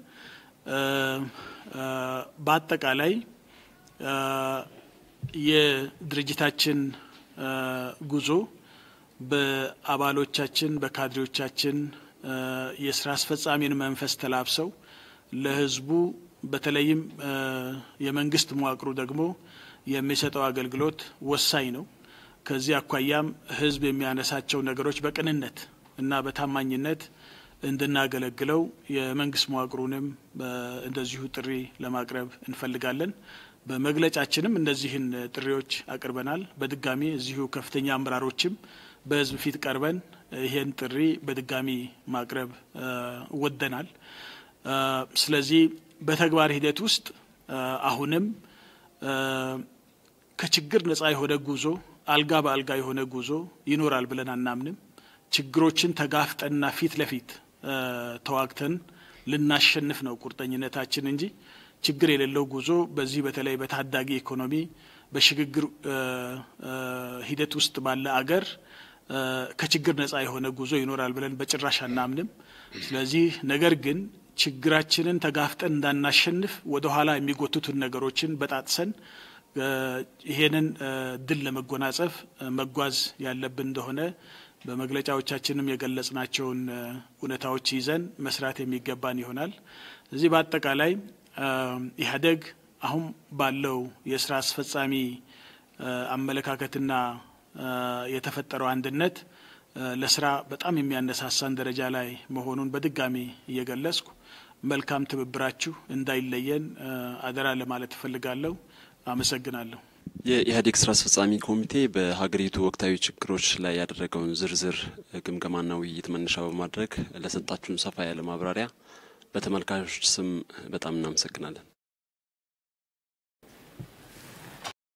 በአጠቃላይ የድርጅታችን ጉዞ በአባሎቻችን በካድሬዎቻችን የስራ አስፈጻሚን መንፈስ ተላብሰው ለህዝቡ በተለይም የመንግስት መዋቅሩ ደግሞ የሚሰጠው አገልግሎት ወሳኝ ነው። ከዚህ አኳያም ህዝብ የሚያነሳቸው ነገሮች በቅንነት እና በታማኝነት እንድናገለግለው የመንግስት መዋቅሩንም እንደዚሁ ጥሪ ለማቅረብ እንፈልጋለን። በመግለጫችንም እነዚህን ጥሪዎች አቅርበናል። በድጋሚ እዚሁ ከፍተኛ አመራሮችም በህዝብ ፊት ቀርበን ይሄን ጥሪ በድጋሚ ማቅረብ ወደናል። ስለዚህ በተግባር ሂደት ውስጥ አሁንም ከችግር ነጻ የሆነ ጉዞ አልጋ በአልጋ የሆነ ጉዞ ይኖራል ብለን አናምንም። ችግሮችን ተጋፍጠንና ፊት ለፊት ተዋግተን ልናሸንፍ ነው ቁርጠኝነታችን እንጂ ችግር የሌለው ጉዞ በዚህ በተለይ በታዳጊ ኢኮኖሚ በሽግግር ሂደት ውስጥ ባለ አገር ከችግር ነጻ የሆነ ጉዞ ይኖራል ብለን በጭራሽ አናምንም። ስለዚህ ነገር ግን ችግራችንን ተጋፍጠን እንዳናሸንፍ ወደ ኋላ የሚጎትቱን ነገሮችን በጣጥሰን ይሄንን ድል ለመጎናጸፍ መጓዝ ያለብን እንደሆነ በመግለጫዎቻችንም የገለጽናቸውን እውነታዎች ይዘን መስራት የሚገባን ይሆናል። እዚህ በአጠቃላይ ኢህአዴግ አሁን ባለው የስራ አስፈጻሚ አመለካከትና የተፈጠረው አንድነት ለስራ በጣም የሚያነሳሳን ደረጃ ላይ መሆኑን በድጋሚ እየገለጽኩ መልካም ትብብራችሁ እንዳይለየን አደራ ለማለት እፈልጋለሁ። አመሰግናለሁ። የኢህአዴግ ስራ አስፈጻሚ ኮሚቴ በሀገሪቱ ወቅታዊ ችግሮች ላይ ያደረገውን ዝርዝር ግምገማና ውይይት መነሻ በማድረግ ለሰጣችሁን ሰፋ ያለ ማብራሪያ በተመልካቾች ስም በጣም እናመሰግናለን።